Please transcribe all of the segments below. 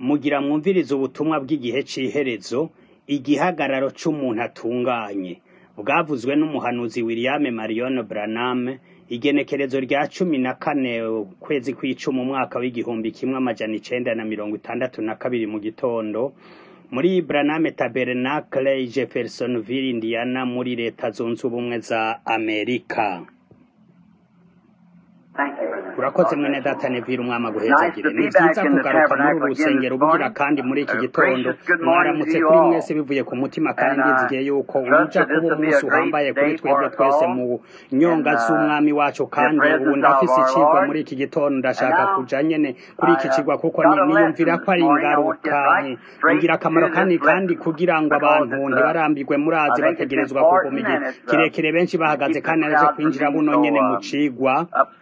mugira mwumvirize ubutumwa bw'igihe c'iherezo igihagararo c'umuntu atunganye bwavuzwe n'umuhanuzi William Marion Branham igenekerezo rya cumi na kane ukwezi kw'icumi umwaka w'igihumbi kimwe amajana icenda na mirongo itandatu na kabiri mu gitondo muri Branham Tabernacle i Jeffersonville Indiana muri leta zunze ubumwe za Amerika urakoze mwene data nevira umwami aguhezagire ni vyiza kugaruka muri uru rusengero bugira kandi muri iki gitondo mwaramutse kuri mwese bivuye ku mutima kandi ndizigiye yuko uja kuba umunsi uhambaye kuri twebwe twese mu nyonga z'umwami wacu kandi ubu ndafise icigwa muri iki gitondo ndashaka kuja nyene kuri iki cigwa kuko niyumvira ko ari ingaruka ingirakamaro kandi kandi kugira ngo abantu ntibarambirwe murazi bategerezwa kuguma igihe kirekire benshi bahagaze kandi naje kwinjira buno nyene mu cigwa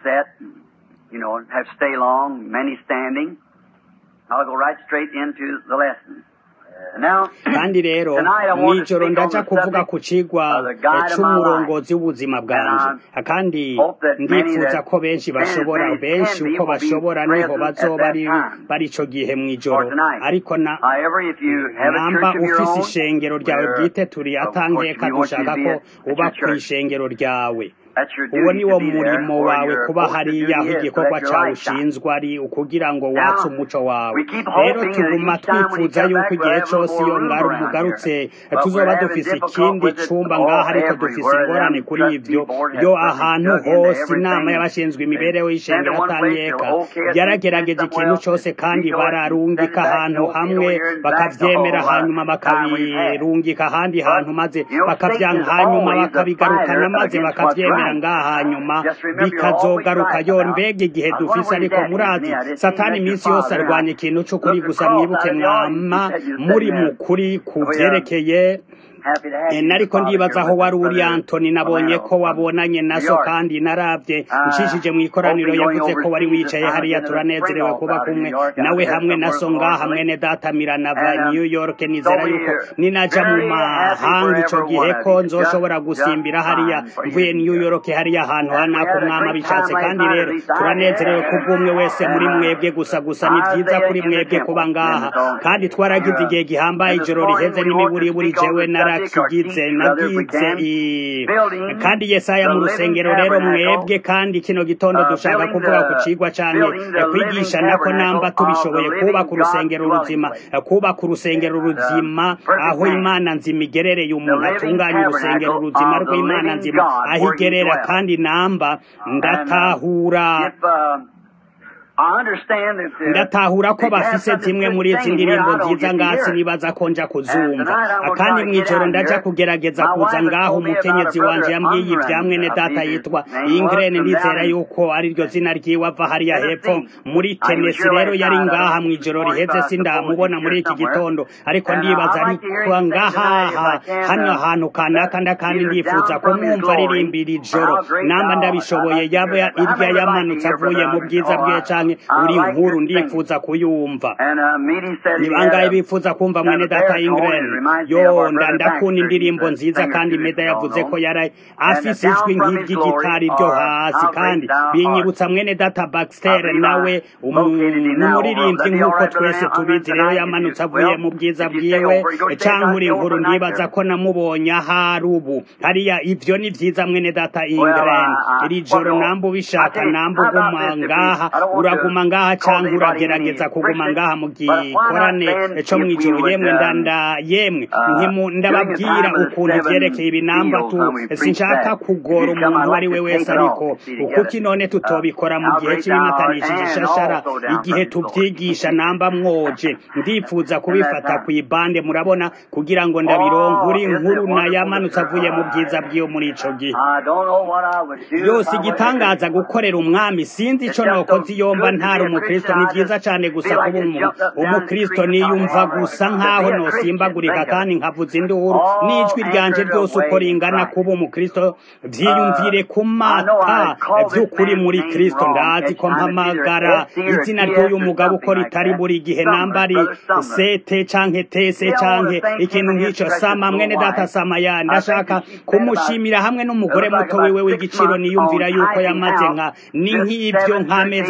you know, have stay long, many standing. I'll go right straight into the lesson. Now, kandi rero tonight I want to mw'ijoro speak on ndaja the kuvuga subject ku cigwa of the guide of my c'umurongozi w'ubuzima bwanje And kandi hope that many ndifuza that ko benshi can as bashobora many as benshi can be uko will be bashobora niho present at bazoba that ari time. bari ico gihe For mw'ijoro tonight. ariko na However, if you have a namba church of your ufise own, ishengero ryawe where, bwite turi of course, atankeka we want you to dushaka be ko at, at uba your church. kw'ishengero ryawe That's your uwo duty ni wo to be there, murimo where wawe your kuba post of hariya duty aho is, igikorwa let your cawe light shine. ushinzwe ari ukugira ngo watse umuco wawe we keep rero hoping that tuguma each time when you twifuza come yuko back, we'll igihe have a little cose more iyo room ngaru around mugarutse here. But tuzoba we're having dufise difficult ikindi with it cumba all ngaha ariko dufise everywhere. ingorane Them kuri trustee ivyo board has yo perfect ahantu dug into hose inama everything. y'abashinzwe imibereho They send y'ishengero to one place, atanyeka they'll okay it, yaragerageje they send ikintu somewhere cose else, kandi veto it, and send it bararungika back, ahantu no, hamwe over here and back, bakavyemera oh, hanyuma what time we've had. bakabirungika ahandi hantu maze you know, bakavyanka Satan is hanyuma always a bakabigarukana fighter maze against what's bakavyemera right. ngaha hanyuma Just remember, you're always bikazogaruka right yo now. mbega igihe I was dufise wondering ariko where your dad murazi is. Me, I didn't satani see your iminsi yose father. arwanya I ikintu c'ukuri looked gusa across mwibuke out of the audience. mwama You said you were muri sitting there. mukuri ku We are vyerekeye happy to have Eh, you, nariko Father, ndibaza here aho with wari us, uri Brother antoni nabonye Romano ko from wabonanye New naso York. kandi naravye Uh, nshishije mw'ikoraniro hopefully going yavuze ko wari overseas wicaye this time, hariya getting a spring turanezerewe off kuba out of kumwe New York. I nawe heard hamwe some na word so from the ngaha Lord mwene data miranava And, um, new york so nizera we yuko are ninaja mu very happy for mahanga ico every gihe one of ko you. Just, nzoshobora just gusimbira hariya fine for you mvuye to be new here. york hariya ahantu And we hanaka had a umwami great time abishatse last kandi night, at rero least I turanezerewe did. kubw'umwe wese muri And, uh, mwebwe gusa gusa ni vyiza Isaiah kuri in the mwebwe temple. kuba ngaha And so, kandi twaragize uh, igihe gihambaye and this ijoro morning riheze we want to n'imiburiburi speak on jewe the subject or narakigize teach, rather, if we nagize can, i building kandi yesaya the mu living rusengero rero tabernacle mwebwe kandi kino gitondo uh, dushaka building kuvuga ku the cigwa canke building the eh, living kwigisha nako tabernacle namba of the tubishoboye living kubaka God's urusengero dwelling ruzima place. eh, kubaka urusengero And, ruzima um, perfect aho man. imana nzima igerereye The umuntu living atunganya urusengero tabernacle ruzima of the rw'imana living nzima God aho where he igerera dwells. kandi namba And uh, ndatahura if uh, I understand that uh, ndatahura ko that you have bafise something zimwe good muri to izi sing in here, ndirimbo I don't nziza get to ngasi hear it. nibaza ko nja And kuzumva tonight I'm going to kandi try to get mw'ijoro out ndaja here. kugerageza My kuza wife has ngaho told me about a umukenyezi wanje brother yambwiye ibya Ungren, mwene I data believe his yitwa name was, ingren from ndizera down in yuko ari ryo zina ryiwe ava hariya hepfo Tennessee. muri Uh, he was tenesi here rero last yari night. I ngaha don't this mw'ijoro morning, riheze but I suppose sindamubona he's muri here iki somewhere. gitondo ariko And uh, ndibaza I'd like to hear ariko him sing ngaha tonight if I can. hano Uh, hantu kanaka nda kandi either ndifuza down from his kumwumva glory aririmbira or ijoro how great namba thou art. I'd ndabishoboye like to yaba hear that. How irya many would like to yamanutse hear avuye Brother mu Ungren? bwiza Oh, bwiwe I, canke I uri like inkuru his singing. ndifuza kuyumva And uh, Meady said ni he had bangahe a bifuza kumva kind mwene of a data baritone. It ingren reminds me of yo our nda brother ndakunda Baxter. He's indirimbo a nziza singer kandi too, meda as you all yavuze ko know. yari And uh, afise ijwi down from his glory nk'iry'igitari ryo or hasi how kandi great thou art. binyibutsa mwene data I baxter believe nawe I located him now over. n'umuririmbyi That'd be all nk'uko right, Brother twese Ungren, tubizi rero tonight if yamanutse you avuye will. mu bwiza If you stay bwiwe over, you go stay canke uri over inkuru night ndibaza service. ko namubonye ahari ubu hariya ivyo ni vyiza mwene data Well, ingren I, I, iri well, joro no. namba I ubishaka tell you, namba how about uguma this? If we, ngaha I don't want to uraguma ngaha cause canke anybody any uragerageza kuguma friction, ngaha mu but why not gikorane then, co if we mw'ijoro would, yemwe um, ndanda yemwe uh, ntimu- during the ndababwira time of the ukuntu ivyerekeye seven ibinamba seals tu when we preached sinshaka that, if kugora you'd come, umuntu I'd uwo like ari we to wese take it off ariko and see kuko together. inone Uh, tutobikora mu how gihe great thou art, c'ibimatanishije and ishashara also down igihe from his glory. tuvyigisha namba mwoje ndifuza In that kubifata time. kw'ibande murabona kugira ngo ndabironke Oh, uri isn't inkuru it na wonderful to yamanutse avuye mu bwiza serve? bwiwe muri ico gihe I don't know what I would do if yose I wasn't a igitangaza Christian. gukorera umwami sinzi It's ico just so nokoze iyo mba good to ntari be a umukristo Christian. ni I vyiza just cane gusa feel like kuba just umu- jumping up and down and umukristo screaming niyumva something. gusa To nkaho be a Christian, nosimbagurika think of kandi it. nkavuza induru All n'ijwi ryanje anchored ryose uko away in ringana Christ. kuba umukristo Uh, vyiyumvire ku I know mata I called this vy'ukuri man's muri name kristo wrong ndazi each ko time. It's either mpamagara SC or izina TS ry'uyu or mugabo uko something like ritari that. buri gihe Sumner, namba ari Brother Sumner. sete canke tese See, I want to canke thank him ikintu and his nk'ico precious sama little mwene data wife. samaya I think ndashaka that she spent about, kumushimira hamwe it n'umugore looks like muto wiwe about six w'igiciro months niyumvira on yuko typing yamaze out nka ni just nk'ivyo seven church nk'amezi ages and atandatu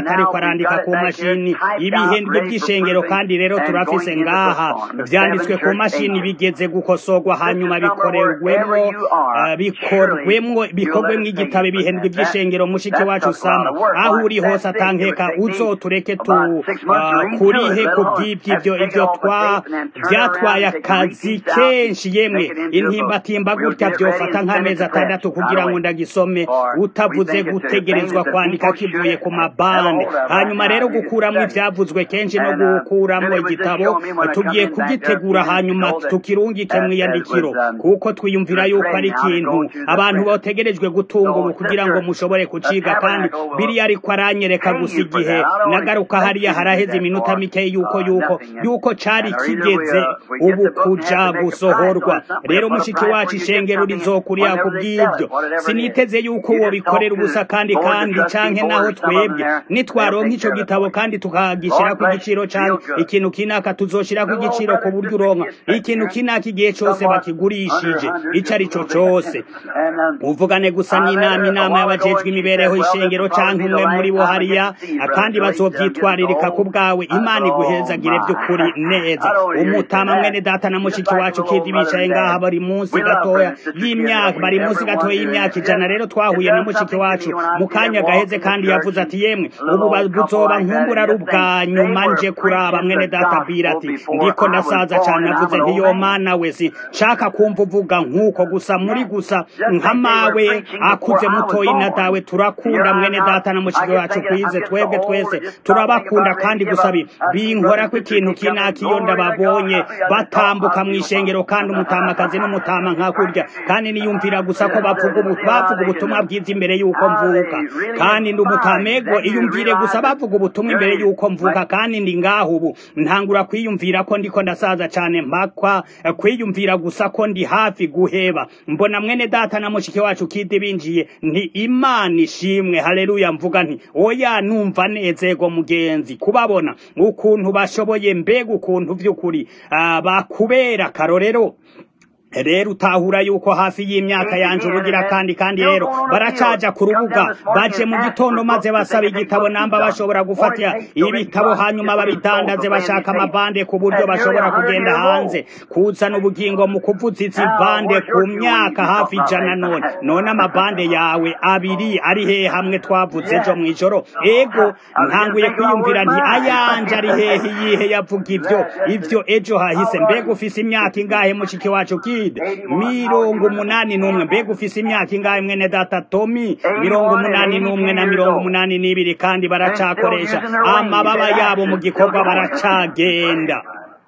atariko arandika ku mashini ibihendwe by'ishengero kandi rero turafise ngaha vyanditswe ku mashini bigeze gukosorwa hanyuma bikorerwemwo uh, bikorwemwo bikorwemwo igitabo ibihendwe by'ishengero mushiki wacu sama aho uri hose atankeka uzotureke tu uh, kurihe ku bw'ibyo ivyo twa vyatwaye akazi kenshi yemwe intimbatimba gutya vyofata nk'amezi atandatu kugira ngo ndagisome utavuze gutegerezwa kwandika kivuye ku mabande hanyuma rero gukuramwo ivyavuzwe kenshi no gukuramwo igitabo tugiye kugitegura hanyuma tukirungike mw'iyandikiro kuko twiyumvira yuko ari ikintu abantu botegerejwe gutunga ubu kugira ngo mushobore kuciga kandi biriya ariko aranyereka gusa igihe nagaruka hariya haraheze iminota mike yuko yuko yuko cari kigeze ubu kuja gusohorwa rero mushiki wacu ishengero rizokuriya ku bw'ibyo siniteze yuko uwo bikorera ubusa kandi kandi canke naho twebwe nitwaronka ico gitabo kandi tukagishira ku giciro canke ikintu kinaka tuzoshira ku giciro ku buryo uronka ikintu kinaka igihe cose bakigurishije ico ari co cose uvugane gusa n'inama inama y'abajejwe imibereho ishengero canke umwe muri bo hariya kandi bazovyitwaririka ku bwawe imana iguhezagire vy'ukuri neza umutama mwene data na mushiki wacu kidi bicaye ngaha bari munsi gatoya y'imyaka bari munsi gatoya y'imyaka ijana rero twahuye na mushiki wacu mu kanya gaheze kandi yavuze ati yemwe ubu buzoba nkumbura ari ubwa nyuma nje kuraba mwene data bira ati ndiko ndasaza cane navuze nti yo mana we si nshaka kumva uvuga nk'uko gusa muri gusa nka mawe akuze mutoyi na dawe turakunda mwene data na mushiki wacu kwize twebwe twese turabakunda kandi gusa binkora ko ikintu kinaka iyo ndababonye batambuka mu ishengero kandi umutamakazi n'umutama nka kurya kandi niyumvira gusa ko bavuga bavuga ubutumwa bwiza imbere y'uko mvuka kandi ndi umutamego iyumvire gusa bavuga ubutumwa imbere y'uko mvuka kandi ndi ngaho ubu ntangura kwiyumvira ko ndiko ndasaza cane mpakwa kwiyumvira gusa ko ndi hafi guheba mbona mwene data na mushiki wacu kidi binjiye nti imana ishimwe haleluya mvuga nti oya numva nezego mugenzi kubabona ukuntu bashoboye mbega ukuntu vy'ukuri bakubera karorero rero utahura yuko hafi y'imyaka yanje ubugira kandi kandi rero baracaja ku rubuga baje mu gitondo maze basaba igitabo namba bashobora gufata ibitabo hanyuma babidandaze bashaka amabande ku buryo bashobora kugenda hanze kuzana ubugingo mu kuvuza izi bande ku myaka hafi ijana none none amabande yawe abiri ari hehe hamwe twavuze ejo mw'ijoro ego ntanguye kwiyumvira nti ayanje ari hehe yihe yavuga ivyo ivyo ejo hahise mbega ufise imyaka ingahe mushiki wacu ki mirongo umunani n'umwe mbega ufise imyaka ingahe mwene data tomi mirongo umunani n'umwe na mirongo umunani n'ibiri kandi baracakoresha amababa yabo mu gikorwa baracagenda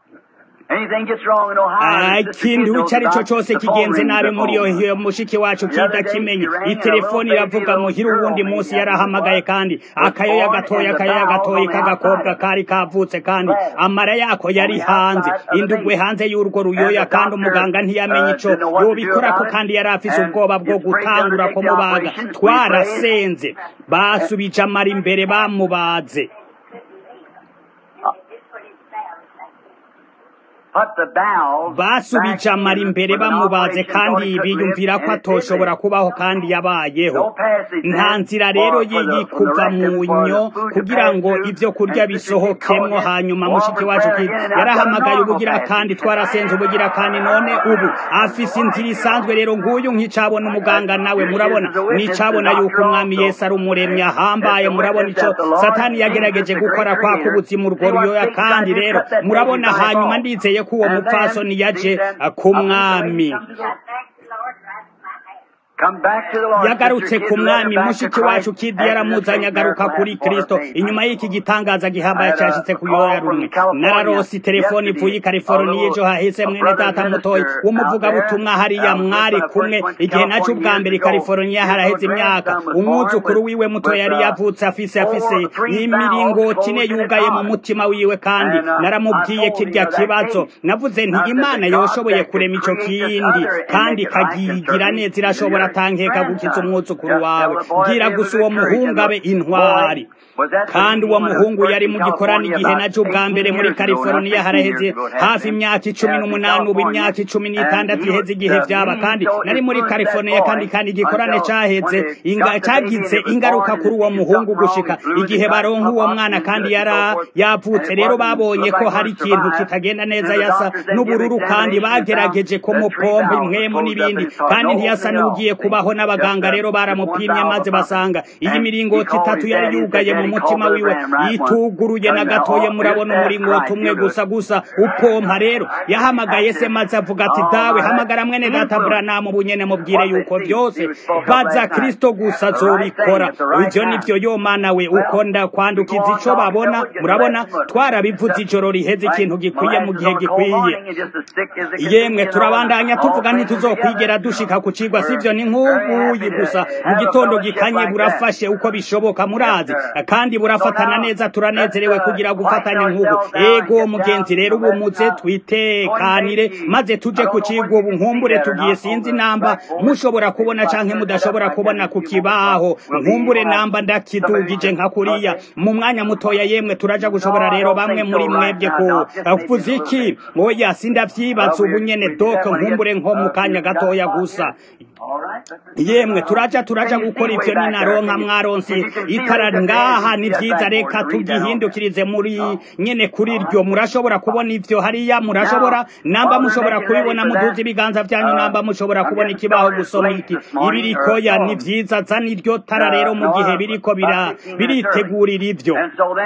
ikintu icyo ari cyo cyose kigenze nabi muri iyo mushiki wacu kidakimenye itelefoni iravuga muhira uwundi munsi yarahamagaye kandi akayoya gatoya akayoya gatoya k'agakobwa kari kavutse kandi amara yako yari hanze indugwe hanze y'urwo ruyoya kandi umuganga ntiyamenye ico yobikorako kandi yari afise ubwoba bwo gutangura kumubaga twarasenze basubije amara imbere bamubaze basubije amara imbere bamubaze kandi biyumvira ko atoshobora kubaho kandi yabayeho nta nzira rero yiyi kuva mu nyo kugira ngo ibyo kurya bisohokemwo hanyuma mushiki wacu yarahamagaye ubugira kandi twarasenze ubugira kandi none ubu afise inzira isanzwe rero nguyu nk'icabona umuganga nawe murabona nicabona yuko umwami yesu ari umuremyi ahambaye murabona ico satani yagerageje gukora kwaka ubuzima urwo ruyoya kandi rero murabona hanyuma ndizeye ko uwo mupfasoni yaje ku mwami yagarutse ku mwami mushiki wacu kidi yaramuzanye agaruka kuri kristo inyuma y'iki gitangaza gihambaye cyashitse ku yoya rumwe nararosi telefoni ivuye i californiya ejo hahise mwene data mutoyi w'umuvugabutumwa hariya mwari kumwe igihe naco ubwa mbere i californiya haraheze imyaka umwuzukuru wiwe muto yari yavutse afise afise imiringoti ine yugaye mu mutima wiwe kandi naramubwiye kirya kibazo navuze nti imana yoshoboye kurema ico kindi kandi ikagigira neza irashobora atankeka gukiza umwuzukuru wawe bwira gusa uwo muhungu abe intwari kandi uwo muhungu yari mu gikorani igihe naje ubwa mbere muri california haraheze hafi imyaka icumi n'umunani ubu imyaka icumi n'itandatu iheze igihe vyaba kandi nari muri california kandi kandi igikorane caheze inga, cagize ingaruka kuri uwo muhungu gushika igihe baronka uwo mwana kandi yara yavutse rero babonye ko hari ikintu kitagenda neza yasa n'ubururu kandi bagerageje kumupompa imwemo n'ibindi kandi ntiyasa n'ugiye kubaho n'abaganga rero baramupimye maze basanga iyi miringoti itatu yari yugaye mu mutima wiwe yituguruye na gatoye murabona umuringoti umwe gusa gusa upompa rero yahamagaye se maze avuga ati dawe hamagara mwene data buranamu bunyene mubwire yuko byose baza kristo gusa azobikora ivyo nivyo yo mana we uko ndakwandukiza ico babona murabona twarabivuze ijoro riheze ikintu gikwiye mu gihe gikwiye yemwe turabandanya tuvuga ntituzokwigera dushika ku cigwa sivyo ni nk'ubuyi gusa mu gitondo gikanye burafashe uko bishoboka murazi kandi burafatana neza turanezerewe kugira gufatanya nk'ubu ego mugenzi rero ubu muze twitekanire maze tuje ku cigwa ubu nkumbure tugiye sinzi namba mushobora kubona canke mudashobora kubona ku kibaho nkumbure namba ndakidugije nka kuriya mu mwanya mutoya yemwe turaja gushobora rero bamwe muri mwebwe ku kuvuza iki oya sindavyibaza ubu nyene doko nkumbure nko mu kanya gatoya gusa yemwe turaja turaja gukora ivyo ninaronka mwaronsi itara ngaha ni vyiza reka tugihindukirize muri nyene kuri ryo murashobora kubona ivyo hariya murashobora namba mushobora kubibona muduze ibiganza vyanyu namba mushobora kubona ikibaho gusoma iki ibirikoya ni vyiza zana iryo tara rero mu gihe biriko biritegurira ivyo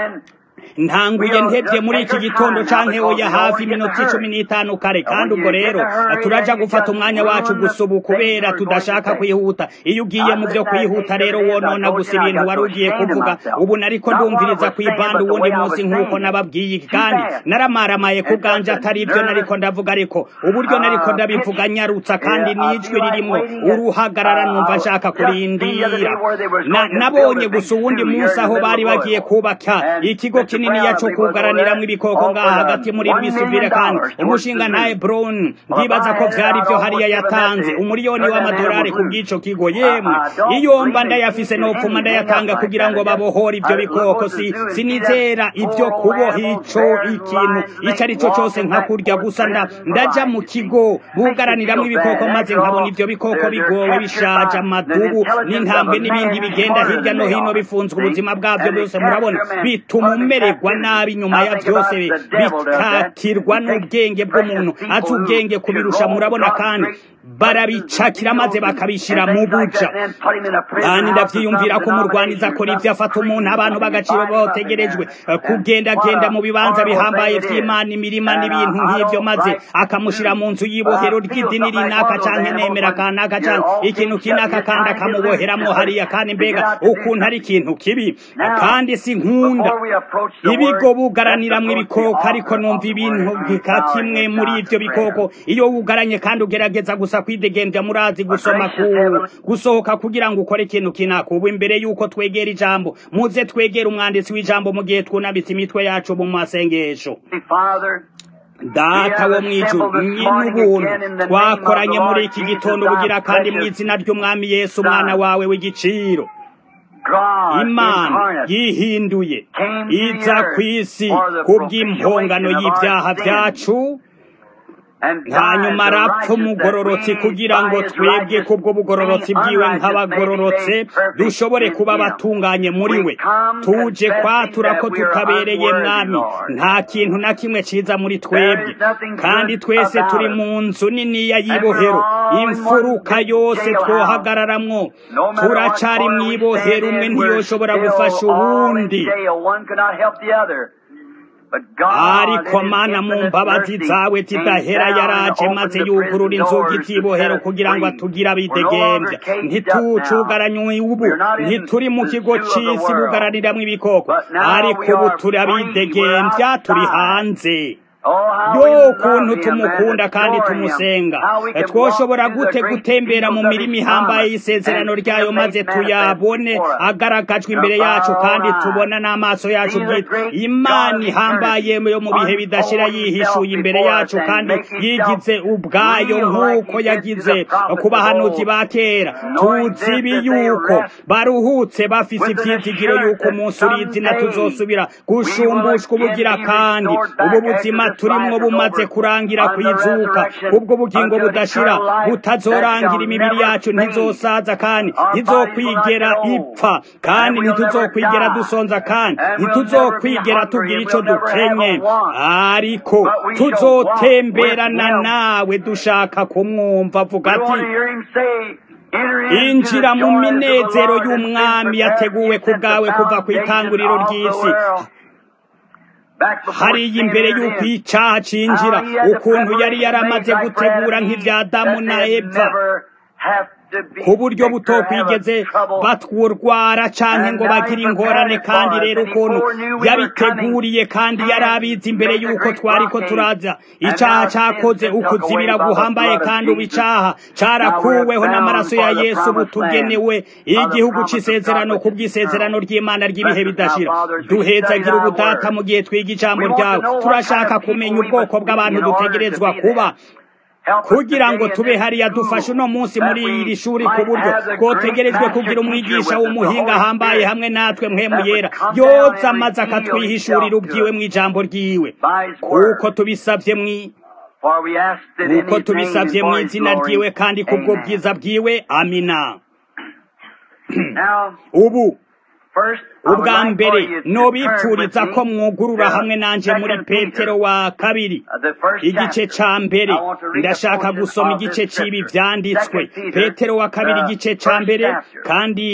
ntanguye ntebye muri iki gitondo canke oya hafi iminota icumi n'itanu kare kandi ubwo rero turaja gufata umwanya wacu gusa ubu kubera tudashaka kwihuta iyo ugiye mu vyo kwihuta rero wonona gusa ibintu wari ugiye kuvuga ubu nariko ndumviriza kw'ibanda uwundi munsi nk'uko nababwiye kandi naramaramaye ku bwanje atari ivyo nariko ndavuga ariko uburyo nariko ndabivuga nyarutsa kandi n'ijwi ririmwo uruhagarara numva nshaka kurindira nabonye gusa uwundi munsi aho bari bagiye kubaka ikigo kinini yaco kugaraniramwo ibikoko ngaha hagati muri rwisubire kandi umushinga ntaye brown ndibaza ko vyari vyo hariya yatanze umuriyoni w'amadolari ku bw'ico kigo yemwe iyo mba ndayafise nopfuma ndayatanga kugira ngo babohore ivyo bikoko si sinizera ivyo kuboha ico ikintu ico ari co cose nka kurya gusa nda ndaja mu kigo bugaraniramwo ibikoko maze nkabona ivyo bikoko bigowe bishaje amadubu n'intambwe n'ibindi bigenda hirya no hino bifunzwe ubuzima bwavyo bwose murabona bituma umererwa nabi nyuma ya byose bikakirwa n'ubwenge bw'umuntu azi ubwenge kubirusha murabona kandi barabicakira maze bakabishira mu buja kandi ndavyiyumvira ko umurwaniza akora ivyo afata umuntu abantu bagaciro bategerejwe kugendagenda mu bibanza bihambaye vy'imana imirima n'ibintu nk'ivyo maze akamushira mu nzu y'ibohero ry'idini rinaka canke nemera kanaka canke ikintu kinaka kandi akamuboheramwo hariya kandi mbega ukuntu ari ikintu kibi kandi si nkunda ibigo bugaraniramwo ibikoko ariko numva ibintu bika kimwe muri ivyo bikoko iyo wugaranye kandi ugerageza gusa kwidegembya murazi gusoma ku gusohoka kugira ngo ukore ikintu kinaka ubu imbere yuko twegera ijambo muze twegera umwanditsi w'ijambo mu gihe twunabitse imitwe yacu mu masengesho data wo mwijuru nyin'ubuntu twakoranye muri iki gitondo bugira kandi mu izina ry'umwami yesu umwana wawe w'igiciro imana yihinduye iza ku isi kubw'impongano y'ibyaha byacu hanyuma arapfa umugororotsi kugira ngo twebwe kubwo bugororotsi bwiwe nk'abagororotse dushobore kuba abatunganye muri we tuje kwatura ko tutabereye mwami nta kintu na kimwe ciza muri twebwe kandi twese turi mu nzu niniya y'ibohero imfuruka yose twohagararamwo turacari mw'ibohero umwe ntiyoshobora gufasha uwundi ariko mana mu mbabazi zawe zidahera yaraje maze yugurura inzugi z'ibohero kugira ngo atugire abidegembya ntitucugaranywe ubu ntituri mu kigo c'isi bugaraniramwo ibikoko ariko ubu turi abidegembya turi hanze yo ukuntu tumukunda kandi tumusenga twoshobora gute gutembera mu mirimo ihambaye y'isezerano ryayo maze tuyabone agaragajwe imbere yacu kandi tubona n'amaso yacu bwite imana ihambaye yo mu bihe bidashira yihishuye imbere yacu kandi yigize ubwayo nk'uko yagize ku bahanuzi ba kera tuzibi yuko baruhutse bafise ivyizigiro yuko umunsi uri izina tuzosubira gushumbushwa ubugira kandi ubu buzima turimwo bumaze kurangira kwizuka ubwo bugingo budashira butazorangira imibiri yacu ntizosaza kandi ntizokwigera ipfa kandi ntituzokwigera dusonza kandi ntituzokwigera tugira ico dukenye ariko tuzotemberana nawe dushaka kumwumva avuga ati injira mu minezero y'umwami yateguwe ku bwawe kuva ku itanguriro ry'isi hariya imbere y'uko icyaha cinjira ukuntu yari yaramaze gutegura nk'ibya damu na eva ku buryo butokwigeze batwurwara canke ngo bagire ingorane kandi rero ukuntu yabiteguriye kandi yari abizi imbere y'uko twariko turaza icaha cakoze ukuzibira guhambaye kandi ubu icaha carakuweho n'amaraso ya yesu butugenewe igihugu c'isezerano ku bw'isezerano ry'imana ry'ibihe bidashira duhezagira ubudata mu gihe twiga ijambo ryawe turashaka kumenya ubwoko bw'abantu dutegerezwa kuba kugira ngo tube hariya dufashe uno munsi muri iri shuri ku buryo twotegerejwe kugira umwigisha w'umuhinga ahambaye hamwe natwe mwemu yera yoza amaze akatwihishurira ubwiwe mu ijambo ryiwe kuko tubisabye mwi kuko tubisabye mu izina ryiwe kandi kubwo bwiza bwiwe amina ubu ubwa mbere nobipfuriza ko mwugurura hamwe nanje muri petero wa kabiri igice ca mbere ndashaka gusoma igice c'ibi vyanditswe petero wa kabiri igice ca mbere kandi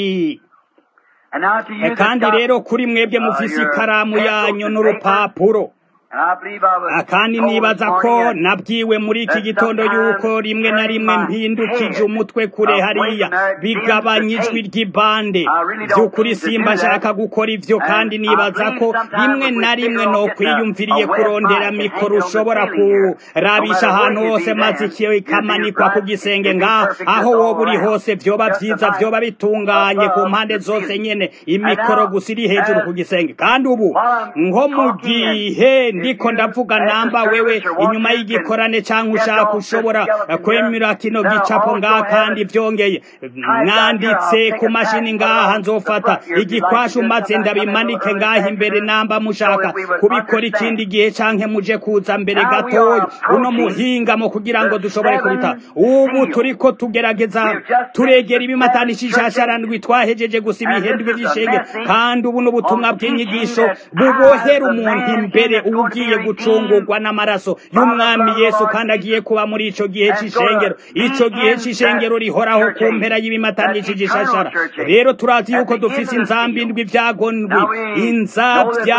kandi rero kuri mwebwe mufise ikaramu yanyu n'urupapuro kandi nibaza ko nabwiwe muri iki gitondo yuko rimwe na rimwe mpindukije umutwe kure hariya bigabanya ijwi ry'ibande by'ukuri simba nshaka gukora ivyo kandi nibaza ko rimwe na rimwe no kwiyumviriye kurondera mikoro ushobora kurabisha ahantu hose maze ikiyo ikamanikwa ku gisenge ngaho aho woba uri hose vyoba vyiza vyoba bitunganye ku mpande zose nyene imikoro gusa iri hejuru ku gisenge kandi ubu nko mu gihe ndiko ndavuga namba wewe inyuma y'igikorane cyangwa ushaka ushobora kwemera kino gicapo ngaha kandi vyongeye mwanditse ku mashini ngaha nzofata igikwashu maze ndabimanike ngaha imbere namba mushaka kubikora ikindi gihe canke muje kuza mbere gatoya uno muhingamo kugira ngo dushobore kubita ubu turiko tugerageza turegera ibimatanishi shasharandwi twahejeje gusa ibihendwe vy'ishenge kandi ubu n'ubutumwa bw'inyigisho bubohera umuntu imbere ubu ugiye gucungurwa n'amaraso y'umwami yesu kandi agiye kuba muri ico gihe c'ishengero ico gihe c'ishengero rihoraho ku mpera y'ibimatanishi gishashara rero turazi yuko dufise inzambi indwi ivyagondwi inzavya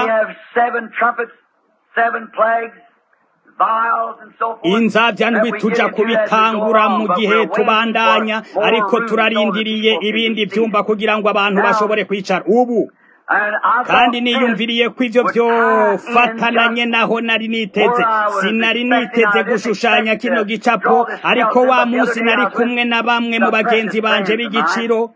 inzavya ndwi tuja kubitangura mu gihe tubandanya ariko turarindiriye ibindi vyumba kugira ngo abantu bashobore kwicara ubu kandi niyumviriye ko ivyo vyofatananye naho nari niteze sinari niteze gushushanya kino gicapo ariko wa munsi nari kumwe na bamwe mu bagenzi banje b'igiciro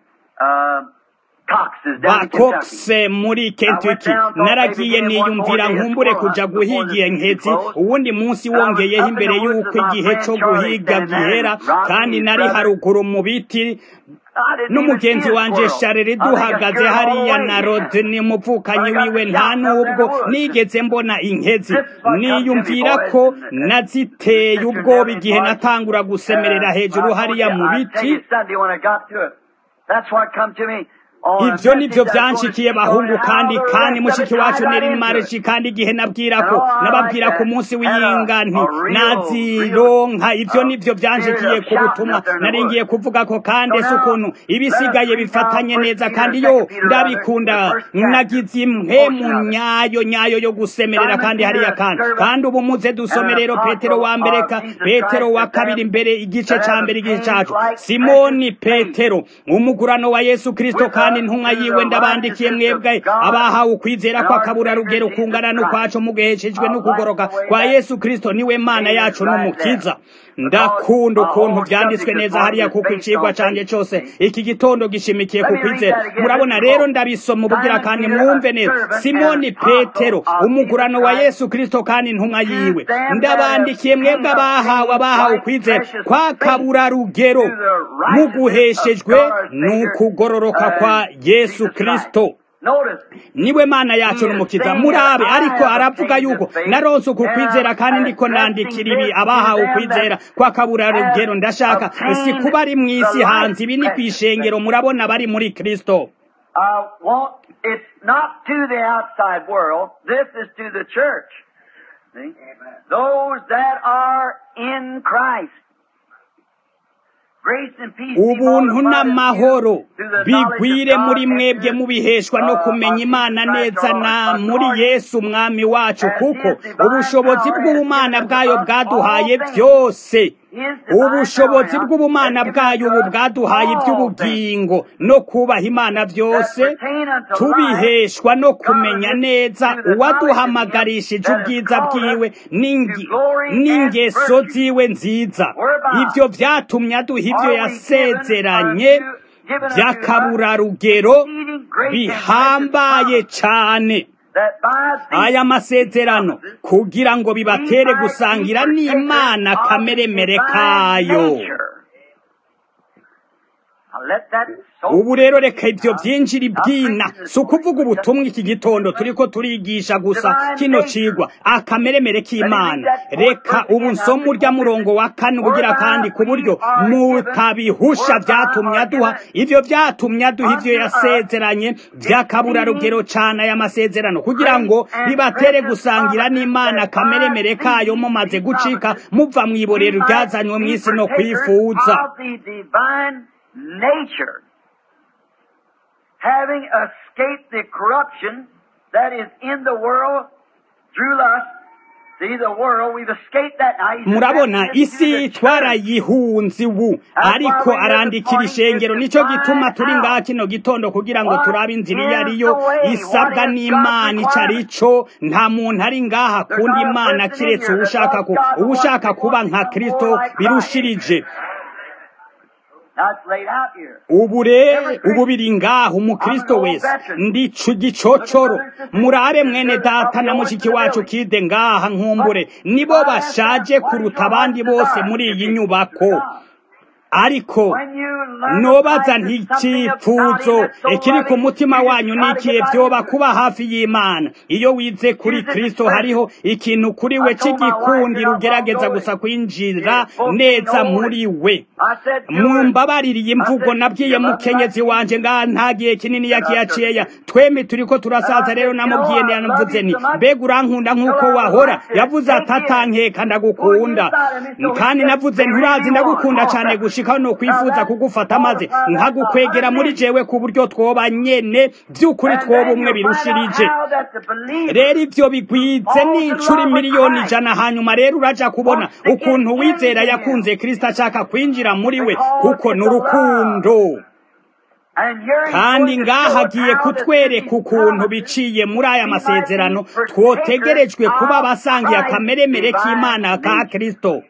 ba Cox muri Kentucky naragiye niyumvira nkumbure kuja guhiga nkezi uwundi munsi wongeyeho imbere y'uko igihe co guhiga gihera kandi nari haruguru mu biti n'umugenzi wanje sharere duhagaze hariya na rodni muvukanyi wiwe nta nubwo nigeze mbona inkezi niyumvira ko naziteye ubwoba igihe natangura gusemerera hejuru hariya mu biti ivyo nivyo vyanshikiye bahungu kandi kandi mushiki wacu neri mareshi kandi igihe nabwira ko nababwira ku munsi w'iyinga nti nazironka ivyo nivyo vyanshikiye ku butumwa nari ngiye kuvuga ko kandi ese ukuntu ibisigaye bifatanye neza kandi yo ndabikunda nagize imwe mu nyayo nyayo yo gusemerera kandi hariya kandi kandi ubu muze dusome rero petero wa mbere ka petero wa kabiri mbere igice ca mbere igice cacu simoni petero umugurano wa yesu kristo kandi kandi intumwa yiwe ndabandikiye mwebwe abahawe ukwizera ko akabura rugero kungana n'ukwacu mugeheshejwe n'ukugoroka kwa yesu kristo niwe mana yacu n'umukiza ndakunda ukuntu byanditswe neza hariya kuko icigwa canje cose iki gitondo gishimikiye ku kwizera murabona rero ndabisoma ubugira kandi mwumve neza simoni petero umugurano wa yesu kristo kandi intumwa yiwe ndabandikiye mwebwe abahawe abahawe ukwizera kwa kabura rugero muguheshejwe n'ukugororoka kwa yesu kristo niwe mana yacu n'umukiza murabe ariko aravuga yuko naronse uku kwizera kandi ndiko nandikira ibi abahawe ukwizera kwa kabura rugero ndashaka si kuba ari mw'isi hanze ibi ni kwishengero murabona bari muri kristo It's not to the outside world. This is to the church. See? Those that are in Christ. ubuntu n'amahoro bigwire muri mwebwe mubiheshwa no kumenya imana neza na muri yesu umwami wacu kuko ubushobozi bw'ubumana bwayo bwaduhaye byose ubushobozi bw'ubumana bwayo ubu bwaduhaye iby'ubugingo no kubaha imana byose tubiheshwa no kumenya neza uwaduhamagarishije ubwiza bwiwe n'ingeso ziwe nziza ibyo byatumye aduha ibyo yasezeranye by'akaburarugero bihambaye cyane aya masezerano kugira ngo bibatere gusangira n'imana kameremere kayo ubu rero reka ibyo byinjira ibyina si ukuvuga ubutumwa iki gitondo turi ko turigisha gusa kino cigwa akameremere k'imana reka ubu nsoma urya murongo wa kane ubugira kandi ku buryo mutabihusha byatumye aduha ibyo byatumye aduha ibyo yasezeranye by'akaburarugero cyane aya masezerano kugira ngo bibatere gusangira n'imana akameremere kayo mumaze gucika muva mu iborero ryazanywe mu isi no kwifuza nature, having escaped the corruption that is in the world through lust. murabona isi twarayihunze ubu ariko arandikira ishengero nicyo gituma turi ngaha kino gitondo kugira ngo turabe inzira iyo ariyo isabwa n'imana icyo ari cyo nta muntu ari ngaha kundi imana kiretse uwushaka uwushaka kuba nka kirisito birushirije ubu rero ubu biri ngaho umukristo wese ndi gicocoro murabe mwene data na mushiki wacu kide ngaha nkumbure nibo bashaje kuruta abandi bose muri iyi nyubako ariko nobaza nticipfuzo ikiri ku mutima wanyu nikiye byoba kuba hafi y'imana iyo wize kuri kristo hariho ikintu kuri we cy'igikundi ugerageza gusa kwinjira neza muri we mumbabaririye imvugo nabwiye mukenyezi wanje ngaha nta gihe kinini yakiyaciyeya twembi turi ko turasaza rero namubwiye navuze ni mbega urankunda nk'uko wahora yavuze ati atankeka ndagukunda kandi navuze nturazi ndagukunda cyane gushika no kwifuza kugufata maze nkagukwegera muri jewe ku buryo twoba nyene by'ukuri twoba umwe birushirije rero ibyo bigwize n'inshuro miliyoni ijana hanyuma rero uraja kubona ukuntu wizera yakunze kristo ashaka kwinjira muri we kuko ni urukundo kandi ngaha agiye kutwereka ukuntu biciye muri aya masezerano twotegerejwe kuba abasangiye akameremere k'imana ka kristo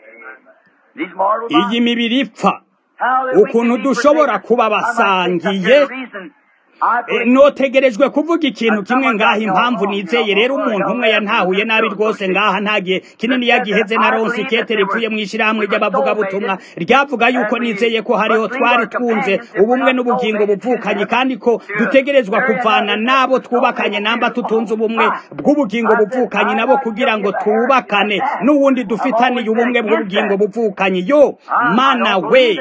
iyi mibiri ipfa ukuntu dushobora kuba basangiye notegerejwe kuvuga ikintu kimwe ngaha impamvu nizeye rero umuntu umwe yantahuye nabi rwose ngaha ntagihe kinini yagiheze na ronsi kete ripfuye mu ishyirahamwe ry'abavugabutumwa ryavuga yuko nizeye ko hariho twari twunze ubumwe n'ubugingo buvukanye kandi ko dutegerezwa kuvana n'abo twubakanye namba tutunze ubumwe bw'ubugingo buvukanye nabo kugira ngo twubakane n'uwundi dufitaniye ubumwe bw'ubugingo buvukanye yo mana we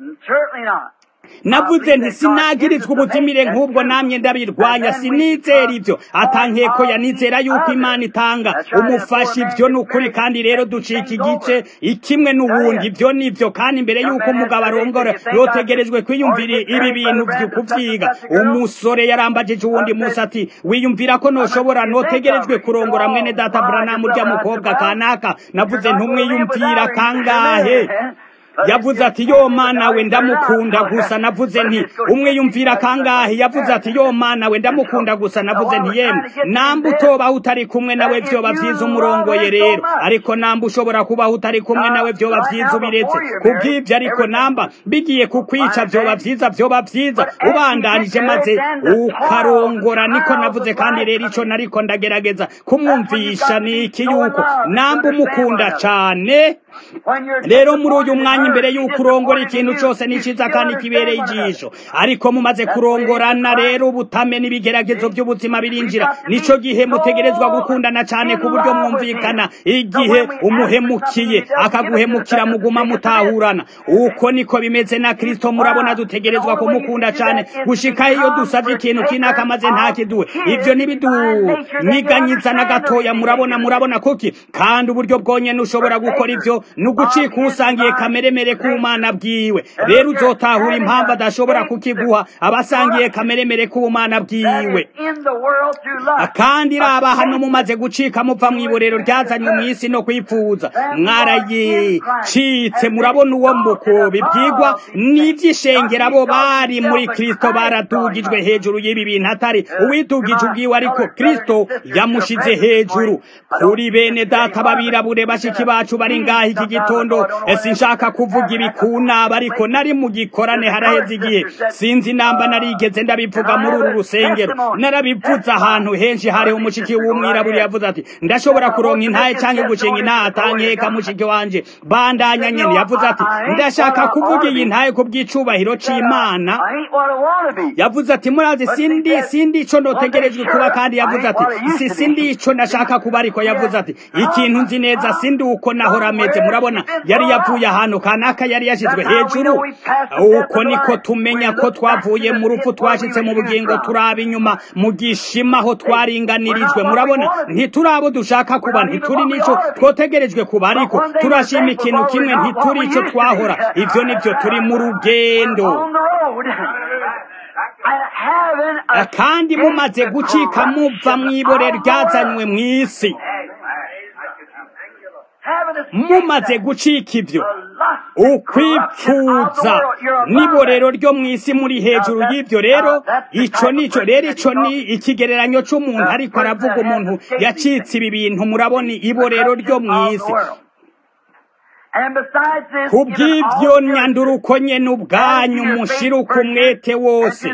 navuze nti sinagirizwa ubutimire nk'ubwo namye ndabirwanya sinizera ibyo atankeko yanizera yuko imana itanga umufasha ibyo ni ukuri kandi rero ducika igice ikimwe n'ubundi ibyo ni byo kandi mbere y'uko umugabo arongora yotegerejwe kwiyumvira ibi bintu kubyiga umusore yarambagije uwundi munsi ati wiyumvira ko ntushobora ntutegerejwe kurongora mwene data buranamu urya mukobwa kanaka navuze ntumwiyumvira kangahe yavuze ati yo mana we ndamukunda gusa navuze nti umwe yumvira kangahe yavuze ati yo mana we ndamukunda gusa navuze nti yemwe namba utobaho utari kumwe nawe vyoba vyiza umurongoye rero ariko namba ushobora kubaho utari kumwe nawe vyoba vyiza ubiretse kubw'ivyo ariko namba bigiye kukwica vyoba vyiza vyoba vyiza ubandanije maze ukarongora niko navuze kandi rero ico nariko ndagerageza kumwumvisha ni iki yuko namba umukunda cane rero muri uyu mwanya imbere y'uko urongora ikintu cyose ni cyiza kandi kibereye ijisho ariko mumaze kurongorana rero ubutame n'ibigeragezo by'ubuzima birinjira nico gihe mutegerezwa gukundana cyane ku buryo mwumvikana igihe umuhemukiye akaguhemukira muguma mutahurana uko niko bimeze na kristo murabona dutegerezwa kumukunda cyane gushika iyo dusabye ikintu kinaka maze ntakiduwe ivyo ntibidunyiganyiza na gatoya murabona murabona kuki kandi uburyo bwonyene ushobora gukora ivyo ni ugucika usangiye kameremere k'ubumana bwiwe rero uzotahura impamvu adashobora kukiguha abasangiye kameremere k'ubumana bwiwe kandi raba hano mumaze gucika muva mu iborero ryazanywe mu isi no kwipfuza mwarayicitse murabona uwo mbuko bibyigwa n'iby'ishengera bo bari muri kristo baradugijwe hejuru y'ibi bintu atari uwidugije ubwiwe ariko kristo yamushize hejuru kuri bene data babirabure bashiki bacu bari ngaha iki gitondo sinshaka kuvuga ibi ku naba ariko nari mu gikorane haraheze igihe sinzi namba narigeze ndabivuga muri uru rusengero narabivuze ahantu henshi hariho umushiki w'umwirabura yavuze ati ndashobora kuronka intaye cyangwa gushinga intaye atankeka mushiki wanje bandanya nyene yavuze ati ndashaka kuvuga iyi ntaye ku bw'icubahiro c'imana yavuze ati murazi sindi sindi ico ndotegerejwe kuba kandi yavuze ati si sindi ico ndashaka kuba ariko yavuze ati ikintu nzi neza sindi uko nahora ameze murabona yari yavuye ahantu kanaka yari yashizwe hejuru uko niko tumenya ko twavuye mu rupfu twashitse mu bugingo turaba inyuma mu gishima aho twaringanirijwe murabona ntiturabo dushaka kuba ntituri nico twotegerejwe kuba ariko turashima ikintu kimwe ntituri ico twahora ivyo nivyo turi mu rugendo kandi mumaze gucika muva mw'ibore ryazanywe mw'isi mumaze gucika ibyo ukwipfuza n'iborero ryo mu isi muri hejuru y'ibyo rero ico nico rero ico ni ikigereranyo c'umuntu ariko aravuga umuntu yacitse ibi bintu murabona iborero ryo mu isi kubw'ibyo nyanduruko nyene ubwanyu mushiruka umwete wose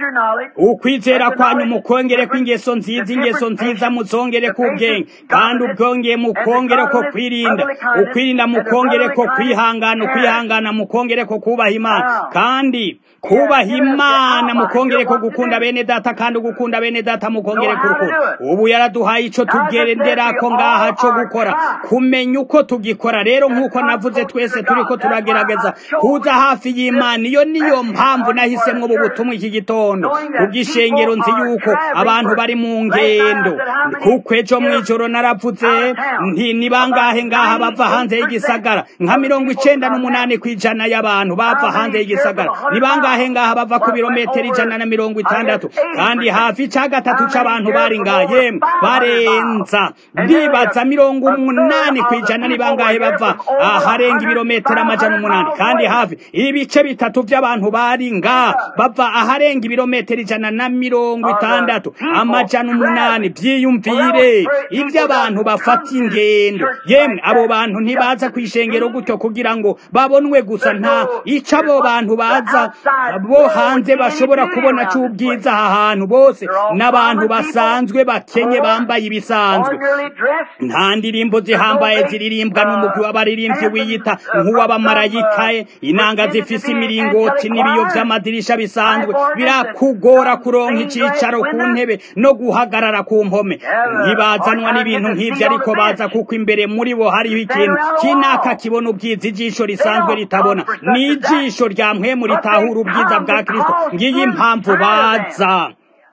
ukwizera kwanyu mukongere kw'ingeso nziza ingeso nziza muzongere k'ubwenge kandi ubwongeye mukongere ko kwirinda ukwirinda mukongere ko kwihangana ukwihangana mukongere ko kubaha imana kandi kubaha imana mukongere ko gukunda bene data kandi ugukunda bene data mukongere ku rukundo ubu yaraduhaye ico tugenderako ngaha co gukora kumenya uko tugikora rero nk'uko navuze twese turiko turagerageza kuza hafi y'imana iyo niyo mpamvu nahisemwo ubu butumwa iki gitondo kubw'ishengero nzi yuko abantu bari mu ngendo kuko ejo mw'ijoro naravuze nti ni bangahe ngaha bava hanze y'igisagara nka mirongo icenda n'umunani kw'ijana y'abantu bava hanze y'igisagara ni bangahe ngaha bava ku birometero ijana na mirongo itandatu kandi hafi ca gatatu c'abantu bari ngaha yemwe barenza ndibaza mirongo umunani kw'ijana ni bangahe bava aharenga ibirometero amajana umunani kandi hafi ibice bitatu vy'abantu bari ngaha bava aharenga ibirometero ijana na mirongo itandatu amajana umunani vyiyumvire ivyo abantu bafata ingendo yemwe abo bantu ntibaza kw'ishengero gutyo kugira ngo babonwe gusa nta ico abo bantu baza bo hanze bashobora kubona c'ubwiza aha hantu bose n'abantu basanzwe bakenye bambaye ibisanzwe nta ndirimbo zihambaye ziririmbwa n'umugwi w'abaririmbyi wiyita nk'uw'abamarayika inanga zifise imiringoti n'ibiyo vy'amadirisha bisanzwe birakugora kuronka icicaro ku ntebe no guhagarara ku mpome ntibazanwa n'ibintu nk'ivyo ariko baza kuko imbere muri bo hariho ikintu kinaka kibona ubwiza ijisho risanzwe ritabona ni ijisho rya mpwemu ritahura ubwiza bwa kristo ngiyi impamvu baza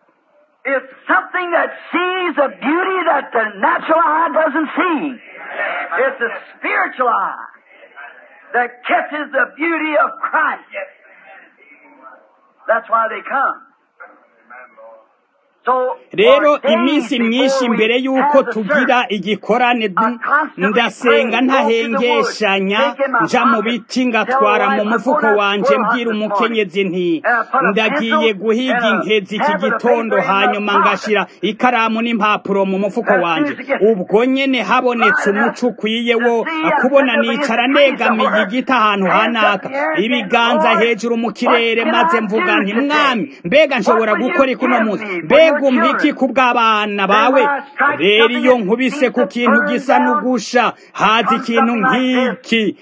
It's something that sees a beauty that the natural eye doesn't see. It's a spiritual eye that catches the beauty of Christ. That's why they come. rero iminsi myinshi mbere y'uko tugira igikorane ndasenga ntahengeshanya nja mu biti ngatwara mu mufuko wanje mbwira umukenyezi nti ndagiye guhiga inkezi iki gitondo hanyuma ngashira ikaramu n'impapuro mu mufuko wanje ubwo nyene habonetse umuco ukwiye wo kubona nicara negamiye igiti ahantu hanaka ibiganza hejuru mu kirere maze mvuga nti mwami mbega nshobora gukora ikuno munsi mbega umpiki ku bw'abana bawe rero iyo nkubise ku kintu gisa n'ugusha haza ikintu nk'iki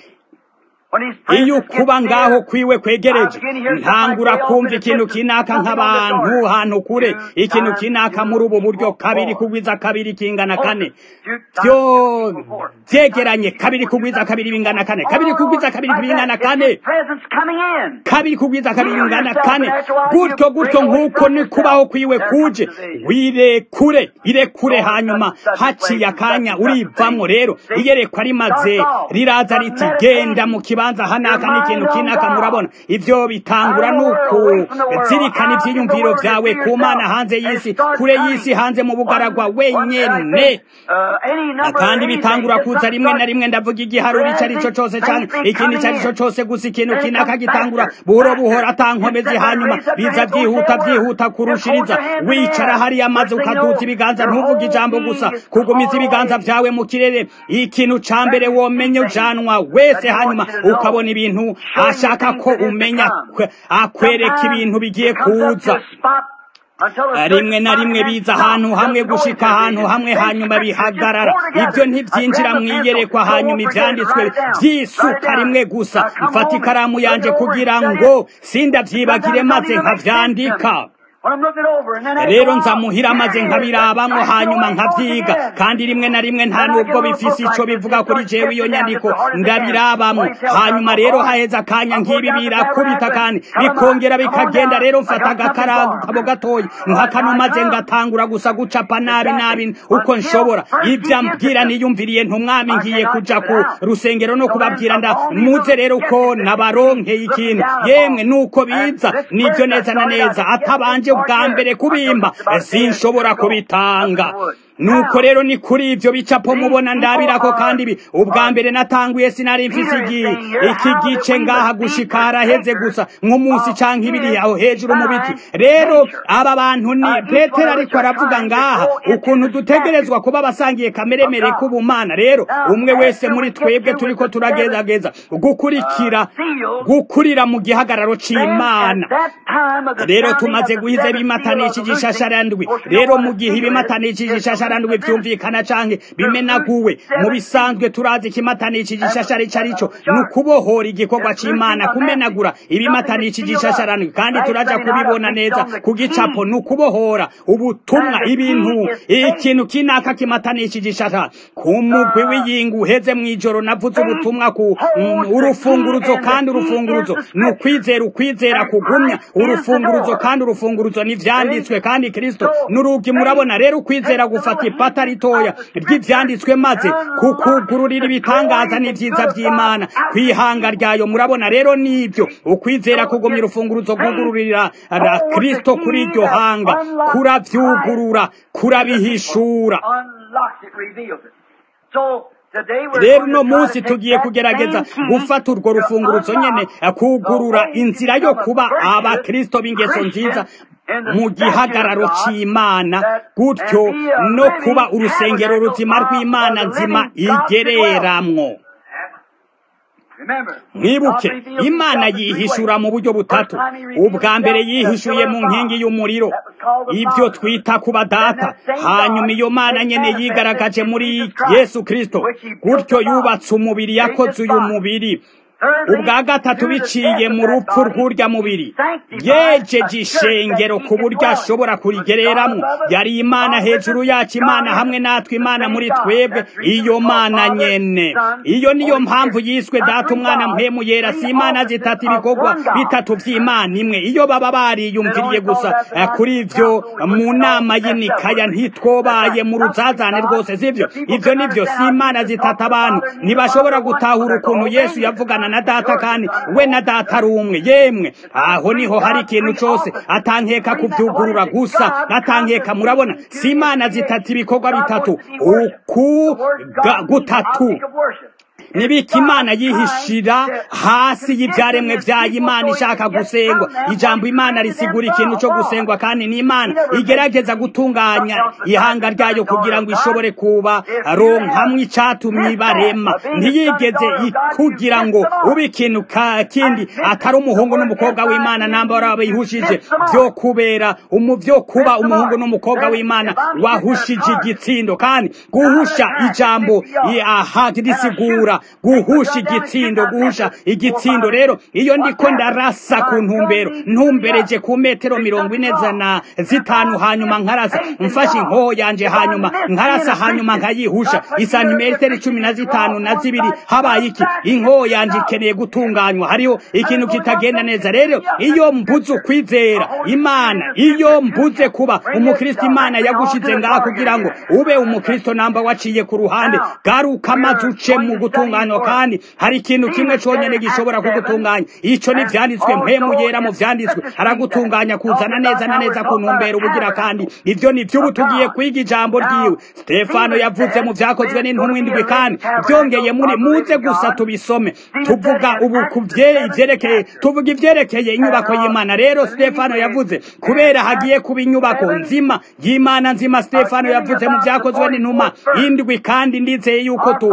iyo ukuba ngaho kwiwe kwegereje ntangura kumva ikintu kinaka nk'abantu hantu kure ikintu kinaka muri ubu buryo kabiri kugwiza kabiri kingana kane byo byegeranye kabiri kugwiza kabiri bingana kane kabiri kugwiza kabiri bingana kane kabiri kugwiza kabiri bingana kane gutyo gutyo nk'uko ni kubaho kwiwe kuje wirekure irekure hanyuma haciye akanya urivamo rero iyerekwa rimaze riraza riti genda mu kibanza hanaka n'ikintu kinaka murabona ivyo bitangura nuku zirikana ivyiyumviro vyawe ku mana hanze y'isi kure y'isi hanze mu bugaragwa wenyene kandi bitangura kuza rimwe na rimwe ndavuga igiharuro ico arico cose canke ikindi ico arico cose gusa ikintu kinaka gitangura buhoro buhoro atankomezi hanyuma biza vyihuta vyihuta kurushiriza wicara hariya maze ukaduza ibiganza ntuvuge ijambo gusa kugumiza ibiganza vyawe mu kirere ikintu ca mbere womenye ujanwa wese hanyuma ukabona ibintu ashaka ko umenya akwereka ibintu bigiye kuza rimwe na rimwe biza ahantu hamwe gushika ahantu hamwe hanyuma bihagarara ibyo ntibyinjira mu iyerekwa hanyuma ibyanditswe byisuka rimwe gusa mfata ikaramu yanjye kugira ngo sindabyibagire maze nkabyandika rero nzamuhira maze nkabirabamo hanyuma nkabyiga kandi rimwe na rimwe nta nubwo bifise ico bivuga kuri jewe iyo nyandiko ndabirabamo hanyuma rero haheza akanya nk'ibi birakubita kandi bikongera bikagenda rero mfata agakarago gatoya nkakano maze ngatangura gusa gucapa nabi nabi uko nshobora ibyo ambwira niyumviriye ntumwami ngiye kuja ku rusengero no kubabwira nda muze rero ko nabaronkeye ikintu yemwe nuko biza nibyo neza na neza atabanje bwa mbere kubimba sinshobora kubitanga nuko rero ni kuri ivyo bicapo mubona ndabirako kandi ibi ubwa mbere natanguye sinari mfise iki gice ngaha gushika haraheze gusa nk'umunsi canke ibiri aho hejuru mu biti rero aba bantu ni petero ariko aravuga ngaha ukuntu dutegerezwa kuba abasangiye kameremere k'ubumana rero umwe wese muri twebwe turiko turagerageza gukurikira gukurira mu gihagararo c'imana rero tumaze guhiza ibimatanishije ishasharandwi rero mu gihe ibimatanishije ishasharandwi ishasharandwi vyumvikana canke bimenaguwe mu bisanzwe turazi ikimatanishije ishashara ico arico ni ukubohora igikorwa c'imana kumenagura ibimatanishije ishasharandwi kandi turaja kubibona neza ku gicapo ni ukubohora ubutumwa ibintu ikintu kinaka kimatanishije ishashara ku mugwi w'iyingu uheze mw'ijoro navuze ubutumwa ku urufunguruzo kandi urufunguruzo ni ukwizera ukwizera kugumya urufunguruzo kandi urufunguruzo ni vyanditswe kandi kristo n'urugi murabona rero ukwizera gufata ipata ritoya ry'ivyanditswe maze kukugururira ibitangaza n'ivyiza vy'imana kwihanga ryayo murabona rero nivyo ukwizera kugumya urufunguruzo rwugururira kristo kuri iryo hanga kuravyugurura kurabihishura rero uno munsi tugiye kugerageza gufata urwo rufunguruzo nyene kugurura inzira yo kuba abakristo b'ingeso nziza mu gihagararo c'imana gutyo no kuba urusengero ruzima rw'imana nzima igereramwo mwibuke imana yihishura mu buryo butatu ubwa mbere yihishuye mu nkingi y'umuriro ibyo twita kuba data hanyuma iyo mana nyene yigaragaje muri yesu kristo gutyo yubatse umubiri yakoze uyu mubiri ubwa gatatu biciye mu rupfu rw'urya mubiri yejeje ishengero ku buryo ashobora kurigereramwo yari imana hejuru yacu imana hamwe natwe imana muri twebwe iyo mana nyene iyo niyo mpamvu yiswe data umwana mpemu yera si imana zitatu ibikorwa bitatu vy'imana imwe iyo baba bariyumviriye gusa kuri ivyo mu nama y'inikaya ntitwobaye mu ruzazane rwose sivyo ivyo nivyo si imana zitatu abantu ntibashobora gutahura ukuntu yesu yavugana gukorana na data kandi we na data ari umwe yemwe aho niho hari ikintu cose atankeka kuvyugurura gusa atankeka murabona si imana zitatu ibikorwa bitatu uku ga- gutatu nibika imana yihishira hasi y'ibyaremwe byayo imana ishaka gusengwa ijambo imana risigura ikintu cyo gusengwa kandi ni imana igerageza gutunganya ihanga ryayo kugira ngo ishobore kuba ronkamwe icatumye ibarema ntiyigeze kugira ngo ube ikintu ka- kindi atari umuhungu n'umukobwa w'imana namba warabihushije byo kubera umu byo kuba umuhungu n'umukobwa w'imana wahushije igitsindo kandi guhusha ijambo i- aha risigura guhusha igitsindo guhusha igitsindo rero iyo ndiko ndarasa ku ntumbero ntumbereje ku metero mirongo ine zana zitanu hanyuma nkarasa mfashe inkoho yanje hanyuma nkarasa hanyuma nkayihusha isantimetero cumi na zitanu na zibiri habaye iki inkoho yanje ikeneye gutunganywa hariho ikintu kitagenda neza rero iyo mbuze ukwizera imana iyo mbuze kuba umukristo imana yagushize ngaha kugira ngo ube umukristo namba waciye ku ruhande garuka maze uce mu gutunganywa kandi hari ikintu kimwe conyene gishobora kugutunganya ico ni vyanditswe mpemu yera mu vyanditswe aragutunganya kuzana neza na neza ku ntumbero ubugira kandi ivyo ni vy'ubu tugiye kwiga ijambo ryiwe stefano yavuze mu vyakozwe n'intumwa indwi kandi vyongeye muri muze gusa tubisome tuvuga ubu ku vye- ivyerekeye tuvuga ivyerekeye inyubako y'imana rero stefano yavuze kubera hagiye kuba inyubako nzima y'imana nzima stefano yavuze mu vyakozwe n'intumwa indwi kandi ndizeye yuko tu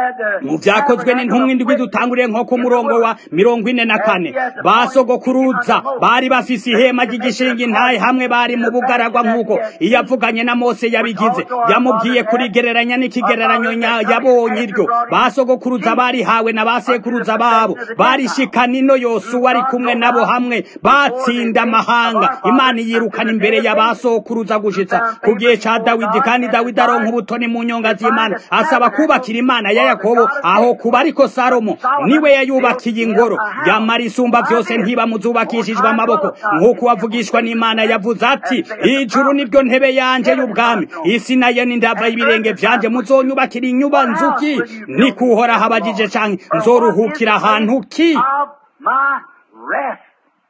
mu vyakozwe n'intumwa indwi dutanguriye nko ku murongo wa mirongo ine na kane basogokuruza bari bafise ihema ry'igishinga intaye hamwe bari mu bugaragwa nk'uko iyo avuganye na mose yabigize yamubwiye kurigereranya n'ikigereranyo nya- yabonye iryo basogokuruza barihawe na basekuruza babo barishika nino yosuwa ari kumwe nabo hamwe batsinda amahanga imana yirukana imbere ya basokuruza gushitsa ku gihe ca dawidi kandi dawidi aronka ubutoni mu nyonga z'imana asaba kubakira imana ya yakobo aho kuba ariko salomo niwe yayubakiye ingoro yamara isumba vyose ntibamuzubakishijwe amaboko nk'uko wavugishwa n'imana yavuze ati ijuru nibyo ntebe yanje y'ubwami isi nayo ni ndava y'ibirenge vyanje muzonyubakira inyuba nzuki nikuhora habajije canke nzoruhukira ahantu ki of my rest.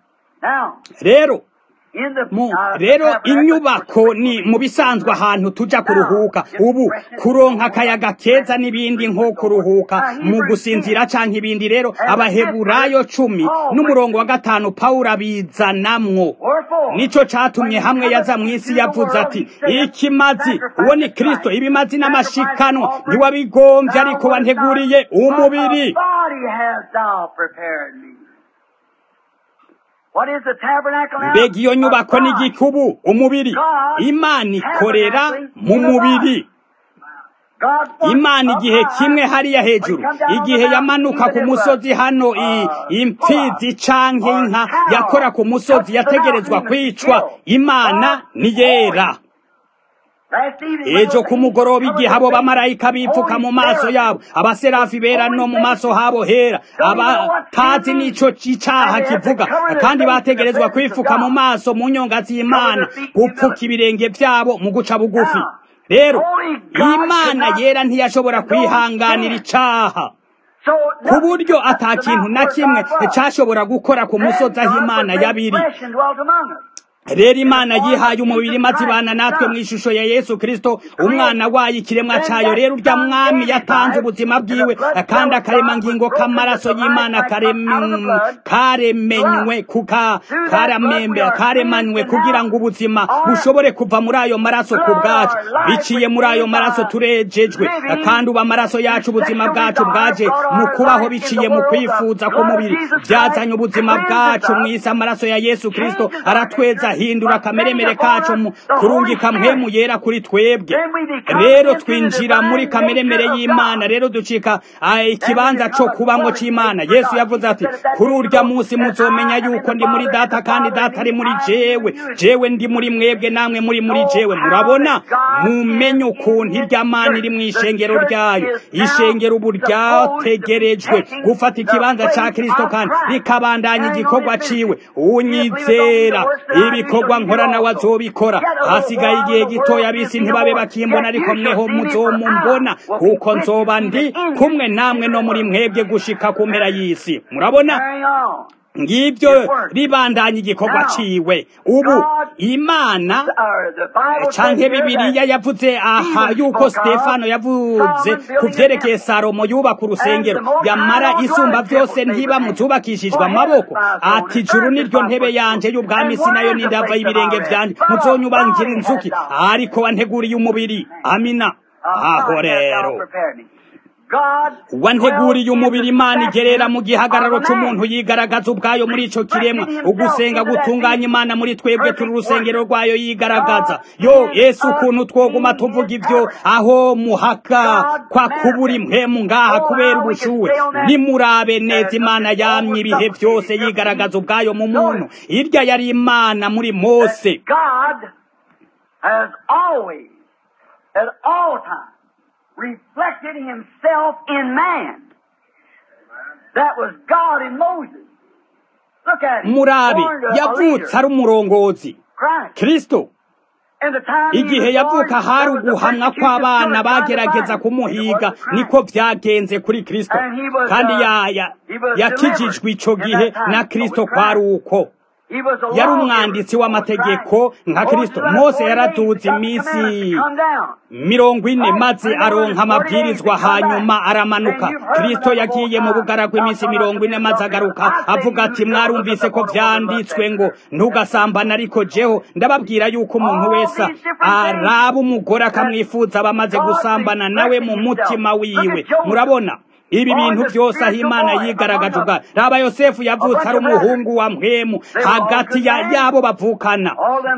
Now, rero in the mu uh, rero tabernacle, inyubako ni mu bisanzwe ahantu tuja kuruhuka ubu kuronka akayaga keza n'ibindi nko kuruhuka mu gusinzira canke ibindi rero abaheburayo cumi n'umurongo wa gatanu pawulo abizanamwo Wherefore, nico catumye hamwe yaza mw'isi yavuze ati ikimazi uwo ni kristo ibimazi n'amashikanwa ntiwabigombye ariko wanteguriye umubiri body hast thou prepared me. What is the tabernacle now? mbega iyo nyubako A ni body. igikubu umubiri imana ikorera mu mubiri God first imana up igihe high. kimwe hariya hejuru igihe yamanuka ku musozi hano i- impfizi canke inka yakora ku musozi yategerezwa kwicwa imana ni yera Last evening, ejo ku mugoroba igihe abo bamarayika bipfuka mu maso yabo abaserafi bera no mu maso habo hera abatazi n'ico icaha kivuga kandi bategerezwa kwifuka mu maso mu nyonga z'imana gupfuka ibirenge vyabo mu guca bugufi rero imana yera ntiyashobora kwihanganira icaha So ku buryo ata kintu na kimwe cashobora gukora ku musozi aho imana yabiri rero imana yihaye umubiri maze ibana natwe mu ishusho ya yesu kristo umwana wayo ikiremwa cayo rero urya mwami yatanze ubuzima bwiwe kandi akaremangingo k'amaraso y'imana karem- karemenywe kuka karamembe karemanywe kugira ngo ubuzima bushobore kuva muri ayo maraso ku bwacu biciye muri ayo maraso turejejwe kandi ubu amaraso yacu ubuzima bwacu bwaje mu kubaho biciye mu kwifuza k'umubiri byazanye ubuzima bwacu mu isi amaraso ya yesu kristo aratweza ahindura akameremere kacu mu kurungika mpwemu yera kuri twebwe rero twinjira muri kameremere y'imana rero ducika ah, ikibanza co kubamwo c'imana yesu yavuze ati kuri urya munsi muzomenya yuko ndi muri data kandi data ari muri jewe jewe ndi muri mwebwe namwe muri muri jewe murabona mumenye ukuntu irya mana iri mu ishengero ryayo ishengero ubu ryategerejwe gufata ikibanza ca kristo kandi rikabandanya igikorwa ciwe unyizera ibikorwa nkora nawe azobikora hasigaye igihe gitoya abisi ntibabe bakimbona ariko mweho muzomumbona kuko nzoba ndi kumwe namwe no muri mwebwe gushika ku mpera y'isi murabona ngibyo ribandanya igikorwa ciwe ubu imana canke bibiliya yavuze aha yuko stefano yavuze ku vyerekeye salomo yubaka urusengero yamara isumba vyose ntiba muzubakishijwe amaboko ati ijuru niryo ntebe yanje y'ubwami si nayo n'indava y'ibirenge vyanje muzonyubankira inzuki ariko wanteguriye umubiri amina aho rero wanteguriye umubiri imana igerera mu gihagararo c'umuntu yigaragaza ubwayo muri ico kiremwa ugusenga gutunganya imana muri twebwe turi urusengero rwayo yigaragaza yo yesu ukuntu twoguma tuvuga ivyo aho muhaka kwa kubura impwemu ngaha kubera ubushuwe nimurabe neza imana yamye ibihe vyose yigaragaza ubwayo mu muntu irya yari imana muri mose at all times reflected himself in man. That was God in Moses. Look at him. murabe yavutse ari umurongozi kristo igihe yavuka hari uguhamwa kw'abana bagerageza kumuhiga niko vyagenze kuri kristo kandi yakijijwe ico gihe na kristo kwari uko yari umwanditsi w'amategeko nka kristo mose yaraduze iminsi mirongo ine maze aronka amabwirizwa hanyuma aramanuka kristo yagiye mu bugaragwa iminsi mirongo ine maze agaruka avuga ati mwarumvise ko vyanditswe ngo ntugasambana ariko jeho ndababwira yuko umuntu wese araba umugore akamwifuza aba amaze gusambana nawe mu mutima wiwe murabona ibi bintu byose aho imana yigaragaje ubwa raba yosefu yavutse ari umuhungu wa mpwemu hagati ya yabo bavukana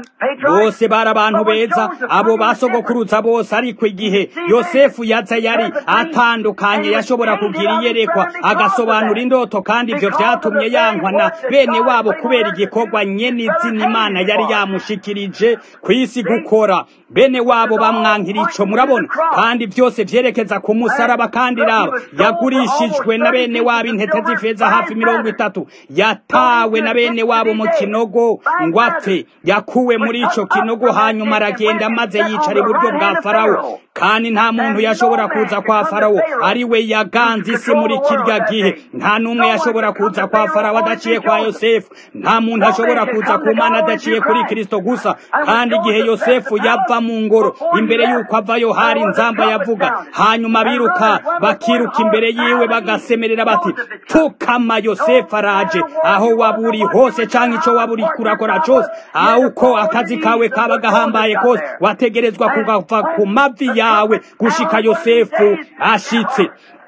bose bari abantu beza abo basogokuruza bose ariko igihe yosefu yaza yari atandukanye yashobora kugira iyerekwa agasobanura indoto kandi ibyo byatumye yankwa na bene wabo kubera igikorwa nyene izina imana yari yamushikirije ku isi gukora bene wabo bamwankira ico murabona kandi byose vyerekeza ku musaraba kandi raba yagurishijwe na bene wabo intete z'ifeza hafi mirongo itatu yatawe na bene wabo mu kinogo ngo apfe yakuwe muri ico kinogo hanyuma aragenda maze yicara iburyo bwa farawo kandi nta muntu yashobora kuza kwa farawo ari we yaganze isi muri kirya gihe nta n'umwe yashobora kuza kwa farawo adaciye kwa yosefu nta muntu ashobora kuza ku mana adaciye kuri kristo gusa kandi igihe yosefu yava mu ngoro imbere y'uko avayo hari inzamba yavuga hanyuma biruka bakiruka imbere yiwe bagasemerera bati pfukama yosefu araje aho waba uri hose canke ico waba uri kurakora cose aho uko akazi kawe kaba gahambaye kose wategerezwa kugava ku mavi yawe gushika yosefu ashitse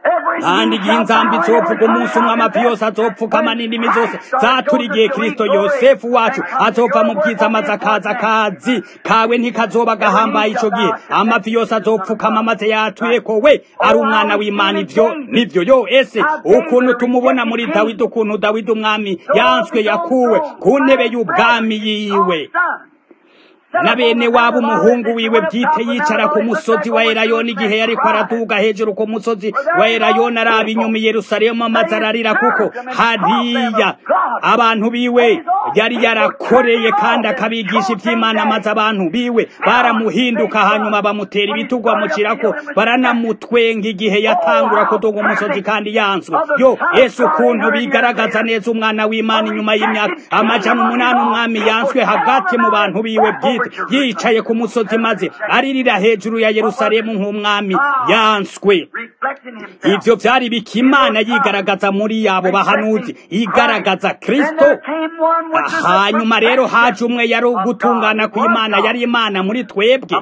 kandi igihe inzambi izopfuka umunsi umwe amavi yose azopfukama n'indimi zose zaturigiye kristo yosefu wacu azova mu bwiza maze akaza akazi kawe ntikazoba gahambaye ico gihe amavi yose azopfukama maze yatuye ko we ari umwana w'imana ivyo nivyo yo ese ukuntu tumubona muri dawidi ukuntu dawidi umwami yanswe yakuwe ku ntebe y'ubwami yiwe na bene wabo umuhungu wiwe bwite yicara ku musozi wa erayoni igihe yariko araduga hejuru ku musozi wa erayoni araba inyuma yerusalemu amaze ararira kuko hariya abantu biwe yari yarakoreye kandi akabigisha ivy'imana maze abantu biwe baramuhinduka hanyuma bamutera ibitugu bamucirako baranamutwenga igihe yatangura kuduga umusozi kandi yanswe yo yesu ukuntu bigaragaza neza umwana w'imana inyuma y'imyaka amajana umunani umwami yanswe hagati mu bantu biwe bwite yicaye ku musozi maze aririra hejuru ya yerusalemu nk'umwami yanswe ivyo vyari bikimana yigaragaza muri yabo bahanuzi igaragaza kristo hanyuma rero haje umwe yari ugutungana kw'imana yari imana muri twebwe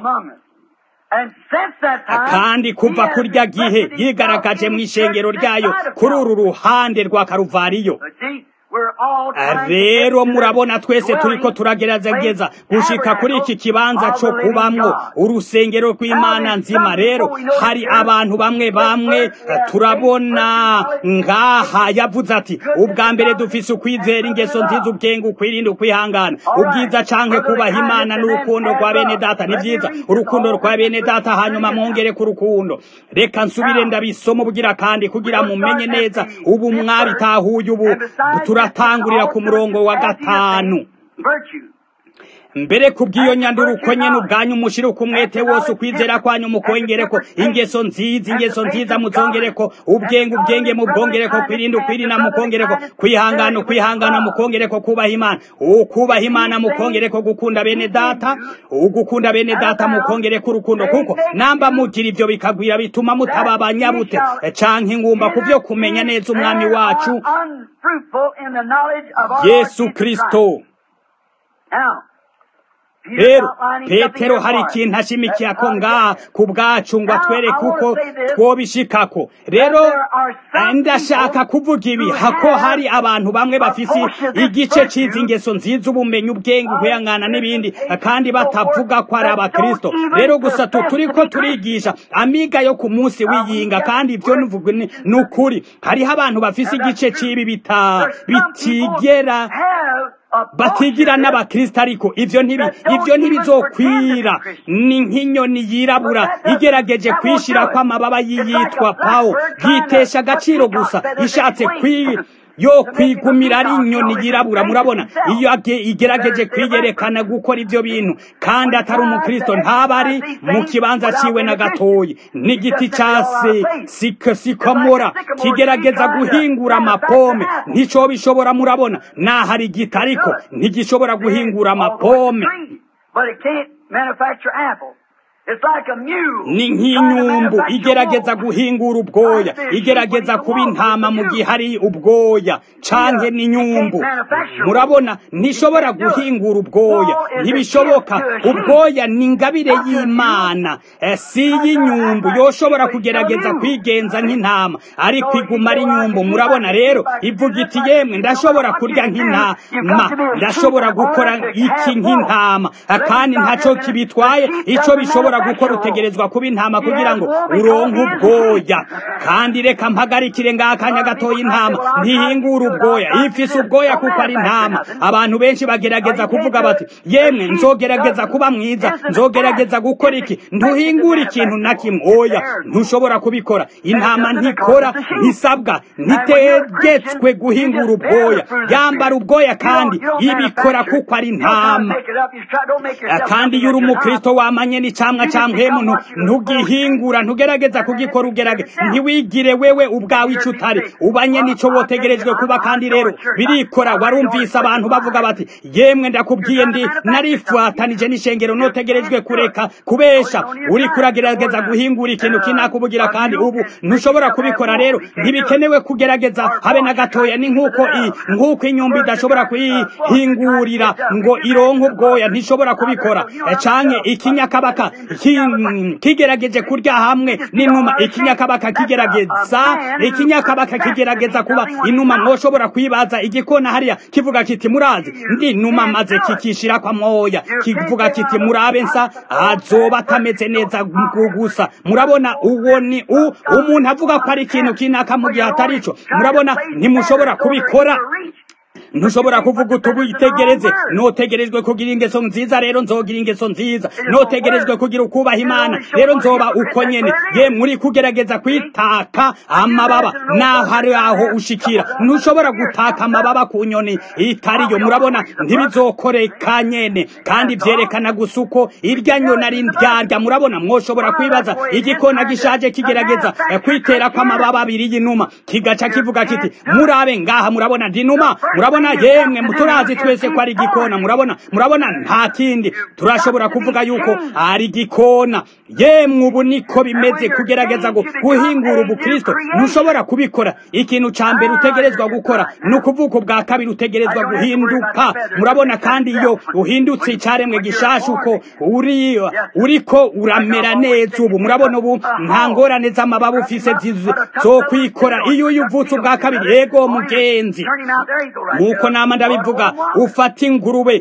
kandi kuva kurya gihe yigaragaje mu ishengero ryayo kuri uru ruhande rwa karuvariyo rero murabona twese turiko turagerageza gushika kuri iki kibanza co kubamwo urusengero rw'imana nzima rero hari abantu bamwe bamwe turabona ngaha yavuze ati ubwa mbere dufise ukwizera ingeso nziza ubwenge ukwirinda ukwihangana ubwiza canke kubaha imana n'urukundo rwa bene data ni vyiza urukundo rwa bene data hanyuma mwongere ku rukundo reka nsubire ndabisoma ubugira kandi kugira mumenye neza ubu mwabitahuye ubu turatangurira ku murongo wa gatanu mbere kubw'iyo nyanduruko nyene ubwanyu mushire ku mwete wose ukwizera kwanyu mukongereko ingeso nziza ingeso nziza muzongereko ubwenge ubwenge mubwongereko kwirinda ukwirinda mukongereko kwihangana ukwihangana mukongereko kubaha imana ukubaha imana mukongereko gukunda bene data ugukunda bene data mukongereko urukundo kuko namba mugira ivyo bikagwira bituma mutaba abanyabute canke ingumba ku vyo kumenya neza umwami wacu yesu kristo rero petero hari ikintu ashimikiye ako ngaha ku bwacu ngo atwereke uko twobishikako rero ndashaka kuvuga ibi hako hari abantu bamwe bafise igice c'izi ngeso nziza ubumenyi ubwenge ukwihangana n'ibindi kandi batavuga ko ari abakristo rero gusa turiko turigisha amiga yo ku munsi w'iyinga kandi ivyo ni ukuri hariho abantu bafise igice c'ibi bitigera batigira n'abakristo ariko ivyo ntibi ivyo ntibizokwira ni nk'inyoni yirabura igerageje kwishira ko amababa yiyitwa pawo yitesha agaciro gusa ishatse kwi yo kwigumira ari inyoni yirabura murabona iyo igerageje kwiyerekana gukora ivyo bintu kandi atari umukristo ntaba ari mu kibanza ciwe na gatoyi n'igiti case sikomora kigerageza guhingura amapome ntico bishobora murabona nahari igiti ariko ntigishobora guhingura amapome ni nk'inyumbu igerageza guhingura ubwoya igerageza kuba intama mu gihe hari ubwoya canke n'inyumbu murabona ntishobora guhingura ubwoya ntibishoboka ubwoya ni ingabire y'imana si y'inyumbu yoshobora kugerageza kwigenza nk'intama ariko iguma ari inyumbu murabona rero ivuga iti yemwe ndashobora kurya nk'intama ndashobora gukora iki nk'intama kandi ntaco kibitwaye ico bishobora gukora utegerezwa kuba intama kugira ngo uronke ubwoya kandi reka mpagarikire ngakanya gatoya intama ntihingura ubwoya ifise ubwoya kuko ari intama abantu benshi bagerageza kuvuga bati yemwe nzogerageza kuba mwiza nzogerageza gukora iki ntuhingura ikintu na kimwe oya ntushobora kubikora intama ntikora ntisabwa ntitegetswe guhingura ubwoya yambara ubwoya kandi ibikora kuko ari intama kandi iyo uri umukristo wamanye n'icamwa ca mpemu ntugihingura ntugerageza kugikora ugerage ntiwigire wewe ubwawe ico utari ubanye nico wotegerejwe kuba kandi rero birikora warumvise abantu bavuga bati yemwe ndakubwiye ndi narifatanije n'ishengero notegerejwe kureka kubesha uri kuragerageza guhingura ikintu kinakubugira kandi ubu ntushobora kubikora rero ntibikenewe kugerageza habe na gatoya ni nk'uko nk'uko inyumba idashobora kuyihingurira ngo ironke ubwoya ntishobora kubikora canke ikinyakabaka kigerageje kurya hamwe n'inuma ikinyakabaka kigerageza ikinyakabaka kigerageza kuba inuma mwoshobora kwibaza igikona hariya kivuga kiti murazi ndi numa maze kikishira kwa moya kivuga kiti murabe nsa azoba atameze neza gusa murabona uwo ni umuntu avuga ko ari ikintu kinaka mu gihe atari ico murabona ntimushobora kubikora ntushobora kuvuga uti witegereze notegerejwe kugira ingeso nziza rero nzogira ingeso nziza notegerejwe kugira ukubaha imana rero nzoba uko nyene ye muri kugerageza kwitaka amababa naho hari aho ushikira ntushobora gutaka amababa ku nyoni itariyo murabona ntibizokoreka nyene kandi vyerekana gusa uko irya nyoni ari ndyarya murabona mwoshobora kwibaza igikona gishaje kigerageza kwitera kw'amababa abiri y'inuma kigaca kivuga kiti murabe ngaha murabona ndinuma murabona yemwe turazi twese ko ari igikona murabona murabona nta kindi turashobora kuvuga yuko ari igikona yemwe ubu niko bimeze kugerageza ngo guhingura ubukristo ntushobora kubikora ikintu ca mbere utegerezwa gukora ni ukuvuga ubwa kabiri utegerezwa guhinduka murabona kandi iyo uhindutse icaremwe gishasha uko uri uriko uramera neza ubu murabona ubu nta ngorane z'amababa ufise zo kwikora iyo uyuvutse ubwa kabiri yego mugenzi nk'uko nama ndabivuga ufata ingurube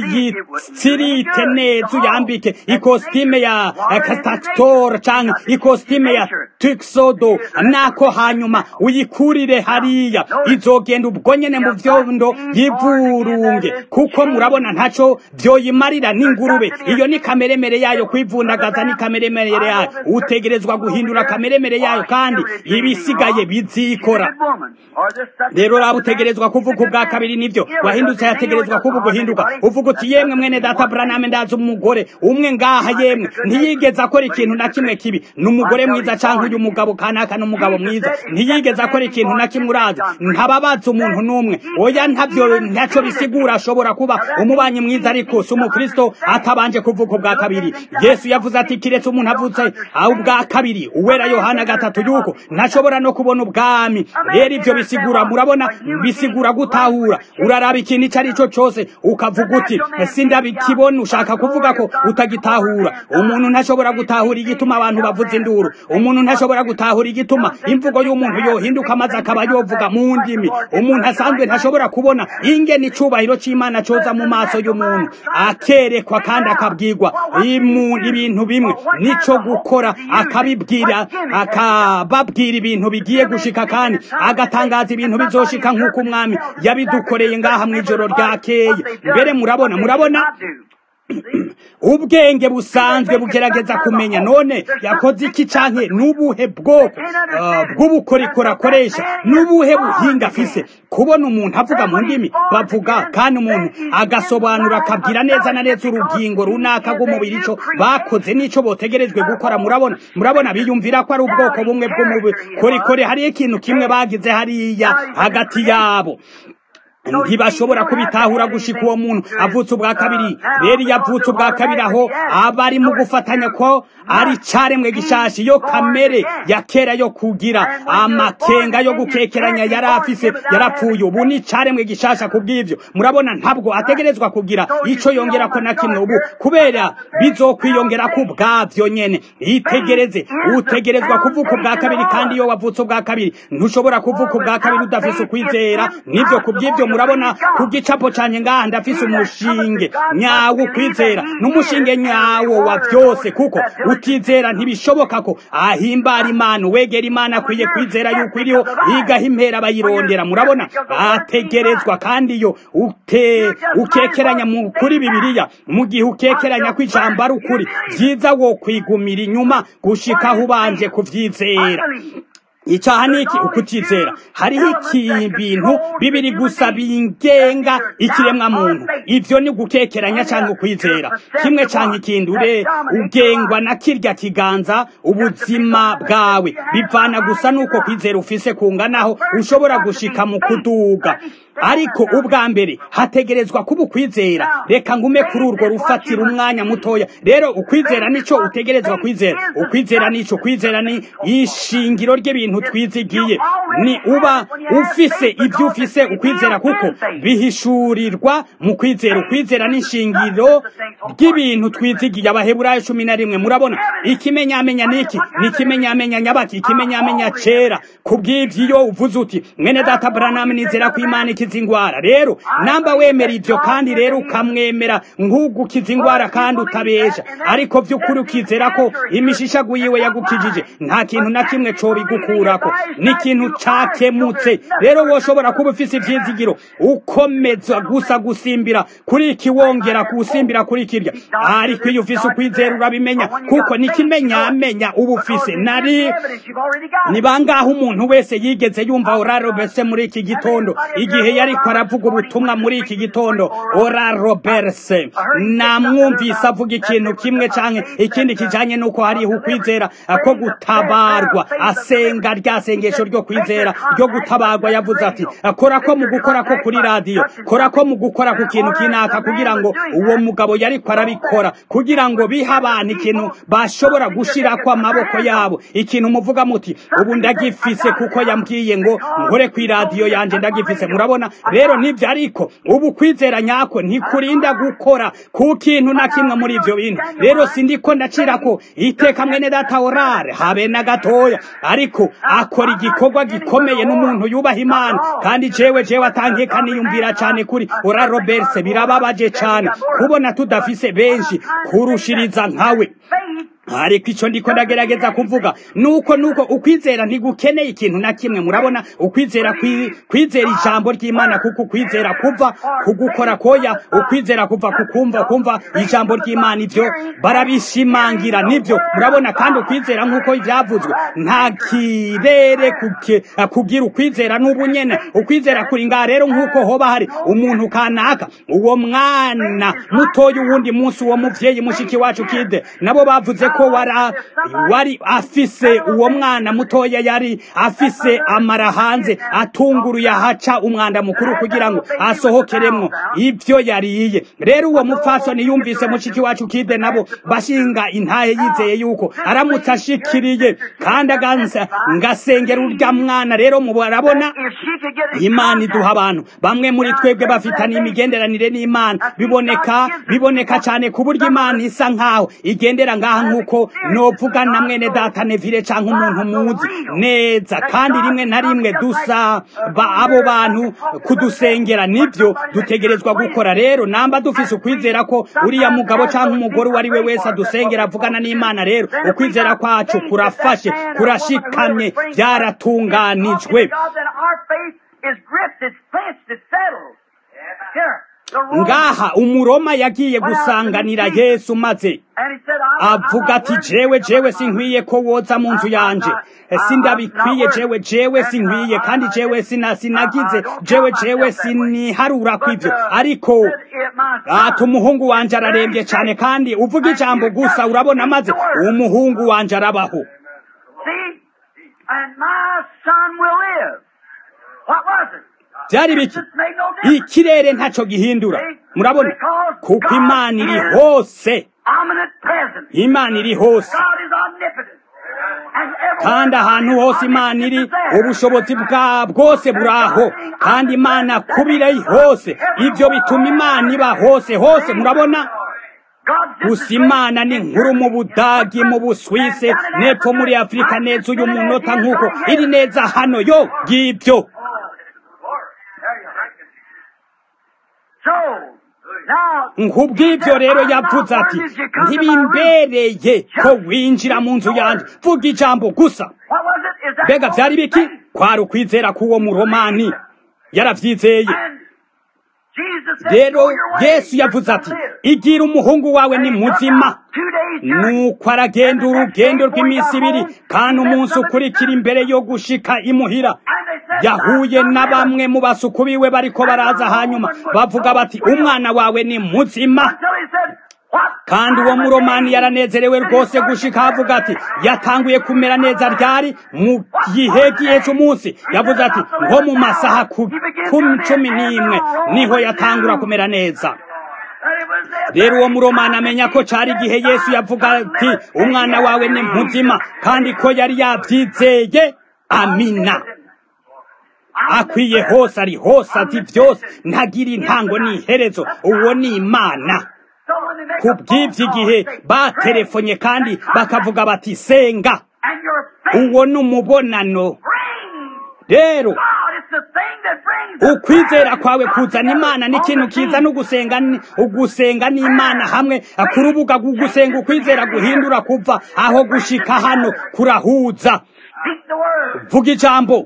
uyitsirite neza uyambike ikositime ya kastator canke ikositime ya tuxodo nako hanyuma uyikurire hariya izogenda ubwo nyene mu vyondo yivurunge kuko murabona ntaco vyoyimarira n'ingurube iyo ni kameremere yayo kwivundagaza ni kameremere yayo utegerezwa guhindura kameremere yayo kandi ibisigaye bizikora rero raba utegerezwa kuvuga ubwa kabiri nivyo wahindutse yategerezwa kuba guhinduka uvuga uti yemwe mwene data Branham ndazi umugore umwe ngaha yemwe ntiyigeze akora ikintu na kimwe kibi n'umugore mwiza canke uyu mugabo kanaka n'umugabo mwiza ntiyigeze akora ikintu na kimwe urazi ntababaza umuntu n'umwe oya ntavyo ntaco bisigura ashobora kuba umubanyi mwiza ariko si umukristo atabanje kuvuka ubwa kabiri yesu yavuze ati kiretse umuntu avutse ubwa kabiri uwera yohana gatatu yuko ntashobora no kubona ubwami rero ivyo bisigura murabona bisigura gutahura uraraba ikintu ico ari cyo cose ukavuga uti sindabikibona ushaka kuvuga ko utagitahura umuntu ntashobora gutahura igituma abantu bavuza induru umuntu ntashobora gutahura igituma imvugo y'umuntu yohinduka maze akaba yovuga mu ndimi umuntu asanzwe ntashobora kubona ingene icubahiro c'imana coza mu maso y'umuntu akerekwa kandi akabwirwa ibintu bimwe nico gukora akabibwira akababwira ibintu bigiye gushika kandi agatangaza ibintu bizoshika nk'uko umwami yabidukoreye ngaha mw'ijoro ryakeye mbere murabona murabona ubwenge busanzwe bugerageza kumenya none yakoze iki canke n'ubuhe bwoko bw'ubukorikori akoresha n'ubuhe buhinga afise kubona umuntu avuga mu ndimi bavuga kandi umuntu agasobanura akabwira neza na neza urugingo runaka rw'umubiri ico bakoze n'ico botegerejwe gukora murabona murabona biyumvira ko ari ubwoko bumwe bw'umubukorikori hariyo ikintu kimwe bagize hariya hagati yabo ntibashobora kubitahura gushika uwo muntu avutse ubwa kabiri rero iyo avutse ubwa kabiri aho aba ari mu gufatanya ko ari caremwe gishashi yo kamere ya kera yo kugira amakenga yo gukekeranya yari afise yarapfuye ubu ni caremwe gishasha kubw'ivyo murabona ntabwo ategerezwa kugira ico yongera ko na kimwe ubu kubera bizokwiyongera ku bwavyo nyene itegereze utegerezwa kuvuka ubwa kabiri kandi iyo wavutse ubwa kabiri ntushobora kuvuka ubwa kabiri udafise ukwizera nivyo kubw'ivyo murabona ku gicapo canje ngaha ndafise umushinge nyawo ukwizera n'umushinge nyawo wa vyose kuko utizera ntibishoboka ko ahimbara imana wegera imana akwiye kwizera yuko iriho igaha impera bayirondera murabona ategerezwa kandi iyo ute ukekeranya mu kuri bibiliya mu gihe ukekeranya ko ijambo ari ukuri vyiza wo kwigumira inyuma gushikaho ubanje kuvyizera icaha niki ukutizera hariho ibintu bibiri gusa bingenga ikiremwa muntu ivyo ni gukekeranya canke ukwizera kimwe canke ikindi ure ugengwa na kirya kiganza ubuzima bwawe bivana gusa nuko kwizera ufise kunganaho ushobora gushika mu kuduga ariko ubwa mbere hategerezwa kuba ukwizera reka ngume kuri urwo rufatira umwanya mutoya rero ukwizera nico utegerezwa kwizera ukwizera nico kwizera ni ishingiro ry'ibintu twizigiye ni uba ufise ibyo ufise ukwizera kuko bihishurirwa mu kwizera ukwizera n'ishingiro ry'ibintu twizigiye abaheburayo cumi na rimwe murabona ikimenyamenya niki ni ikimenyamenya nyabaki ikimenyamenya cera kubw'ivyo iyo uvuze uti mwene data Branham nizera ko imana ikiza ingwara rero namba wemera ivyo kandi rero ukamwemera nk'ugukiza ingwara kandi utabesha ariko vy'ukuri ukizera ko imishishagu yiwe yagukijije nta kintu na kimwe cobigukurako ni ikintu cakemutse rero woshobora kuba ufise ivyizigiro ukomeza gusa gusimbira kuri iki wongera kusimbira kuri kirya ariko iyo ufise ukwizera urabimenya kuko nikimenyamenya uba ufise nari ni bangahe umuntu wese yigeze yumva orarobese muri iki gitondo igihe yariko aravuga ubutumwa muri iki gitondo orarobese namwumvise avuga ikintu kimwe canke ikindi kijanye nuko hariho ukwizera ko gutabarwa asenga rya sengesho ryo kwizera ryo gutabarwa yavuze ati kora ko mu gukora ko kuri radiyo kora ko mu gukora ku kintu kinaka kugira ngo uwo mugabo yariko arabikora kugira ngo bihe abantu ikintu bashobora gushirako amaboko yabo ikintu muvuga muti ubu ndagifise kuko yambwiye ngo nkore ku iradiyo yanje ndagifise murabona rero nivyo ariko ubu kwizera nyako ntikurinda gukora ku kintu na kimwe muri ivyo bintu rero sindiko ndacirako iteka mwene data orare habe na gatoya ariko akora igikorwa gikomeye n'umuntu yubaha imana kandi jewe jewe atankeka niyumvira cane kuri ora roberse birababaje cane kubona tudafise benshi kurushiriza nkawe ariko icyo ndiko ndagerageza kuvuga nuko nuko ukwizera ntigukeneye ikintu na kimwe murabona ukwizera kwizera ijambo ry'imana kuko ukwizera kuva kugukora koya ukwizera kuva kukumva kumva ijambo ry'imana ivyo barabishimangira nivyo murabona kandi ukwizera nk'uko ivyavuzwe nta kirere kugira ukwizera n'ubu nyene ukwizera kuri ngaha rero nk'uko hoba hari umuntu kanaka uwo mwana mutoya uwundi munsi uwo muvyeyi mushiki wacu kide nabo bavuze ko wara wari afise uwo mwana mutoya yari afise amara hanze atunguruye ahaca umwanda mukuru kugira ngo asohokeremwo ivyo yariye rero uwo mupfasoni yumvise mushiki wacu kide nabo bashinga intahe yizeye yuko aramutse ashikiriye kandi aganza ngasengera urya mwana rero mubarabona imana iduha abantu bamwe muri twebwe bafitanye imigenderanire n'imana biboneka biboneka cyane ku buryo imana isa nkaho igendera ngaha nk'uko novuga na mwene data nevire canke umuntu muzi neza kandi rimwe na rimwe dusa abo bantu kudusengera nibyo dutegerezwa gukora rero namba dufise ukwizera ko uriya mugabo canke umugore uwo ari we wese adusengera avugana n'imana rero ukwizera kwacu kurafashe kurashikamye byaratunganijwe ngaha umuroma yagiye gusanganira yesu maze avuga ati jewe jewe sinkwiye ko woza mu nzu yanje sindabikwiye jewe jewe sinkwiye kandi jewe sina sinagize jewe jewe siniharura kw'ivyo ariko ati umuhungu wanje ararembye cyane kandi uvuga ijambo gusa urabona maze umuhungu wanje arabaho byari biki ikirere ntacyo gihindura murabona kuko imana iri hose imana iri hose kandi ahantu hose imana iri ubushobozi bwa bwose buraho kandi imana kubira hose ibyo bituma imana iba hose hose murabona gusa imana ni nkuru mu budagi mu buswise n'epfo muri afurika neza uyu munota nk'uko iri neza hano yo ngibyo nk'ubw'ibyo rero yavuze ati ntibimbereye ko winjira mu nzu yanjye vuga ijambo gusa mbega byari biki kwari ukwizera k'uwo muromani yarabyizeye rero yesu yavuze ati igira umuhungu wawe ni muzima nuko aragenda urugendo rw'iminsi ibiri kandi umunsi ukurikira imbere yo gushika imuhira yahuye na bamwe mu basuku biwe bariko baraza hanyuma bavuga bati umwana wawe ni muzima kandi uwo muromani yaranezerewe rwose gushika avuga ati yatanguye kumera neza ryari mu gihe gihe cy'umunsi yavuze ati nko mu masaha cumi n'imwe niho yatangura kumera neza rero uwo muromani amenya ko cari igihe yesu yavuga ati umwana wawe ni muzima kandi ko yari yabyizeye amina akwiye hose ari hose ati byose ntagira intango n'iherezo uwo ni imana ku bw'ibyo igihe batelefonye kandi bakavuga bati senga uwo ni umubonano rero ukwizera kwawe kuzana imana n'ikintu kiza no gusenga ugusenga n'imana hamwe ku rubuga gusenga ukwizera guhindura kuva aho gushika hano kurahuza vuga ijambo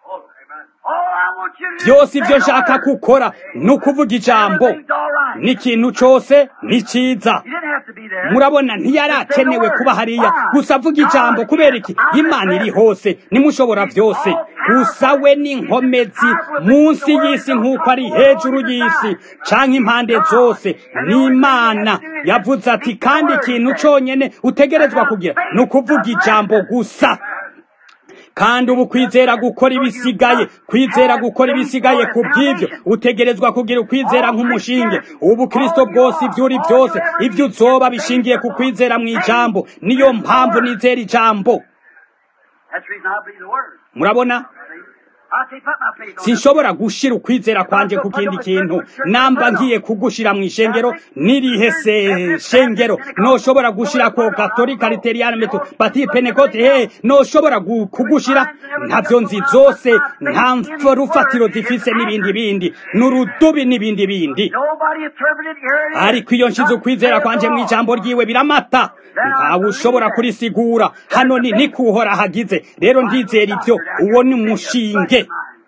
byose ibyo nshaka gukora ni ukuvuga ijambo n'ikintu cyose ni cyiza murabona ntiyarakenewe kuba hariya gusa avuga ijambo kubera iki imana iri hose nimushobora byose gusa we n'inkomezi munsi y'isi nk'uko ari hejuru y'isi cyangwa impande zose ni imana yavuze ati kandi ikintu cyonyine utegerezwa kugira ni ukuvuga ijambo gusa kandi ubu kwizera gukora ibisigaye kwizera gukora ibisigaye ku bw'ibyo utegerezwa kugira ukwizera nk'umushinge ubu kirisito bwose ibyo uri byose ibyo uzoba bishingiye ku kwizera mu ijambo niyo mpamvu nizera ijambo murabona sinshobora gushira ukwizera kwanje ku kindi kintu namba ngiye kugushira mu ishengero nirihe se shengero noshobora gushira ko katolika literiana metu bati penekote he noshobora kugushira ntavyo nzi zose nta rufatiro zifise n'ibindi bindi n'urudubi n'ibindi bindi ariko iyo nshize ukwizera kwanje mu ijambo ryiwe biramata ntawe ushobora kurisigura hano ni nikuhora hagize rero ndizera ivyo uwo ni umushinge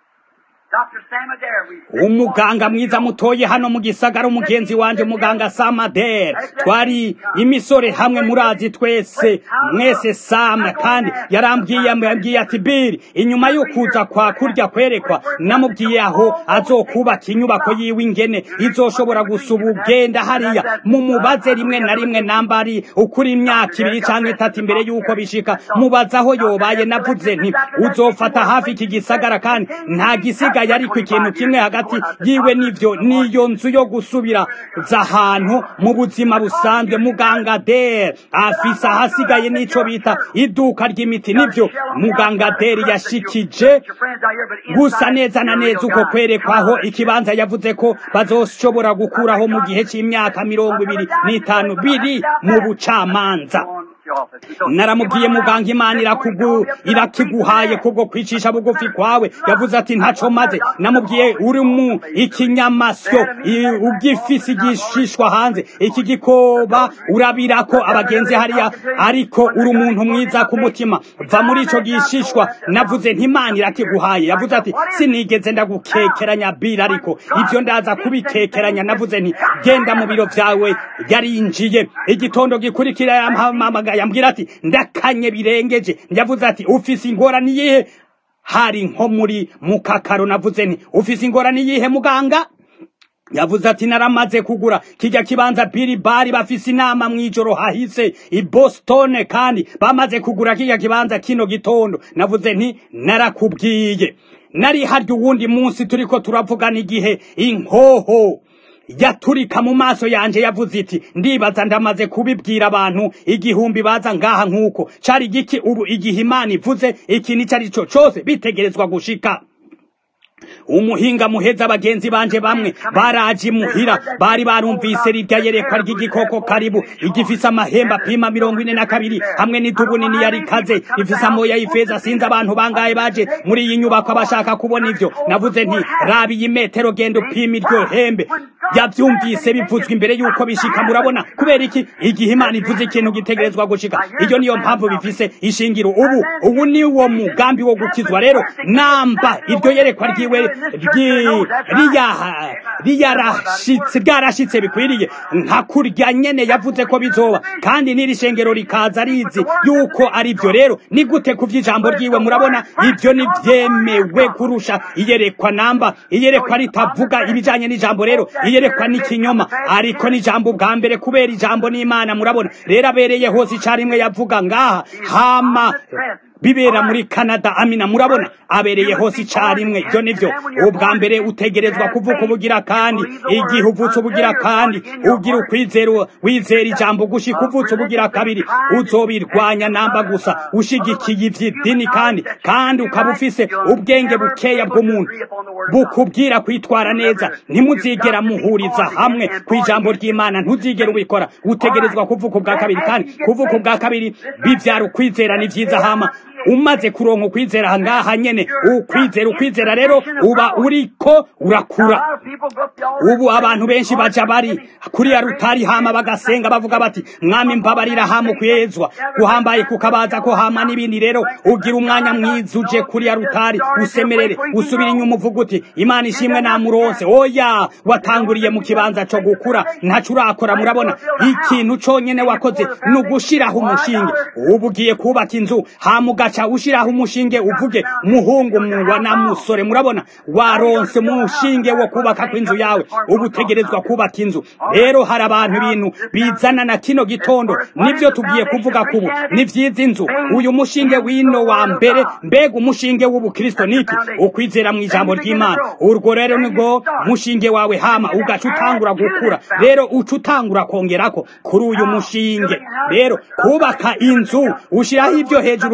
umuganga mwiza mutoye hano mu gisagara umugenzi wanje umuganga Samader twari imisore hamwe murazi twese mwese Sam kandi yarambwiye yambwiye ati Bill inyuma yo kuza kwa kurya kwerekwa namubwiye aho azokubaka inyubako yiwe ingene izoshobora gusuba ugenda hariya mu mubaze rimwe na rimwe nambari ukuri imyaka ibiri canke itatu imbere yuko bishika mubaza aho yobaye navuze nti uzofata hafi iki gisagara kandi nta gisiga ariko ikintu kimwe hagati yiwe n'ivyo niyo nzu yo gusubira zahantu mu buzima busanzwe muganga der afisa hasigaye n'ico bita iduka ry'imiti nivyo muganga der yashikije gusa neza na neza uko kwerekwaho ikibanza yavuze ko bazoshobora gukuraho mu gihe c'imyaka mirongo ibiri n'itanu biri mu bucamanza naramubwiye muganga imana irakugu irakiguhaye kubwo kwicisha bugufi kwawe yavuze ati ntaco maze namubwiye uri mu ikinyamasyo ugifise igishishwa hanze iki gikoba urabirako abagenzi hariya ariko uri umuntu mwiza ku mutima va muri ico gishishwa navuze nti imana irakiguhaye yavuze ati sinigeze ndagukekeranya bira ariko ivyo ndaza kubikekeranya navuze nti genda mu biro vyawe yarinjiye igitondo gikurikira yampamagaye yambwira ati ndakanye birengeje yavuze ati ufise ingorane iyihe hari nko muri mukakaro navuze nti ufise ingorane iyihe muganga yavuze ati naramaze kugura kijya kibanza biri bari bafise inama mw'ijoro hahise i Boston kandi bamaze kugura kijya kibanza kino gitondo navuze nti narakubwiye nari harya uwundi munsi turiko turavugana igihe inkoho yaturika mu maso yanje yavuze iti ndibaza ndamaze kubibwira abantu igihumbi baza ngaha nk'uko cari giki ubu igihe imana ivuze iki nico ari co cose bitegerezwa gushika umuhinga muheza abagenzi banje bamwe baraje imuhira bari barumvise rirya yerekwa ry'igikoko karibu igifise amahembe apima mirongo ine na kabiri hamwe n'idubu nini yari ikaze ifise amoya y'ifeza sinzi abantu bangaye baje muri iyi nyubako bashaka kubona ivyo navuze nti raba iyi metero genda upima iryo hembe yavyumvise bivuzwa imbere yuko bishika murabona kubera iki igihe imana ivuze ikintu gitegerezwa gushika iyo niyo mpamvu bifise ishingiro ubu ubu ni wo mugambi wo gukizwa rero namba iryo yerekwa ryiwe riyarashitse ryarashitse bikwiriye nka kurya nyene yavuze ko bizoba kandi n'iri shengero rikaza rizi yuko ari byo rero ni gute ku vy'ijambo ryiwe murabona ivyo ni vyemewe kurusha iyerekwa namba iyerekwa ritavuga ibijanye n'ijambo rero iyerekwa n'ikinyoma ariko n'ijambo bwa mbere kubera ijambo n'imana murabona rero abereye hose icarimwe yavuga ngaha hama bibera muri Canada amina murabona abereye hose icarimwe ibyo nivyo ubwa mbere utegerezwa kuvuka ubugira kandi igihe uvutse ubugira kandi ugira ukwizera wizera ijambo gushika uvutse ubugira kabiri uzobirwanya namba gusa ushigikiye ivy'idini kandi kandi ukaba ufise ubwenge bukeya bw'umuntu bukubwira kwitwara neza ntimuzigera muhuriza hamwe ku ijambo ry'imana ntuzigera ubikora utegerezwa kuvuka ubwa kabiri kandi kuvuka ubwa kabiri bivyara ukwizera ni vyiza hama umaze kuronka ukwizera ngaha nyene ukwizera ukwizera rero uba uriko urakura ubu abantu benshi baja bari kuri ya rutari hama bagasenga bavuga bati mwami mbabarira hama ukwezwa guhambaye kukabaza ko hama n'ibindi rero ugira umwanya mwiza uje kuri ya rutari usemerere usubira inyuma uvuga uti imana ishimwe namuronse oya watanguriye mu kibanza co gukura ntaco urakora murabona ikintu conyene wakoze ni ugushiraho umushinge ubu ugiye kubaka inzu hama ugaca ushiraho umushinge uvuge muhungu muwa na musore murabona waronse umushinge wo kubaka kw'inzu yawe ubu utegerezwa kubaka inzu rero hari abantu ibintu bizana na kino gitondo nivyo tugiye kuvuga kubu ni vyiza inzu uyu mushinge wino wa mbere mbega umushinge w'ubukristo niki ukwizera mu ijambo ry'imana urwo rero nibwo mushinge wawe hama ugaca utangura gukura rero uca utangura kongerako kuri uyu mushinge rero kubaka inzu ushiraho ivyo hejuru hamwe n'ibindi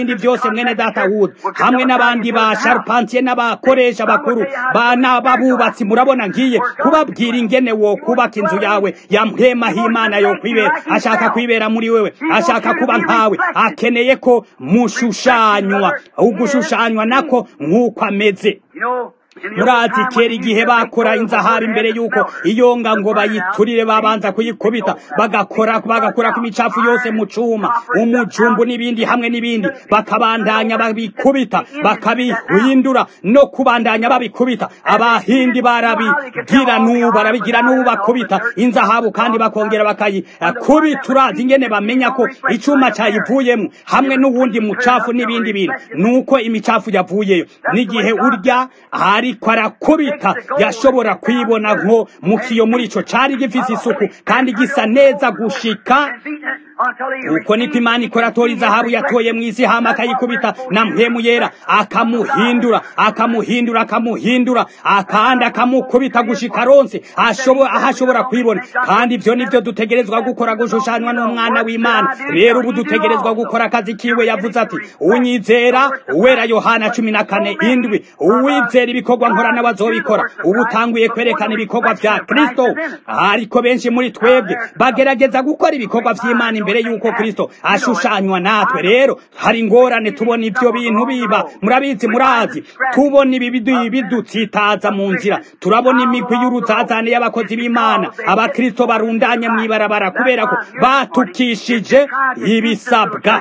n'ibindi byose mwene data wuda hamwe n'abandi ba sharpantiye n'abakoresha bakuru n'ababubatsi murabona ngiye kubabwira ingene wo kubaka inzu yawe ya mpema h'imana yo kwibera ashaka kwibera muri wewe ashaka kuba nkawe akeneye ko mushushanywa ugushushanywa nako nk'uko ameze murazi kera igihe bakora inzahari imbere y'uko iyonga ngo bayiturire babanza kuyikubita bagakora bagakura ku imicafu yose mu cuma umujumbu n'ibindi hamwe n'ibindi bakabandanya babikubita bakabihindura no kubandanya babikubita abahindi barabigira n'ubu barabigira n'ubu bakubita inzahabu kandi bakongera bakayikubita urazi ingene bamenya ko icuma cayivuyemo hamwe n'uwundi mucafu n'ibindi bintu nuko imicafu yavuyeyo n'igihe urya hari ariko arakubita yashobora kwibona nko mu kiyo muri ico cari gifise isuku kandi gisa neza gushika uko niko imana ikora atora izahabu yatoye mu isi hama akayikubita na mpemu yera akamuhindura akamuhindura akamuhindura akandi akamukubita gushika ronse aho ashobora kwibona kandi ivyo nivyo dutegerezwa gukora gushushanywa n'umwana w'imana rero ubu dutegerezwa gukora akazi kiwe yavuze ati unyizera uwera yohana cumi na kane indwi uwizera ibikorwa nkora n'abazobikora ubu utanguye kwerekana ibikorwa vya kristo ariko benshi muri twebwe bagerageza gukora ibikorwa vy'imana imbere yuko kristo ashushanywa natwe rero hari ingorane tubona ivyo bintu biba murabizi murazi tubona ibi bidutsitaza mu nzira turabona imigwi y'uruzazane y'abakozi b'imana abakristo barundanye mw'ibarabara kubera ko batukishije ibisabwa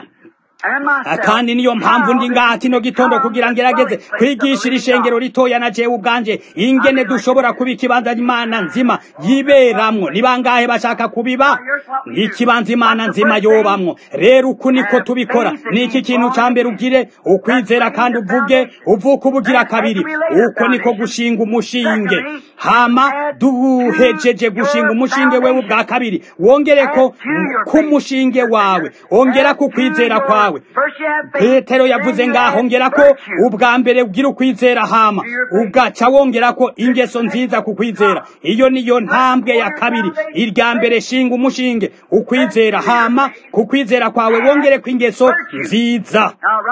kandi niyo mpamvu ndi ngaha kino gitondo kugira ngerageze kwigishira ishengero ritoya na jewe ubwanje ingene dushobora kuba ikibanza imana nzima yiberamwo ni bangahe bashaka kubiba ikibanza imana nzima yobamwo rero uku niko tubikora niki kintu ca mbere ugire ukwizera kandi uvuge uvuka ubugira kabiri uko niko gushinga umushinge hama duhejeje gushinga umushinge wewe ubwa kabiri wongereko ku mushinge wawe ongera ku kwizera kwawe petero yavuze ngaho ngera ko ubwa mbere ugira ukwizera hama ugaca wongera ko ingeso nziza ku kwizera iyo niyo ntambwe ya kabiri irya mbere shinga umushinge ukwizera hama ku kwizera kwawe wongere ko ingeso nziza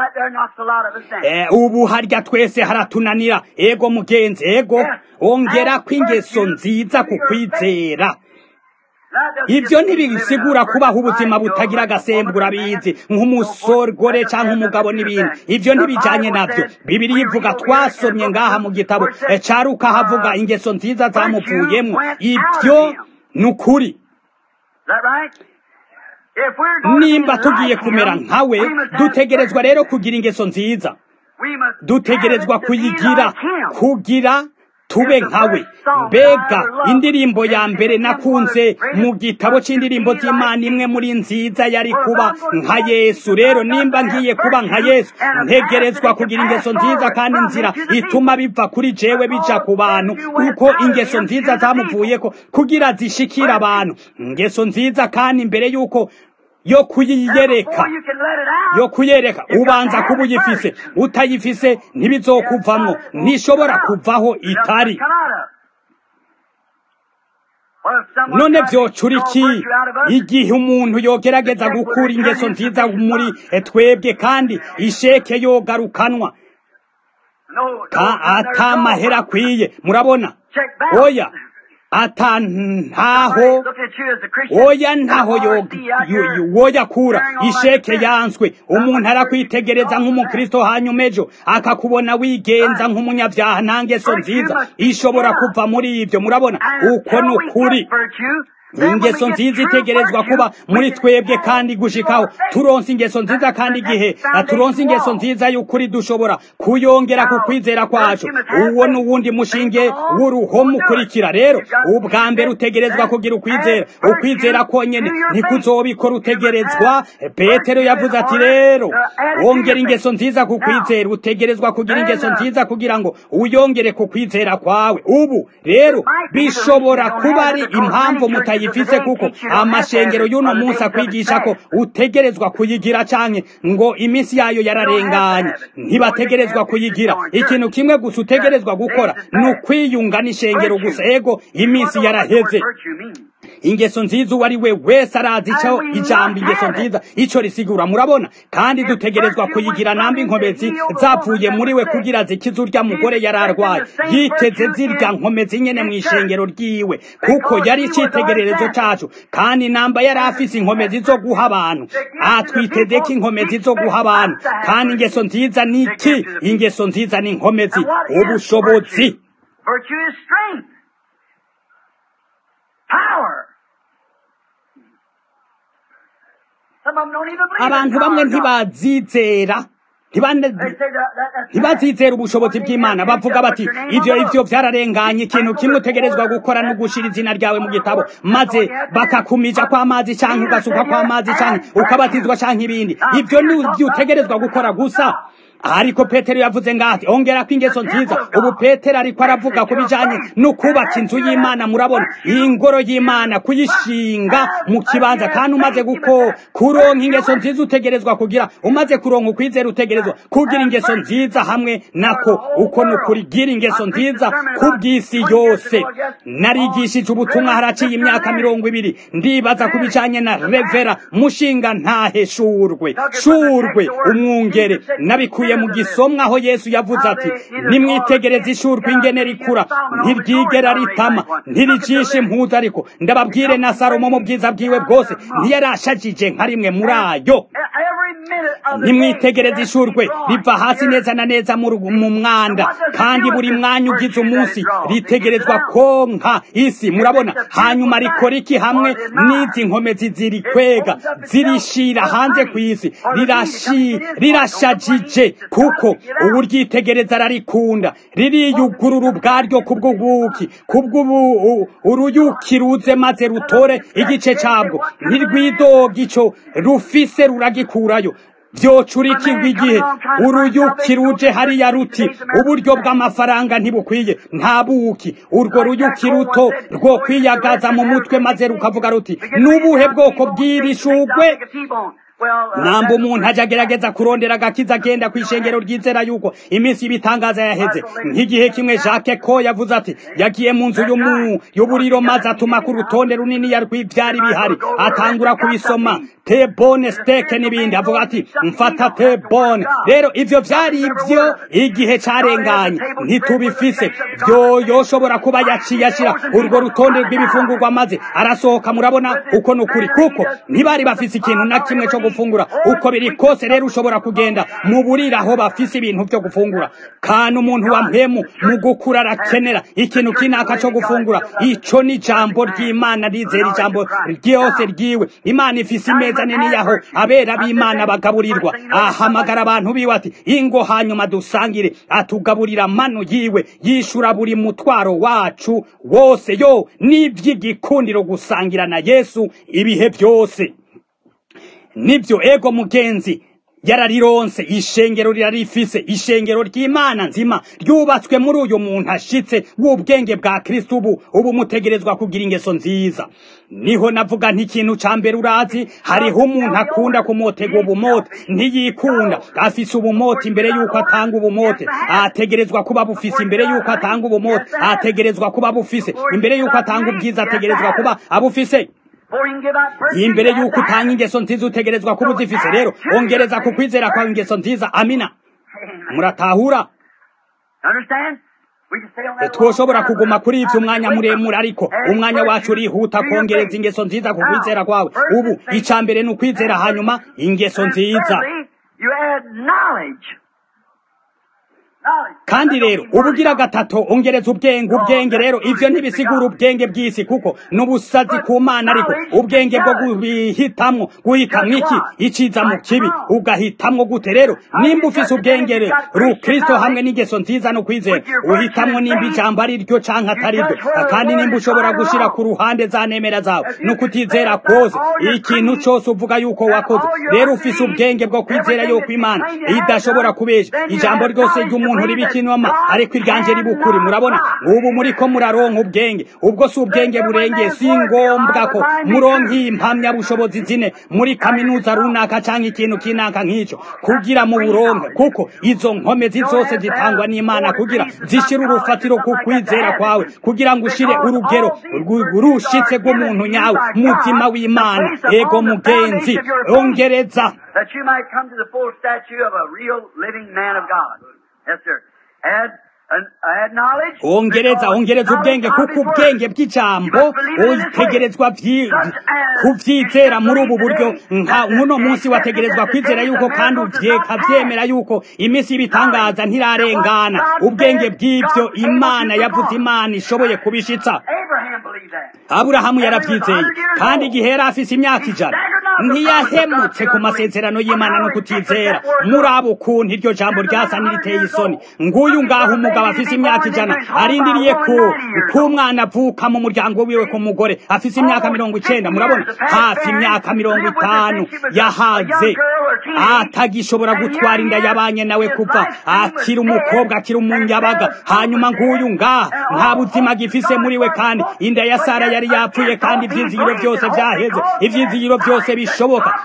ubu harya twese haratunanira ego mugenzi ego ongera ko ingeso nziza ku kwizera ibyo ntibisigura kubaho ubuzima butagira agasembura bizi nk'umusore cyangwa umugabo n'ibindi ibyo ntibijyanye nabyo bibiri ivuga twasomye ngaha mu gitabo caruka havuga ingeso nziza zamuvuyemo ibyo ni ukuri nimba tugiye kumera nkawe dutegerezwa rero kugira ingeso nziza dutegerezwa kuyigira kugira tube nkawe mbega indirimbo ya mbere nakunze mu gitabo c'indirimbo z'imana imwe muri nziza yari kuba nka yesu rero nimba ngiye kuba nka yesu ntegerezwa kugira ingeso nziza kandi inzira ituma biva kuri jewe bija ku bantu kuko ingeso nziza zamuvuyeko kugira zishikira abantu ingeso nziza kandi imbere y'uko yo kuyiyereka yo kuyereka ubanza kuba uyifise utayifise ntibizokuvamwo ntishobora kuvaho itari none vyocura iki igihe umuntu yogerageza gukura ingeso nziza muri twebwe kandi isheke yogarukanwa ata mahera akwiye murabona oya ata ntaho oya ntaho woya kura isheke yanswe umuntu arakwitegereza nk'umukristo hanyuma ejo akakubona wigenza nk'umunyabyaha nta ngeso nziza ishobora kuva muri ibyo murabona uko ni ukuri ingeso nziza itegerezwa kuba muri twebwe kandi gushikaho turonse ingeso nziza kandi igihe turonse ingeso nziza y'ukuri dushobora kuyongera ku kwizera kwacu uwo ni uwundi mushinge w'uruhome ukurikira rero ubwa mbere utegerezwa kugira ukwizera ukwizera konyene ntikuzobikora utegerezwa petero yavuze ati rero wongera ingeso nziza ku kwizera utegerezwa kugira ingeso nziza kugira ngo uyongere ku kwizera kwawe ubu rero bishobora kuba ari impamvu mutayi ifise kuko amashengero y'uno munsi akwigisha ko utegerezwa kuyigira canke ngo iminsi yayo yararenganye ntibategerezwa kuyigira ikintu kimwe gusa utegerezwa gukora ni ukwiyunga n'ishengero gusa ego iminsi yaraheze ingeso nziza uwo ari we wese arazi icyo ijambo ingeso nziza icyo risigura murabona kandi dutegerezwa kuyigira namba inkomezi zapfuye muri we kugira zikize urya mugore yari arwaye yiteze zirya nkomezi nyene mu ishengero ryiwe kuko yari icyitegererezo cacu kandi namba yari afise inkomezi zo guha abantu atwiteze ko inkomezi zo guha abantu kandi ingeso nziza ni iki ingeso nziza ni inkomezi ubushobozi Virtue is strength. Power. Some of them don't even believe abantu in the bamwe power of God. ntibazizera ntibane- They say that, that, that's ntibazizera ubushobozi bw'imana bavuga bati ivyo ivyo vyararenganye ikintu kimwe utegerezwa gukora no gushira izina ryawe mu gitabo maze bakakumija kw'amazi canke ugasuka kw'amazi canke ukabatizwa canke ibindi ivyo ni ivyo utegerezwa gukora gusa ariko petero yavuze ngati ongera ko ingeso nziza ubu petero ariko aravuga ku bijanye no kubaka inzu y'imana murabona iyi ngoro y'imana kuyishinga mu kibanza kandi umaze guko kuronka ingeso nziza utegerezwa kugira umaze kuronka ukwizera utegerezwa kugira ingeso nziza hamwe nako uko ni ukurigira ingeso nziza ku bw'isi yose narigishije ubutumwa haraciye imyaka mirongo ibiri ndibaza ku bijanye na revera mushinga ntahe shurwe shurwe umwungere nabikuye mu gisomwa aho yesu yavuze ati nimwitegereze ishurwe ingene rikura ntiryigera ritama ntiricisha impuzu ariko ndababwire na salomo mu bwiza bwiwe bwose ntiyarashajije nka rimwe muri ayo Every minute of the nimwitegereze day, ishurwe it's riva hasi drawing. neza na neza mu rugu- mu mwanda kandi buri mwanya ugize umunsi ritegerezwa konka isi murabona hanyuma rikora iki hamwe n'izi nkomezi zirikwega zirishira hanze ku isi rirashi rirashajije kuko ubu ryitegereza ararikunda ririyugurura ubwaryo kubw'ubuki kubw'ubu uruyuki ruze maze rutore igice cabwo ntirwidoga ico rufise ruragikurayo vyocurikirwa igihe uruyuki ruje hariya ruti uburyo bw'amafaranga ntibukwiye nta buki urwo ruyuki ruto rwo kwiyagaza mu mutwe maze rukavuga ruti n'ubuhe bwoko bw'iri shugwe namba umuntu ajya agerageza kurondera agakiza agenda ku ishengero ryizera yuko iminsi y'ibitangaza yaheze nk'igihe kimwe jacques ko yavuze ati yagiye mu nzu y'umu- y'uburiro maze atuma ku rutonde runini rw'ibyari bihari atangura kubisoma tebone steke n'ibindi avuga ati mfata tebone rero ivyo vyari ivyo igihe carenganye ntitubifise vyo yoshobora kuba yaciye ashira urwo rutonde rw'ibifungurwa maze arasohoka murabona uko ni ukuri kuko ntibari bafise ikintu na kimwe co gufungura uko biri kose rero ushobora kugenda mu buriro aho bafise ibintu vyo gufungura kandi umuntu wa mpemu mu gukura arakenera ikintu kinaka co gufungura ico ni ijambo ry'imana rizera ijambo ryose ryiwe imana ifise imeza nini yaho abera b'imana bagaburirwa ahamagara abantu biwe ati ingo hanyuma dusangire atugaburira manu yiwe yishura buri mutwaro wacu wose yo n'ivy'igikundiro gusangira na yesu ibihe byose nibyo ego mugenzi yararironse ishengero rirarifise ishengero ry'imana nzima ryubatswe muri uyu muntu ashitse w'ubwenge bwa kristo ubu ubu mutegerezwa kugira ingeso nziza niho navuga ntikintu ca mbere urazi hariho umuntu akunda kumotega ubumote ntiyikunda afise ubumote imbere yuko atanga ubumote ategerezwa kuba bufise imbere yuko atanga ubumote ategerezwa kuba bufise imbere yuko atanga ubwiza ategerezwa kuba abufise imbere yuko utanga ingeso nziza utegerezwa kuba uzifise rero ongereza ku kwizera kwawe ingeso nziza amina muratahura twoshobora kuguma kuri ivyo umwanya muremure ariko umwanya wacu urihuta kongereza ingeso nziza ku kwizera kwawe ubu ica mbere ni ukwizera hanyuma ingeso nziza kandi rero ubugira gatatu ongereza ubwenge ubwenge rero ivyo ntibisigura ubwenge bw'isi kuko n'ubusazi ku mana ariko ubwenge bwo guhitamwo guhitamwo iki iciza mu kibi ugahitamwo gute rero nimba ufise ubwenge rero rukristo hamwe n'ingeso nziza no kwizera uhitamwo nimba ijambo ari ryo canke atari ryo kandi nimba ushobora gushira ku ruhande za nemera zawe no kutizera kose ikintu cose uvuga yuko wakoze rero ufise ubwenge bwo kwizera yuko imana idashobora kubesha ijambo ryose ry'umuntu muntu riba ikinoma ariko iryanjye riba ukuri murabona ubu muriko muraronka ubwenge ubwo si ubwenge burengeye si ngombwa ko muronka impamyabushobozi zine muri kaminuza runaka cyangwa ikintu kinaka nk'icyo kugira mu buronke kuko izo nkomezi zose zitangwa n'imana kugira zishyire urufatiro ku kwizera kwawe kugira ngo ushyire urugero rushitse rw'umuntu nyawe mutima w'imana ego mugenzi ongereza that you might come to the full statue of a real living man of God. Yes, sir. Add, uh, add knowledge. ongereza ongereza ubwenge kuko ubwenge bw'ijambo utegerezwa kuvyizera muri ubu buryo nka uno munsi wategerezwa kwizera yuko kandi uvyeka vyemera yuko iminsi y'ibitangaza ntirarengana ubwenge bw'ivyo imana yavuze imana ishoboye kubishitsa Abraham believed that. aburahamu yaravyizeye kandi igihe yari afise imyaka ijana ntiyahemutse ku masezerano y'imana no kutizera muri abo ukuntu iryo jambo ryasa n'iriteye isoni nguyu ngaho umugabo afise imyaka ijana arindiriye ko k'umwana avuka mu muryango wiwe ku mugore afise imyaka mirongo icenda murabona hafi imyaka mirongo itanu yahaze atagishobora gutwara inda yabanye nawe kuva akiri umukobwa akiri umunyabaga hanyuma nguyu ngaha nta buzima gifise muri we kandi inda ya sara yari yapfuye kandi ivyizigiro byose vyaheze ivyizigiro byose bishoboka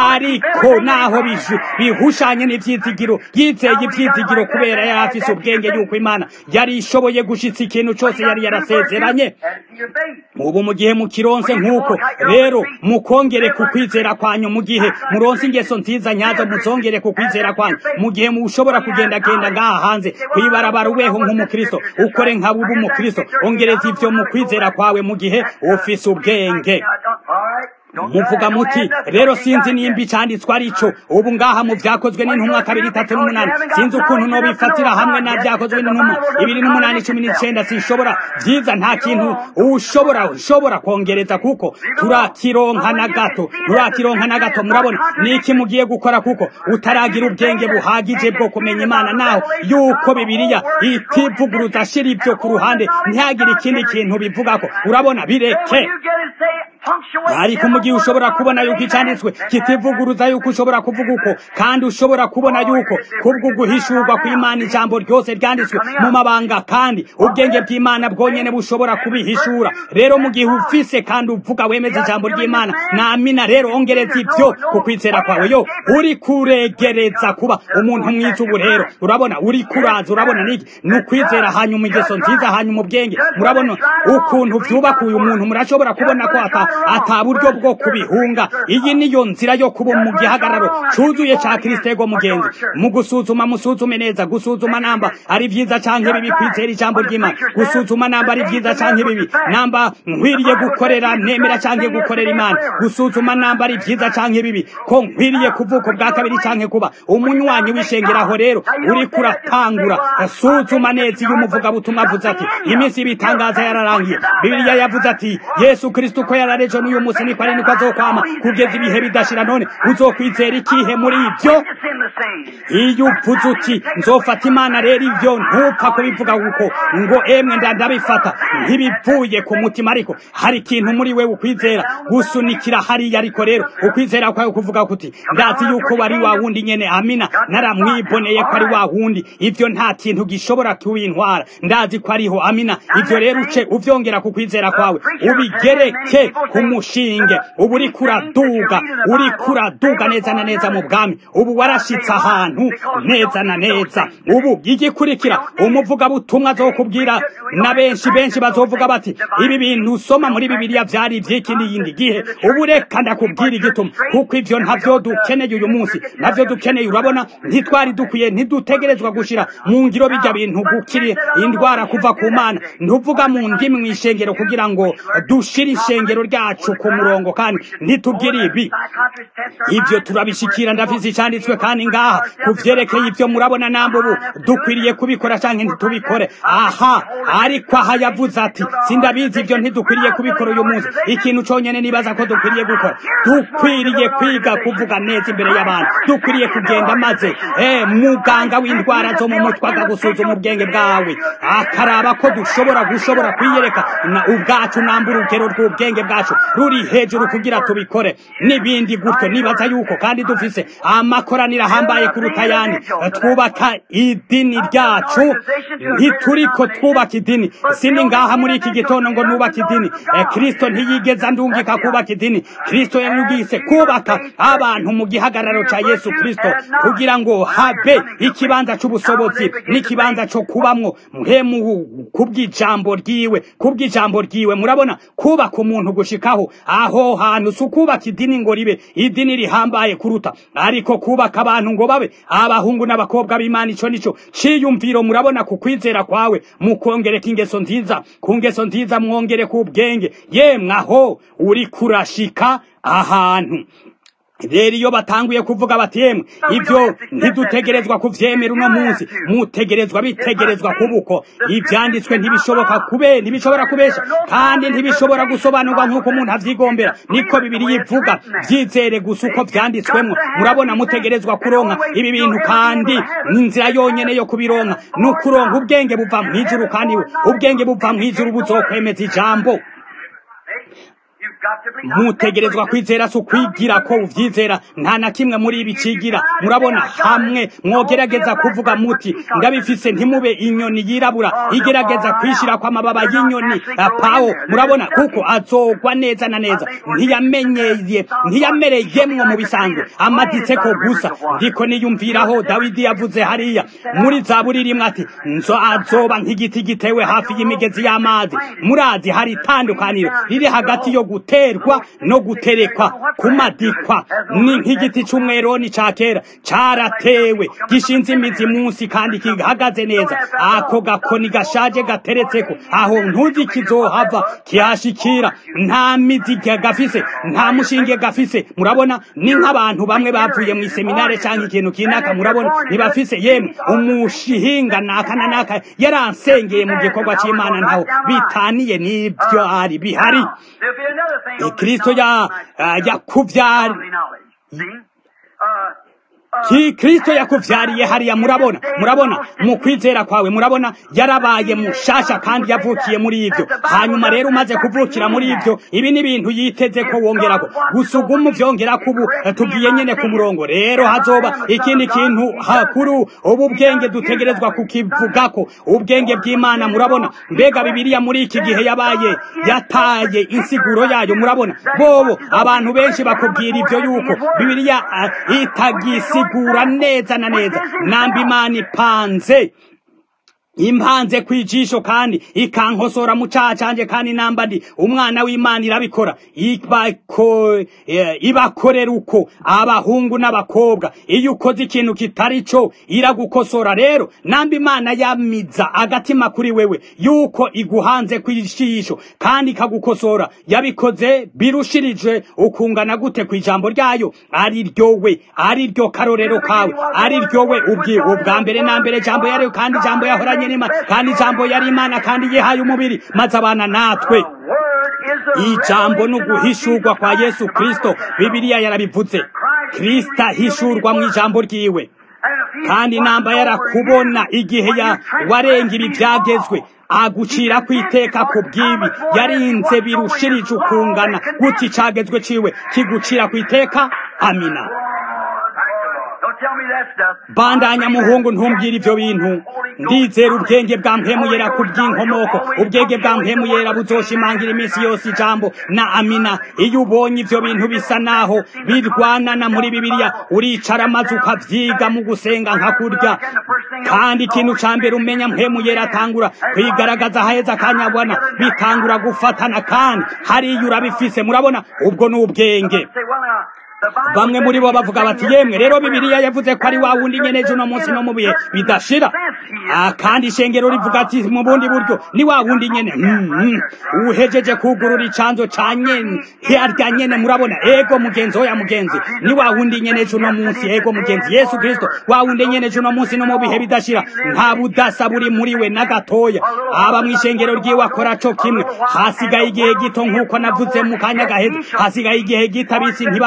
ariko naho bishu- bihushanye n'ivyizigiro yizeye ivyizigiro kubera yari afise ubwenge yuko imana yari ishoboye gushitsa ikintu cose yari yarasezeranye Add it to your faith. ubu mu gihe mukironse nk'uko rero mukongere ku kwizera kwanyu mu gihe muronse ingeso nziza nyazo muzongere ku kwizera kwanyu mu gihe mushobora kugendagenda ngaha hanze kwibarabara ubeho nk'umukristo ukore nka buba umukristo ongereza ivyo mu kwizera kwawe mu gihe ufise ubwenge All right. Don't muvuga muti rero sinzi nimba icanditswe ari cyo ubu ngaha mu vyakozwe n'intumwa kabiri itatu n'umunani sinzi ukuntu nobifatira hamwe na vyakozwe n'intumwa ibiri n'umunani cumi n'icenda sinshobora vyiza nta kintu ushobora ushobora kongereza kuko turakironka na gato turakironka na gato murabona niki mugiye gukora kuko utaragira ubwenge buhagije bwo kumenya imana naho yuko bibiliya itivuguruza shira ibyo ku ruhande ntihagire ikindi kintu bivugako urabona bireke you get it, say punctuate. ariko mu gihe ushobora kubona yuko icyanditswe kitivuguruza yuko ushobora kuvuga uko kandi ushobora kubona yuko kubwo guhishurwa kw'imana ijambo ryose ryanditswe mu mabanga kandi ubwenge bw'imana bwonyene bushobora kubihishura rero mu gihe ufise kandi uvuga wemeza ijambo ry'imana namina rero ongereza ibyo ku kwizera kwawe yo uri kuregereza kuba umuntu mwiza ubu rero urabona uri kuraza urabona niki ni ukwizera hanyuma ingeso nziza hanyuma ubwenge murabona ukuntu vyubaka uyu muntu murashobora kubona ko ata ata buryo bwo kubihunga iyi niyo nzira yo kuba mu gihagararo cuzuye ca kristego mugenzi mu gusuzuma musuzume neza gusuzuma namba ari vyiza canke bibi kwizera ijambo ry'imana gusuzuma namba ari vyiza canke bibi namba nkwiriye gukorera nemera canke gukorera imana gusuzuma namba ari vyiza canke bibi ko nkwiriye kuvuka bwa kabiri canke kuba umunywanyi w'ishengeraho rero uri kuratangura suzuma neza iyo umuvugabutumwa avuze ati iminsi y'ibitangaza yararangiye bibiliya yavuze ati yesu kristo uko yararejo n'uyu munsi niko ari niko azokwama kugeza ibihe bidashira none uzokwizera ikihe muri ibyo It's in the same. iyo uvuze uti nzofata imana rero ibyo ntupfa kubivuga kuko ngo emwe nda ndabifata ntibivuye ku mutima ariko hari ikintu muri we ukwizera gusunikira hariya ariko rero ukwizera kwawe kuvuga kuti ndazi yuko wari wa wundi nyene amina naramwiboneye ko ari wa wundi ivyo nta kintu gishobora kuwintwara ndazi ko ariho amina ivyo rero uce uvyongera ku kwizera kwawe ubigereke ku mushinge ubu uri kuraduga uri kuraduga neza na neza mu bwami ubu warashitse ahantu neza na neza ubu igikurikira umuvugabutumwa azokubwira na benshi benshi bazovuga bati ibi bintu usoma muri bibiliya vyari ivy'ikindi yindi gihe ubu reka ndakubwira igituma kuko ivyo ntavyo dukeneye uyu munsi navyo dukeneye urabona ntitwari dukwiye ntidutegerezwa gushira mu ngiro bijya bintu gukiri indwara kuva ku mana ntuvuga mu ndimi mw'ishengero kugira ngo dushire ishengero ryacu ku murongo kandi ntitubwire ibi Psychiatrists test our ivyo minds. turabishikira ndafise icanditswe kandi ngaha kuvyerekeye ivyo murabona namba ubu dukwiriye kubikora canke ntitubikore aha ariko aha yavuze ati sindabizi ivyo ntidukwiriye kubikora uyu munsi ikintu conyene nibaza ko dukwiriye gukora dukwiriye kwiga kuvuga neza imbere y'abantu dukwiriye kugenda maze eh muganga w'indwara zo mu mutwe agagusuzuma ubwenge bwawe akaraba ko dushobora gushobora kwiyereka na ubwacu namba urugero rw'ubwenge bwacu rwacu ruri hejuru kugira tubikore n'ibindi gutyo nibaza yuko kandi dufise amakoraniro ahambaye kuruta ayandi twubaka idini ryacu ntituriko twubaka idini sindi ngaha muri iki gitondo ngo nubaka idini kristo ntiyigeza ndungika kubaka idini kristo yanyugise kubaka abantu mu gihagararo ca yesu kristo kugira ngo habe ikibanza c'ubusobozi n'ikibanza co kubamwo mpemu kubw'ijambo ryiwe kubw'ijambo ryiwe murabona kubaka umuntu gushikaho aho hantu si ukubaka idini ngo ribe idini rihambaye kuruta ariko kubaka abantu ngo babe abahungu n'abakobwa b'imana ico nico ciyumviro murabona ku kwizera kwawe mukongereka ingeso nziza ku ngeso nziza mwongere ku bwenge yemwe aho uri kurashika ahantu rero iyo batanguye kuvuga bati yemwe ibyo ntidutegerezwa kuvyemera uno munsi mutegerezwa bitegerezwa kubuko ivyanditswe ntibishoboka kube ntibishobora kubesha kandi ntibishobora gusobanurwa nk'uko umuntu avyigombera niko bibiri yivuga vyizere gusa uko vyanditswemwo murabona mutegerezwa kuronka ibi bintu kandi inzira yonyene yo kubironka ni ukuronka ubwenge buva mw'ijuru kandi ubwenge buva mw'ijuru buzokwemeza ijambo mutegerezwa kwizera si ukwigira ko uvyizera nta na kimwe muri ibi cigira murabona hamwe mwogerageza kuvuga muti ndabifise ntimube inyoni yirabura igerageza kwishirako amababa y'inyoni pawo murabona kuko azogwa neza na neza ntiyamenyeye ntiyamereyemwo mu bisanzwe amaditseko gusa ndiko niyumviraho dawidi yavuze hariya muri zaburi rimwe ati nzo azoba nk'igiti gitewe hafi y'imigezi y'amazi murazi hari itandukaniro riri hagati yo guterwa no guterekwa kumadikwa ni nk'igiti c'umweroni ca kera caratewe gishinze imizi munsi kandi kihagaze neza ako gakoni gashaje gateretseko aho ntuzi kizohava kihashikira nta mizi gafise nta mushinge gafise murabona ni nk'abantu bamwe bavuye mu seminare canke ikintu kinaka murabona ntibafise yemwe umushihinga naka na naka yaransengeye mu gikorwa c'imana ntaho bitaniye n'ivyo ari bihari kristo ya yakuvyari ki kristo yakuvyariye hariya murabona murabona mu kwizera kwawe murabona yarabaye mushasha kandi yavukiye muri ivyo hanyuma rero umaze kuvukira muri ivyo ibi ni ibintu yiteze ko wongerako gusuguma uvyongerako ubu tugiye nyene ku murongo rero hazoba ikindi kintu hakuru ubu bwenge dutegerezwa kukivugako ubwenge bw'imana murabona mbega bibiliya muri iki gihe yabaye yataye insiguro yayo murabona bobo abantu benshi bakubwira ivyo yuko bibiliya uh, itagisi isigura neza na neza namba imana ipanze impanze kwijisho kandi ikankosora mu caha canje kandi namba ndi umwana w'imana irabikora ibako ibakorera uko abahungu n'abakobwa iyo ukoze ikintu kitari co iragukosora rero namba imana yamiza agatima kuri wewe yuko iguhanze kwijisho kandi ikagukosora yabikoze birushirije ukungana gute kwijambo ryayo ari ryowe ari ryo karorero kawe ari ryowe ubwi ubwa mbere na mbere jambo yariyo kandi jambo yahoranye n'imana kandi ijambo yari imana kandi yihaye umubiri maze abana natwe ijambo ni uguhishurwa kwa yesu kristo bibiliya yarabivuze kristo ahishurwa mu ijambo ryiwe kandi namba yarakubona igihe ya warenga ibi byagezwe agucira kwiteka ku bw'ibi yarinze birushirije ukungana guti cagezwe ciwe kigucira kwiteka amina bandanya muhungu ntumbwire ivyo bintu ndizera ubwenge bwa mpemuyera ku bw'inkomoko ubwenge bwa mpemuyera buzoshimangira iminsi yose ijambo na amina iyo ubonye ivyo bintu bisa naho birwanana muri bibiliya uricara maze ukavyiga mu gusenga nka kurya kandi ikintu ca mbere umenya mpemuyera atangura kwigaragaza haheza akanyabona bitangura gufatana kandi hariya urabifise murabona ubwo ni ubwenge bamwe muri bo bavuga bati yemwe rero bibiliya yavuze ko ari wa wundi nyene ejo no munsi no mu bihe bidashira kandi ishengero rivuga ati mu bundi buryo ni wa wundi nyene uhejeje kugurura icanzo ca nyene harya nyene murabona ego mugenzi oya mugenzi ni wa wundi nyene ejo no munsi ego mugenzi yesu kristo wa wundi nyene ejo no munsi no mu bihe bidashira nta budasa buri muri we na gatoya aba mw'ishengero ryiwe akora co kimwe hasigaye igihe gito nk'uko navuze mu kanya gaheze hasigaye igihe gito abisi ntibabe bakimwe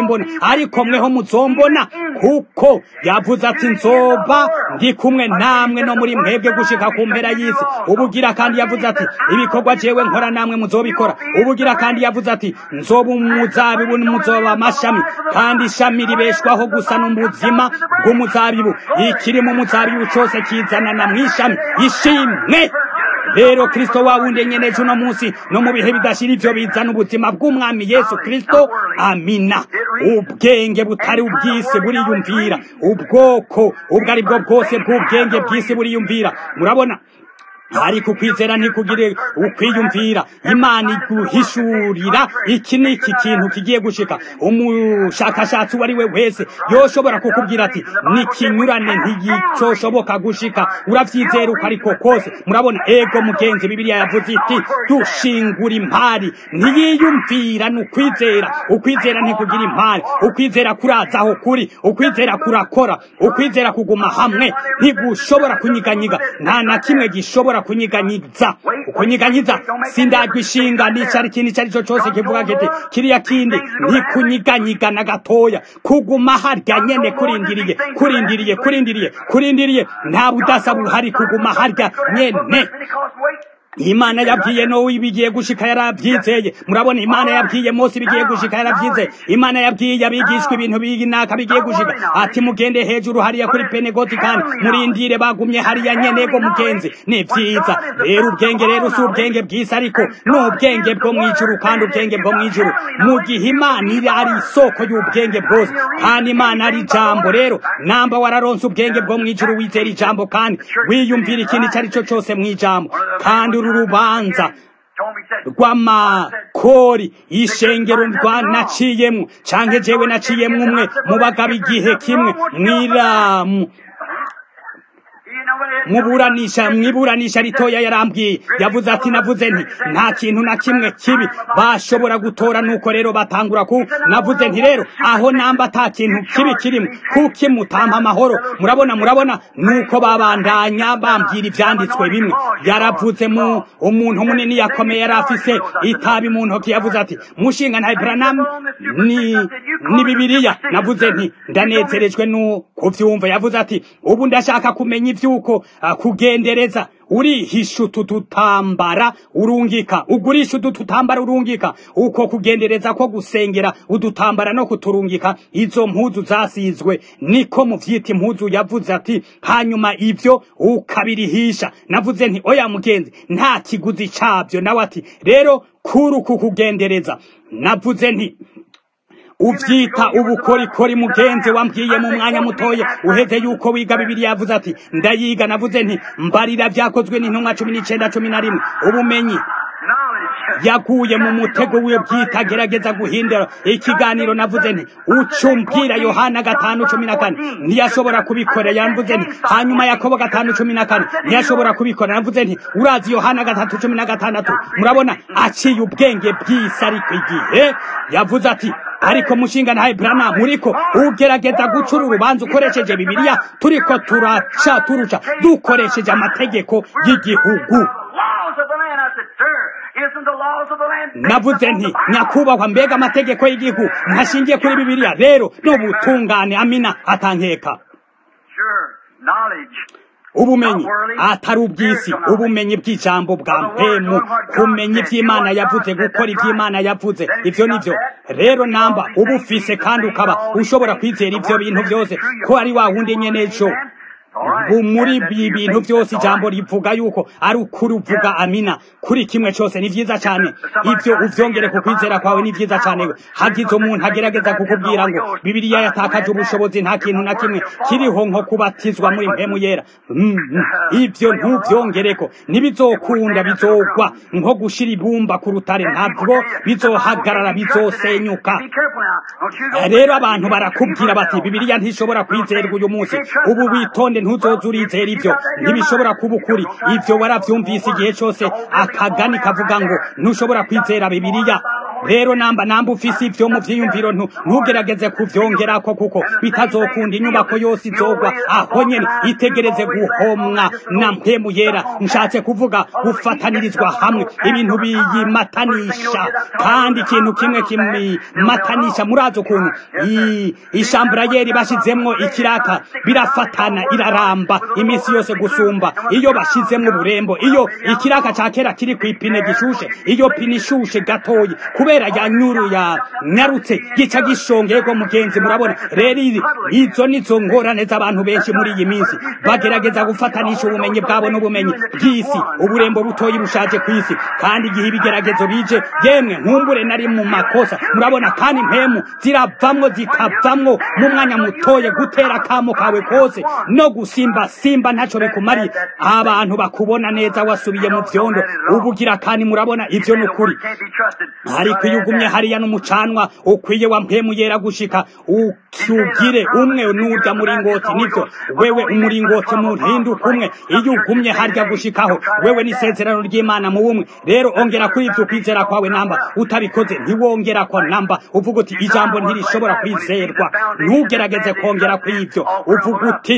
simbona ariko mweho muzombona kuko yavuze ati nzoba ndi kumwe namwe no muri mwebwe gushika ku mpera y'isi ubugira kandi yavuze ati ibikorwa jewe nkora namwe muzobikora ubugira kandi yavuze ati nzoba umuzabibu muzoba amashami kandi ishami ribeshwaho gusa n'ubuzima bw'umuzabibu ikiri mu muzabibu cose kizanana mw'ishami ishimwe rero kristo wawundi nyeneje uno munsi no mu bihe bidashira ivyo bizana ubuzima bw'umwami yesu kristo amina ubwenge butari ubw'isi buriyumvira ubwoko ubwo ari bwo bwose bw'ubwenge bw'isi buriyumvira murabona ariko ukwizera ntikugire ukwiyumvira imana iguhishurira iki ni iki kintu kigiye gushika umushakashatsi uwo ari we wese yoshobora kukubwira ati nikinyurane ntigicoshoboka gushika uravyizera uko ariko kose murabona ego mugenzi bibiliya yavuze iti dushingura impari ntiyiyumvira ni ukwizera ukwizera ntikugira impari ukwizera kurazaho kuri ukwizera kurakora ukwizera kuguma hamwe ntigushobora kunyiganyiga nta na kimwe gishobora kunyiganyiza ukunyiganyiza sindagwa ishinga n'icari kintu icari cyo cose kivuga kiti kiriya kindi ntikunyiganyiga na gatoya kuguma harya nyene kurindiriye kurindiriye kurindiriye kurindiriye nta budasa buhari kuguma harya nyene imana yabwiye nowe ibigiye gushika yaravyizeye murabona imana yabwiye mose ibigiye gushika yaravyizeye imana yabwiye abigishwa ibintu binaka bigiye gushika ati mugende hejuru hariya kuri penegoti kandi murindire bagumye hariya nyenego mugenzi ni vyiza rero ubwenge rero si ubwenge bw'isi ariko ni ubwenge bwo mw'ijuru kandi ubwenge bwo mw'ijuru mu gihe imana iri ari isoko y'ubwenge bwose kandi imana ari ijambo rero namba wararonse ubwenge bwo mw'ijuru wizera ijambo kandi wiyumvira ikintu icyo ari cyo cyose mw'ijambo kandi uru rubanza rw'amakori ishengero rwa naciyemwo canke jewe naciyemwo umwe mu bagabo igihe kimwe mwiramu muburanisha mwiburanisha ritoya yarambwiye yavuze ati navuze nti nta kintu na kimwe kibi bashobora gutora nuko rero batangura ku navuze nti rero aho namba ata kintu kibi kirimo kuki mutampa amahoro murabona murabona nuko babandanya bambwira ivyanditswe bimwe yaravuze mu umuntu munini yakomeye yari afise itabi mu ntoki yavuze ati mushinga nta Branham ni ni bibiliya navuze nti ndanezerejwe no kuvyumva yavuze ati ubu ndashaka kumenya ivyuko uh, kugendereza urihisha utu tutambara urungika ugurisha utu tutambara urungika uko kugendereza ko gusengera udutambara no kuturungika izo mpuzu zasizwe niko muvyita impuzu yavuze ati hanyuma ivyo ukabirihisha navuze nti oya mugenzi nta kiguzi cabyo nawe ati rero kuri uku kugendereza navuze nti uvyita ubukorikori mugenzi wambwiye mu mwanya mutoye uheze yuko wiga bibiliya yavuze ati ndayiga navuze nti mbarira vyakozwe n'intumwa cumi n'icenda cumi na rimwe ubumenyi yaguye mu mutego wiwe bwita gerageza guhindura ikiganiro navuze nti ucumbwira yohana gatanu cumi na kane ntiyashobora kubikora yamvuze nti hanyuma yakobo gatanu cumi na kane ntiyashobora kubikora navuze nti urazi yohana gatatu cumi na gatandatu murabona aciye ubwenge bw'isi ariko igihe yavuze ati ariko mushinga ntaye Branham muriko ugerageza gucura urubanza ukoresheje bibiliya turiko turaca turuca dukoresheje amategeko y'igihugu navuze nti nyakubahwa mbega amategeko y'igihugu ntashingiye kuri bibiliya rero n'ubutungane amina atankeka ubumenyi atari ubw'isi ubumenyi bw'ijambo bwa mpemu kumenya iby'imana yavuze gukora iby'imana yavuze ibyo nibyo rero namba uba ufise kandi ukaba ushobora kwizera ibyo bintu byose ko ari wa wundi nyene ejo muri ibi bintu byose ijambo rivuga yuko ari ukuri uvuga amina kuri kimwe cyose ni byiza cyane ibyo uvyongere ku kwizera kwawe ni byiza cyane hagize umuntu agerageza kukubwira ngo bibiliya yatakaje ubushobozi nta kintu na kimwe kiriho nko kubatizwa muri mpemu yera mm, ibyo ntuvyongereko ntibizokunda bizogwa nko gushira ibumba ku rutare ntabwo bizohagarara bizosenyuka rero abantu barakubwira bati bibiliya ntishobora kwizerwa uyu munsi ubu witonde ntuzoza urizera ibyo ntibishobora kuba ukuri ibyo waravyumvise igihe cyose akagani kavuga ngo ntushobora kwizera bibiliya rero namba namba ufise ivyo mu vyiyumviro ntugerageze kuvyongerako kuko bitazokunda inyubako yose izogwa aho nyene itegereze guhomwa na mpemu yera nshatse kuvuga gufatanirizwa hamwe ibintu biyimatanisha kandi ikintu kimwe kimimatanisha murazi ukuntu ishamburayeri bashizemwo ikiraka birafatana iraramba iminsi yose gusumba iyo bashizemwo uburembo iyo ikiraka ca kera kiri kw'ipine gishushe iyo pine ishushe gatoyi kubera ya nyuru ya nyarutse gica gishongego mugenzi murabona rero izo nizo ngorane z'abantu benshi muri iyi minsi bagerageza gufatanisha ubumenyi bwabo n'ubumenyi bw'isi uburembo butoyi bushaje ku isi kandi igihe ibigeragezo bije yemwe nkumbure nari mu makosa murabona kandi impemu ziravamwo zikavamwo mu mwanya mutoye gutera kamo kawe kose no gusimba simba ntaco bikumariye abantu bakubona neza wasubiye mu vyondo ubugira kandi murabona ivyo nukuri ariko iyo ugumye hariya n'umucanwa ukwiye wa mpemu yera gushika ukyugire umwe n'urya muringoti nivyo wewe umuringoti muhinduka umwe iyo ugumye harya gushikaho wewe n'isezerano ry'imana mu bumwe rero ongera kuri ivyo kwizera kwawe namba utabikoze ntiwongera ko namba uvuga uti ijambo ntirishobora kwizerwa ntugerageze kongera kw'ivyo uvuga uti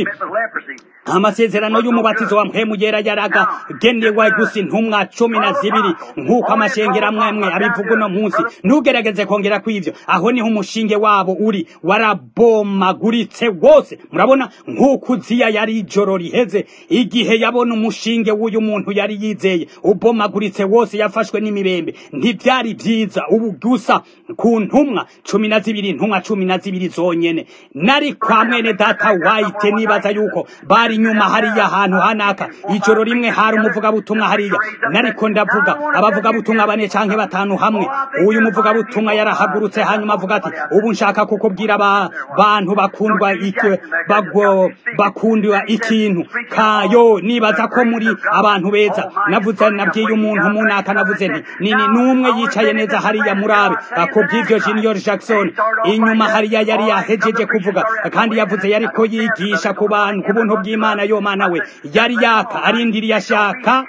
amasezerano y'umubatizo wa mpemu yera yaragenewe gusa intumwa cumi na zibiri nk'uko amashengera mwemwe abivuga uno munsi ntugerageze kongera kw'ivyo aho niho umushinge wabo uri warabomaguritse wose murabona nk'uko uziya yari ijoro riheze igihe yabona umushinge w'uyu muntu yari yizeye ubomaguritse wose yafashwe n'imibembe ntivyari vyiza ubu gusa ku ntumwa cumi na zibiri intumwa cumi na zibiri zonyene nari kwa mwene data wayite nibaza yuko bari inyuma hariya ahantu hanaka ijoro rimwe hari umuvugabutumwa hariya nariko ndavuga abavugabutumwa bane canke batanu hamwe uyu muvugabutumwa yarahagurutse hanyuma avuga ati ubu nshaka kukubwira abantu bakundwa iki bagwo bakundwa ikintu kayo nibaza ko muri abantu beza navuze nabwiye umuntu munaka navuze nti nini numwe yicaye neza hariya murabe kubw'ivyo Junior Jackson inyuma hariya yari yahejeje kuvuga kandi yavuze yariko yigisha ku bantu ku buntu bw'Imana yo mana we yari yaka arindiriye ashaka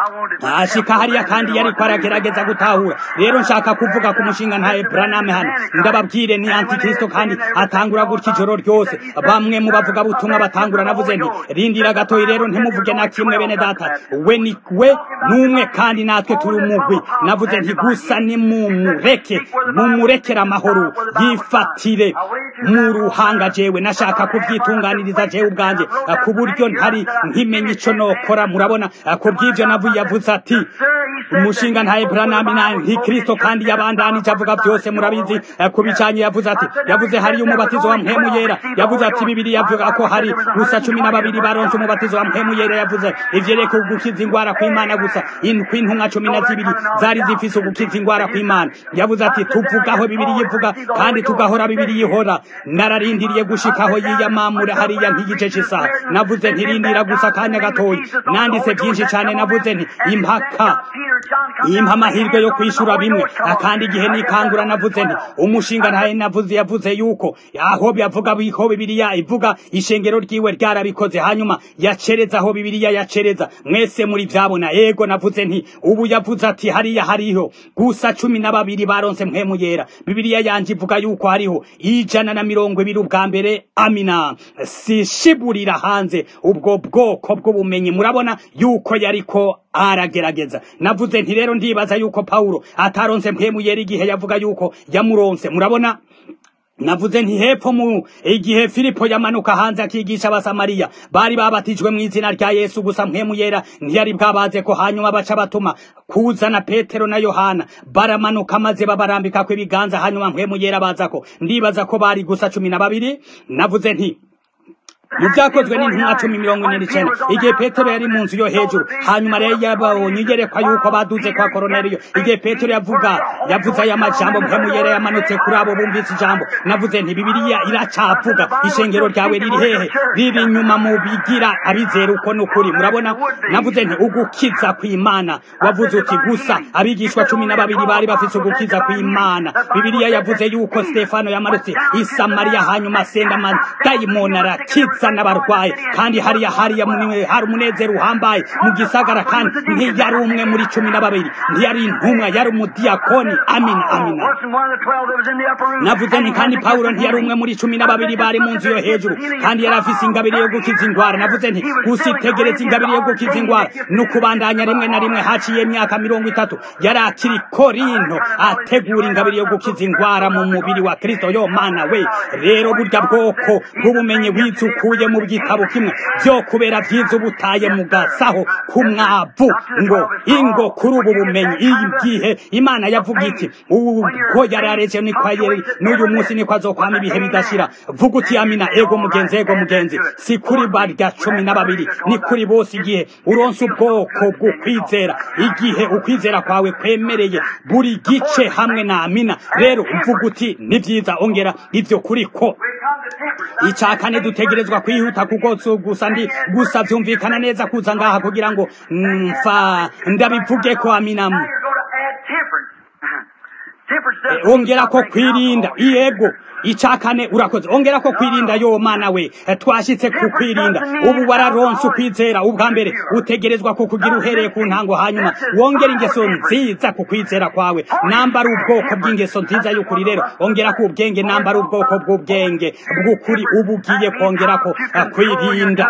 ashika hariya kandi yariko aragerageza gutahura rero nshaka kuvuga ku mushinga nta Branham hano ndababwire ni antikristo kandi atangura gutya ijoro ryose bamwe mu bavuga butumwa batangura navuze nti rindira gatoyi rero ntimuvuge na kimwe bene data we ni we numwe kandi natwe turi umugwi navuze nti gusa ni mumureke mumurekera amahoro yifatire mu ruhanga jewe nashaka kubyitunganiriza jewe ubwanje ku buryo ntari nkimenya ico nokora murabona kubw'ivyo navuye yavuze ati umushinga nta Branham na Kristo kandi yabandanije avuga byose murabizi kubicanye yavuze ati yavuze hari umubatizo wa mpemu yera yavuze ati bibiri yavuga ko hari gusa cumi na babiri baronse umubatizo wa mpemu yera yavuze ivyereka gukiza ingwara kw'Imana gusa indwi intumwa cumi na zibiri zari zifise ugukiza ingwara kw'Imana yavuze ati tuvugaho bibiri yivuga kandi tugahora bibiri yihora nararindiriye gushikaho yiyamamura hariya nk'igice c'isaha navuze ntirindira gusa akanya gatoyi nanditse byinshi cane navuze nti impaka impa amahirwe yo kwishura bimwe akandi igihe nikangura navuze nti umushinga ntaye navuze yavuze yuko aho byavuga biho bibiliya ivuga ishengero ryiwe ryarabikoze hanyuma yacereza aho bibiliya yacereza mwese muri vyabona ego navuze nti ubu yavuze ati hariya hariho gusa cumi na babiri baronse mpemu yera bibiliya yanje ivuga yuko hariho ijana na mirongo ibiri ubwa mbere amina sishiburira hanze ubwo bwoko bw'ubumenyi murabona yuko yariko aragerageza navuze nti rero ndibaza yuko Paulo ataronse mpemu yera igihe yavuga yuko yamuronse murabona navuze nti hepfo mu igihe Filipo yamanuka hanze akigisha abasamariya bari babatijwe mu izina rya Yesu gusa mpemu yera ntiyari bwabaze ko hanyuma baca batuma kuzana Petero na Yohana baramanuka maze babarambika ko ibiganza hanyuma mpemu yera baza ko ndibaza ko bari gusa cumi na babiri navuze nti mu byakozwe n'intumwa cumi mirongo ine n'icenda igihe petero yari mu nzu yo hejuru hanyuma rero yabonye iyerekwa yuko baduze kwa koroneliyo igihe petero yavuga yavuze aya majambo mpemu yera yamanutse kuri abo bumvise ijambo navuze nti bibiliya iracavuga ishengero ryawe riri hehe riri inyuma mu bigira abizera uko n'ukuri murabona navuze nti ugukiza kw'imana wavuze uti gusa abigishwa cumi na babiri bari bafise ugukiza kw'imana bibiliya yavuze yuko stefano yamanutse i samariya hanyuma asenda amadayimoni arakiza azana abarwaye kandi hariya hariya muni- hari umunezero uhambaye mu gisagara kandi ntiyari umwe muri cumi na babiri ntiyari intumwa yari umudiyakoni amina amina Wasn't one of the twelve that was in the upper room. navuze And nti he kandi had pawulo the ntiyari umwe muri cumi na babiri bari mu nzu yo hejuru kandi yari afise ingabire yo gukiza indwara navuze nti gusa itegeretse ingabire yo gukiza indwara ni ukubandanya rimwe na rimwe haciye imyaka mirongo itatu yari akiri korinto ategura ingabire yo gukiza indwara mu mubiri wa kristo yo mana we rero burya bwoko bw'ubumenyi wize ukuye mu gitabo kimwe byo kubera byiza ubutaye mu gasaho ku mwavu ngo ingo kuri ubu bumenyi igihe imana yavuga iti ubwo yari aretse niko yari n'uyu munsi niko azokwama ibihe bidashira vuga uti amina ego mugenzi ego mugenzi si kuri barya cumi na babiri ni kuri bose igihe uronse ubwoko bw'ukwizera igihe ukwizera kwawe kwemereye buri gice hamwe na amina rero mvuga uti ni byiza ongera ibyo kuri ko We come to temperance. icya kane dutegerezwa kwihuta kuko su- gusa ndi gusa byumvikana neza kuza ngaha kugira ngo mfa ndabivuge ko amina Now you're going to add temperance. temperance Eh, doesn't ongera ko mean something kwirinda alcohol. yego icya kane urakoze ongera ko kwirinda yo mana we Eh, twashyitse ku kwirinda ubu wararonse ukwizera ubwa mbere utegerezwa ku kugira uhereye ku ntango hanyuma wongera ingeso nziza ku kwizera kwawe nambara ubwoko bw'ingeso nziza y'ukuri rero ongera ku ubwenge nambara ubwoko bw'ubwenge bw'ukuri ubu ugiye kongera ko eh, kwirinda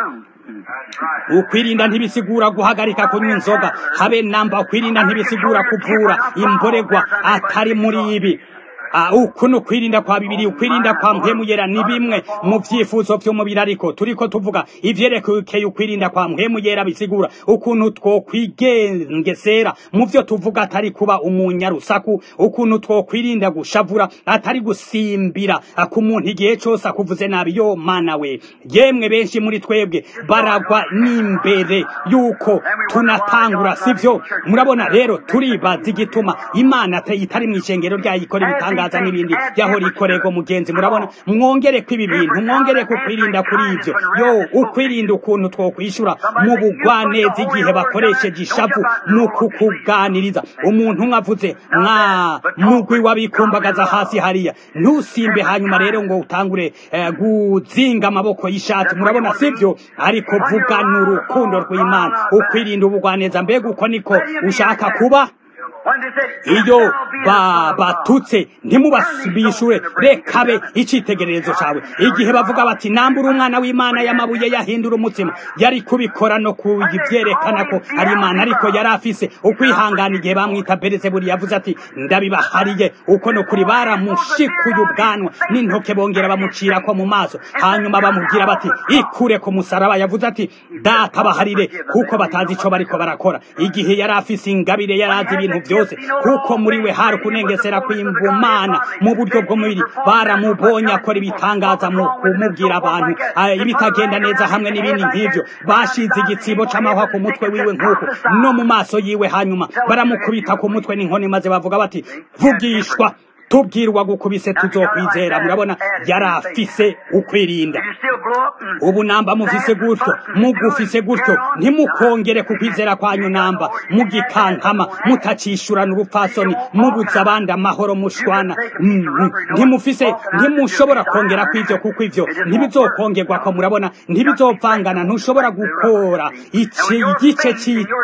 ukwirinda ntibisigura guhagarika kunywa inzoga habe namba ukwirinda ntibisigura kuvura imboregwa atari muri ibi Ah, uku ni ukwirinda kwa bibiri ukwirinda kwa mpwemu yera ni bimwe mu byifuzo by'umubiri ariko turiko tuvuga ivyerekeye ukwirinda kwa mpwemu yera bisigura ukuntu twokwigengesera mu vyo tuvuga atari kuba umunyarusaku ukuntu twokwirinda gushavura atari gusimbira ah, ku muntu igihe cose akuvuze nabi yo mana we yemwe benshi muri twebwe baragwa n'imbere yuko tunatangura sivyo murabona rero turibaza igituma imana ate- itari mu ishengero ryayo ikora ibitangaza n'ibindi yahora ikorerwa mugenzi murabona mwongere ko ibi bintu mwongere ko kwirinda kuri ibyo yo ukwirinda ukuntu twokwishura mu bugwaneza igihe bakoresheje ishavu mu kukuganiriza umuntu umwe avuze mwa mugwi wabikumbagaza hasi hariya ntusimbe hanyuma rero ngo utangure eh, guzinga amaboko y'ishati murabona sivyo ariko vugana urukundo rw'imana ukwirinda ubugwaneza mbega uko niko ushaka kuba When they said, iyo "Thou be ba a son of God." batutse ntimubasubishure rekabe icitegererezo cawe igihe bavuga bati nambura umwana w'imana y'amabuye yahindura umutima yari kubikora no kubivyerekana ko ari imana ariko yari afise ukwihangana igihe bamwita berizebuli yavuze ati ndabibahariye uko no kuri baramushikuye ubwanwa n'intoke bongera bamucirako mu maso hanyuma bamubwira bati ikure ku musaraba yavuze ati data baharire kuko batazi ico bariko barakora igihe yari afise ingabire yari azi ibintu byose kuko muri we hari kunengesera kw'imbumana mu buryo bw'umubiri baramubonye akora ibitangaza mu kumubwira abantu ah, ibitagenda neza hamwe n'ibindi nk'ivyo bashize igitsibo c'amahwa ku mutwe wiwe nk'uko no mu maso yiwe hanyuma baramukubita ku mutwe n'inkoni maze bavuga bati vugishwa tubwirwa gukubise tuzokwizera murabona yari afise ukwirinda Did you still blow up? Mm. ubu namba mufise gutyo mugufise gutyo ntimukongere ku kwizera kwanyu namba mugikankama mutacishurana urupfasoni mubuza abandi amahoro mushwana Mm, mm. ntimufise ntimushobora kongera kw'ivyo kuko ivyo ntibizokongerwa ko murabona ntibizovangana ntushobora gukora iki igice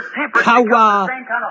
c'ikawa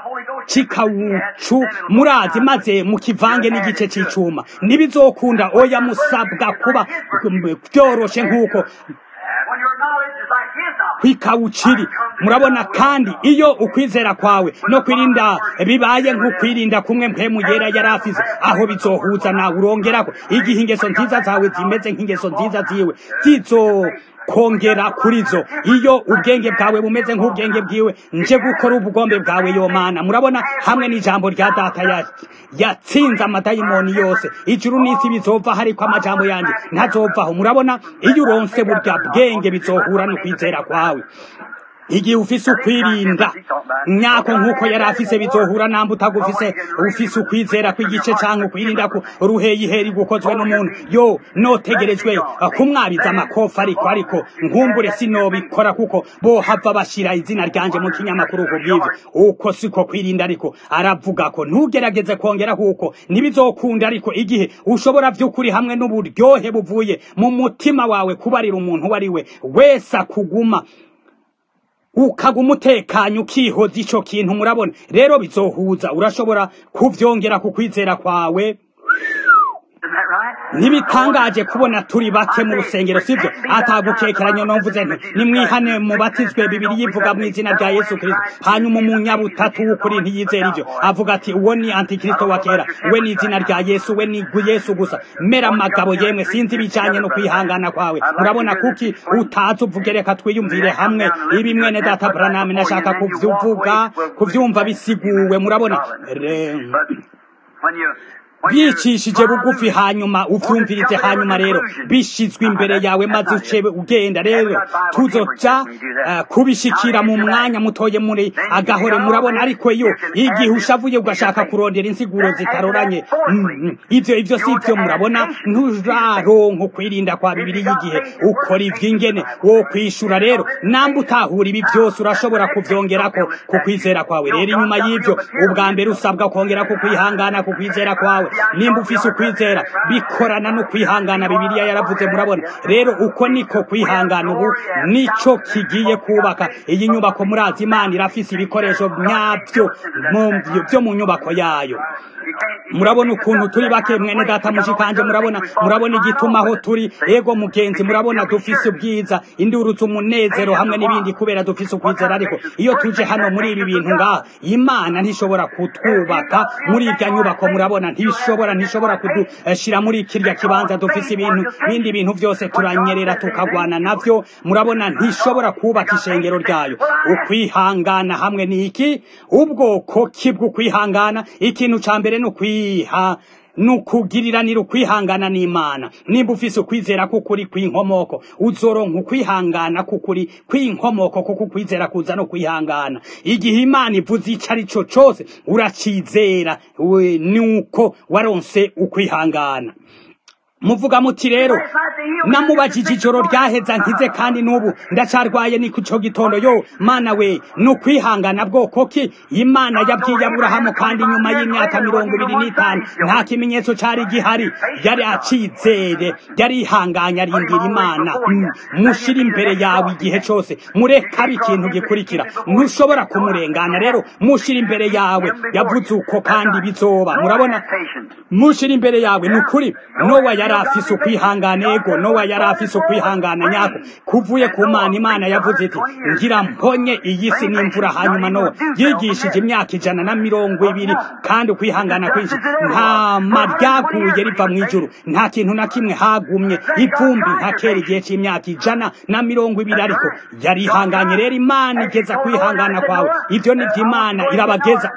c'ikawucu murazi maze mukivange n'igice c'icuma ntibizokunda oya musabwa kuba mm, vyoroshe nk'uko When your knowledge is like his knowledge. kwikawuciri murabona kandi iyo ukwizera kwawe no kwirinda bibaye nk'ukwirinda kumwe mpemu yera yari afise aho bizohuza nawe urongerako igihe ingeso nziza zawe zimeze nk'ingeso nziza ziwe zizo kongera kuri zo iyo ubwenge bwawe bumeze nk'ubwenge bwiwe nje gukora ubugombe bwawe yo mana murabona hamwe n'ijambo rya data ya yatsinze amadayimoni yose ijuru n'isi bizova hariko amajambo yanjye ntazovaho murabona iyo uronse burya bwenge bizohura no kwizera kwawe igihe ufise ukwirinda nyako nk'uko yari afise bizohura namba utagufise ufise ukwizera kw'igice canke ukwirinda ku ruheyiheri gukozwe n'umuntu yo notegerejwe kumwabiza amakofa ariko ariko nkumbure sinobikora kuko bohava bashira izina ryanje mu kinyamakuru ku bw'ivyo uko siko kwirinda ariko aravuga ko ntugerageze kongera kuko ntibizokunda ariko igihe ushobora vy'ukuri hamwe n'uburyohe buvuye mu mutima wawe kubarira umuntu uwo ari we wese akuguma ukaguma utekanye ukihoza ico kintu murabona rero bizohuza urashobora kuvyongera ku kwizera kwawe ntibitangaje kubona turi bake mu rusengero sivyo atagukekeranya nomvuze nti nimwihane mubatizwe bibiri yivuga mu izina rya yesu kristo hanyuma umunyabutatu w'ukuri ntiyizera ivyo avuga ati uwo ni antikristo wa kera we ni izina rya yesu we ni yesu gusa mera amagabo yemwe sinzi ibijanye no kwihangana kwawe murabona kuki utazi uvuge reka twiyumvire hamwe ibi mwene data branami nashaka kuvyuvuga kuvyumva bisiguwe murabona bicishije bugufi hanyuma uvyumvirize hanyuma rero bishizwe imbere yawe maze uce ugenda rero tuzoja uh, kubishikira mu mwanya mutoye muri agahore murabona ariko yo igihe ushavuye ugashaka kurondera insiguro zitaroranye mm, ivyo ivyo si ivyo murabona nturaronka kwirinda kwa bibiri y'igihe ukora ivy'ingene wo kwishura rero namba utahura ibi vyose urashobora kuvyongerako ku kwizera kwawe rero inyuma y'ivyo ubwa mbere usabwa kongera ku kwihangana ku kwizera kwawe nimba ufise ukwizera bikorana no kwihangana bibiliya yaravuze murabona rero uko niko kwihangana ubu nico kigiye kubaka iyi nyubako murazi imana irafise ibikoresho nyabyo byo mu nyubako yayo murabona ukuntu turi bake mwene data mushikanje murabona murabona igituma aho turi ego mugenzi murabona dufise ubwiza indurutse umunezero hamwe n'ibindi kubera dufise ukwizera ariko iyo tuje hano muri ibi bintu ngaha imana ntishobora kutwubaka muri irya nyubako murabona ntishobora ntishobora kudushira muri kirya kibanza dufise ibintu bindi bintu byose turanyerera tukagwana navyo murabona ntishobora kubaka ishengero ryayo ukwihangana hamwe n'iki ubwoko kibw'ukwihangana ikintu ca mbere no kwiha nukugiriranira ukwihangana n'imana nimba ufise ukwizera kukuri kw'inkomoko uzoronka ukwihangana kukuri kw'inkomoko kuko ukwizera kuza no kwihangana igihe imana ivuze ico ari co cose uracizera nuko waronse ukwihangana muvuga muti rero namubajije ijoro ryaheza nkize kandi n'ubu ndacarwaye ni kuco gitondo yo mana we ni ukwihangana bwoko ki imana yabwiye aburahamu kandi nyuma y'imyaka mirongo ibiri n'itanu nta kimenyetso cari gihari yari acizere yari ihanganye arindira imana mushira imbere yawe igihe cose mureka ikintu gikurikira ntushobora kumurengana rero mushira imbere yawe yavuze uko kandi bizoba murabona mushira imbere yawe ni ukuri nowa yari afise ukwihangana ego nowa yari afise ukwihangana nyako kuvuye ku mana imana yavuze iti ngira mponye iyi si n'imvura hanyuma nowa yigishije imyaka ijana na mirongo ibiri kandi ukwihangana kwinshi nta maryaguye riva mu ijuru nta kintu na kimwe hagumye ivumbi nka kera igihe c'imyaka ijana na mirongo ibiri ariko yari ihanganye rero imana igeza kwihangana kwawe ivyo nivyo imana irabageza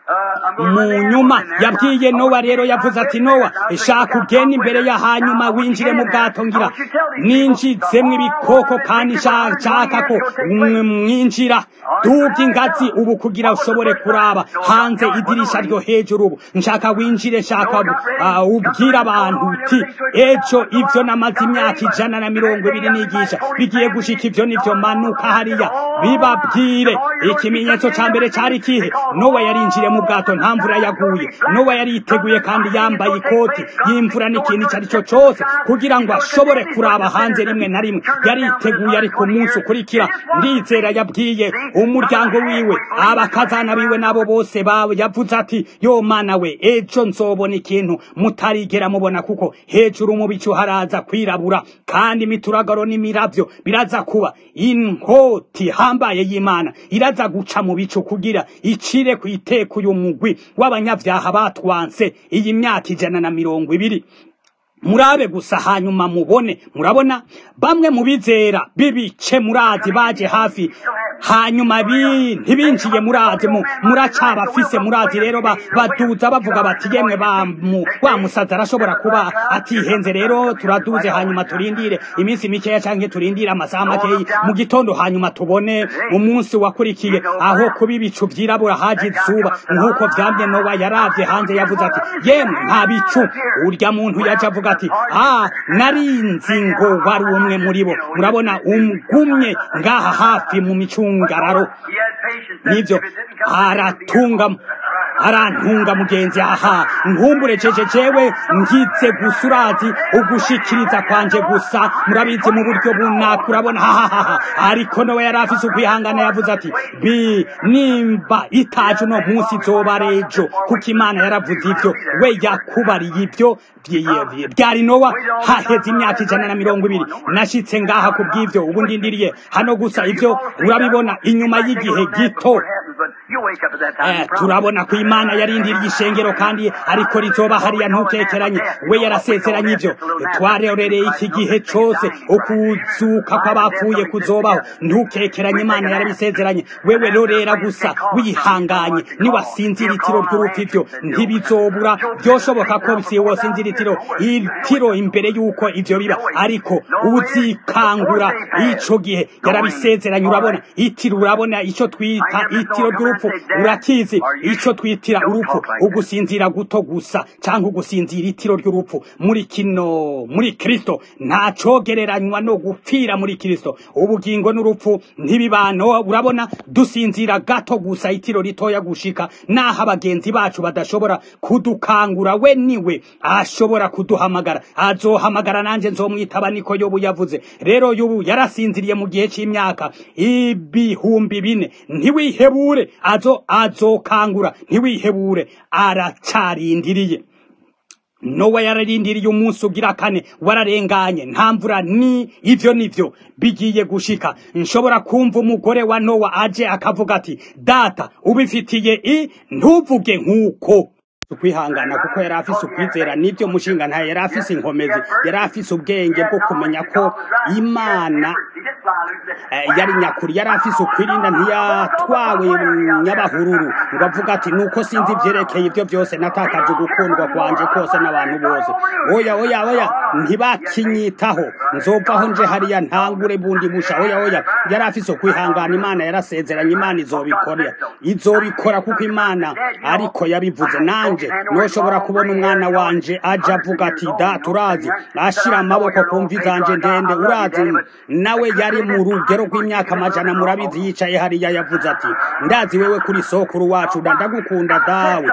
mu nyuma yabwiye nowa rero yavuze ati nowa shaka ugenda imbere ya hanyuma winjire mu bwato ngira ninjizemwo ibikoko kandi nshaka ko mwinjira duga ingazi ubu kugira ushobore kuraba hanze idirisha ryo hejuru ubu nshaka winjire shaka ubwira abantu uti ejo ivyo namaze imyaka ijana na mirongo ibiri nigisha bigiye gushika ivyo nivyo manuka hariya bibabwire ikimenyetso ca mbere cari kihe nowa yarinjire mu bwato nta mvura yaguye nowa yari yiteguye kandi yambaye ikoti y'imvura n'ikintu icyo ari cyo cyose kugira ngo ashobore kuraba hanze rimwe na rimwe yari yiteguye ariko umunsi ukurikira ndizera yabwiye umuryango wiwe abakazana biwe nabo bose bawe yavuze ati yo mana we ejo nzobona ikintu mutarigera mubona kuko hejuru mu bicu haraza kwirabura kandi imituragaro n'imiravyo biraza kuba inkoti hambaye y'imana iraza guca mu bicu kugira icire ku iteka uyu mugwi w'abanyabyaha batwanse iyi myaka ijana na mirongo ibiri murabe gusa hanyuma mubone murabona bamwe mu bizera bibice murazi baje hafi hanyuma bi ntibinjiye murazi mu muracabafise murazi rero ba- baduza bavuga bati yemwe ba mu- wa musaza arashobora kuba atihenze rero turaduze hanyuma turindire iminsi mikeya canke turindire amasaha makeyi mu gitondo hanyuma tubone umunsi wakurikiye aho kuba ibicu vyirabura haje izuba nk'uko vyamye nowa yaravye hanze yavuze ati yemwe nta bicu urya muntu yaje avuga ati ah narinzi ngo wari umwe muri bo murabona umgumye ngaha hafi mu micungararo He had patience. nivyo If it didn't come, aratunga arantunga mugenzi aha nkumbure jeje jewe ngize gusa urazi ugushikiriza kwanje gusa murabizi mu buryo bunaka urabona hahahaha ariko nowe yari afise ukwihangana yavuze ati bi nimba itaje uno munsi izoba ari ejo kuko imana yaravuze ivyo we yakubariye ivyo vye- vye- byari nowa haheze imyaka ijana na mirongo ibiri nashitse ngaha ku bw'ivyo ubu ndindiriye hano gusa ivyo urabibona inyuma y'igihe gito But you wake up at that time. Eh, you promise. turabona ko imana yarindiriye ishengero kandi ariko rizoba hariya ntukekeranye we yarasezeranye ivyo twarorereye iki gihe cose ukuzuka kw'abapfuye kuzobaho ntukekeranye imana yarabisezeranye wewe rorera gusa wihanganye niwasinzira itiro ry'urupfu ivyo ntibizobura byoshoboka ko si wosinzira itiro itiro imbere y'uko ivyo biba ariko uzikangura ico gihe yarabisezeranye urabona itiro urabona ico twita itiro ry'urupfu urakizi ico twitira urupfu ugusinzira guto gusa canke ugusinzira itiro ry'urupfu muri kino muri kristo nta cogereranywa no gupfira muri kristo ubugingo n'urupfu ntibibano urabona dusinzira gato gusa itiro ritoya gushika naho abagenzi bacu badashobora kudukangura we niwe ashobora kuduhamagara azohamagara nanje nzomwitaba niko yobu yavuze rero yobu yarasinziriye mu gihe c'imyaka ibihumbi bine ntiwihebure azo azokangura ntiwihebure aracarindiriye nowa yararindiriye umunsi ugira kane wararenganye nta mvura ni ivyo nivyo bigiye gushika nshobora kumva umugore wa nowa aje akavuga ati data ubifitiye i ntuvuge nk'uko ukwihangana kuko yari afise ukwizera nibyo mushinga ntayo yari afise inkomezi yari afise ubwenge bwo kumenya ko imana eh, yari nyakuri yari afise ukwirinda ntiyatwawe nyabahururu ngo avuga ati nuko sinzi ivyerekeye ivyo byose natakaje gukundwa kwanje kose n'abantu bose oya oya oya ntibakinyitaho nzovaho nje hariya ntangure bundi busha oya oya yari afise ukwihangana imana yarasezeranye imana izobikora izobikora kuko imana ariko yabivuze nanje noshobora kubona umwana wanje aja avuga ati da turazi ashira amaboko ku mvi zanje ndende urazi nawe yari mu rugero rw'imyaka amajana murabizi yicaye hariya yavuze ati ndazi wewe kuri sokuru wacu ndagukunda dawe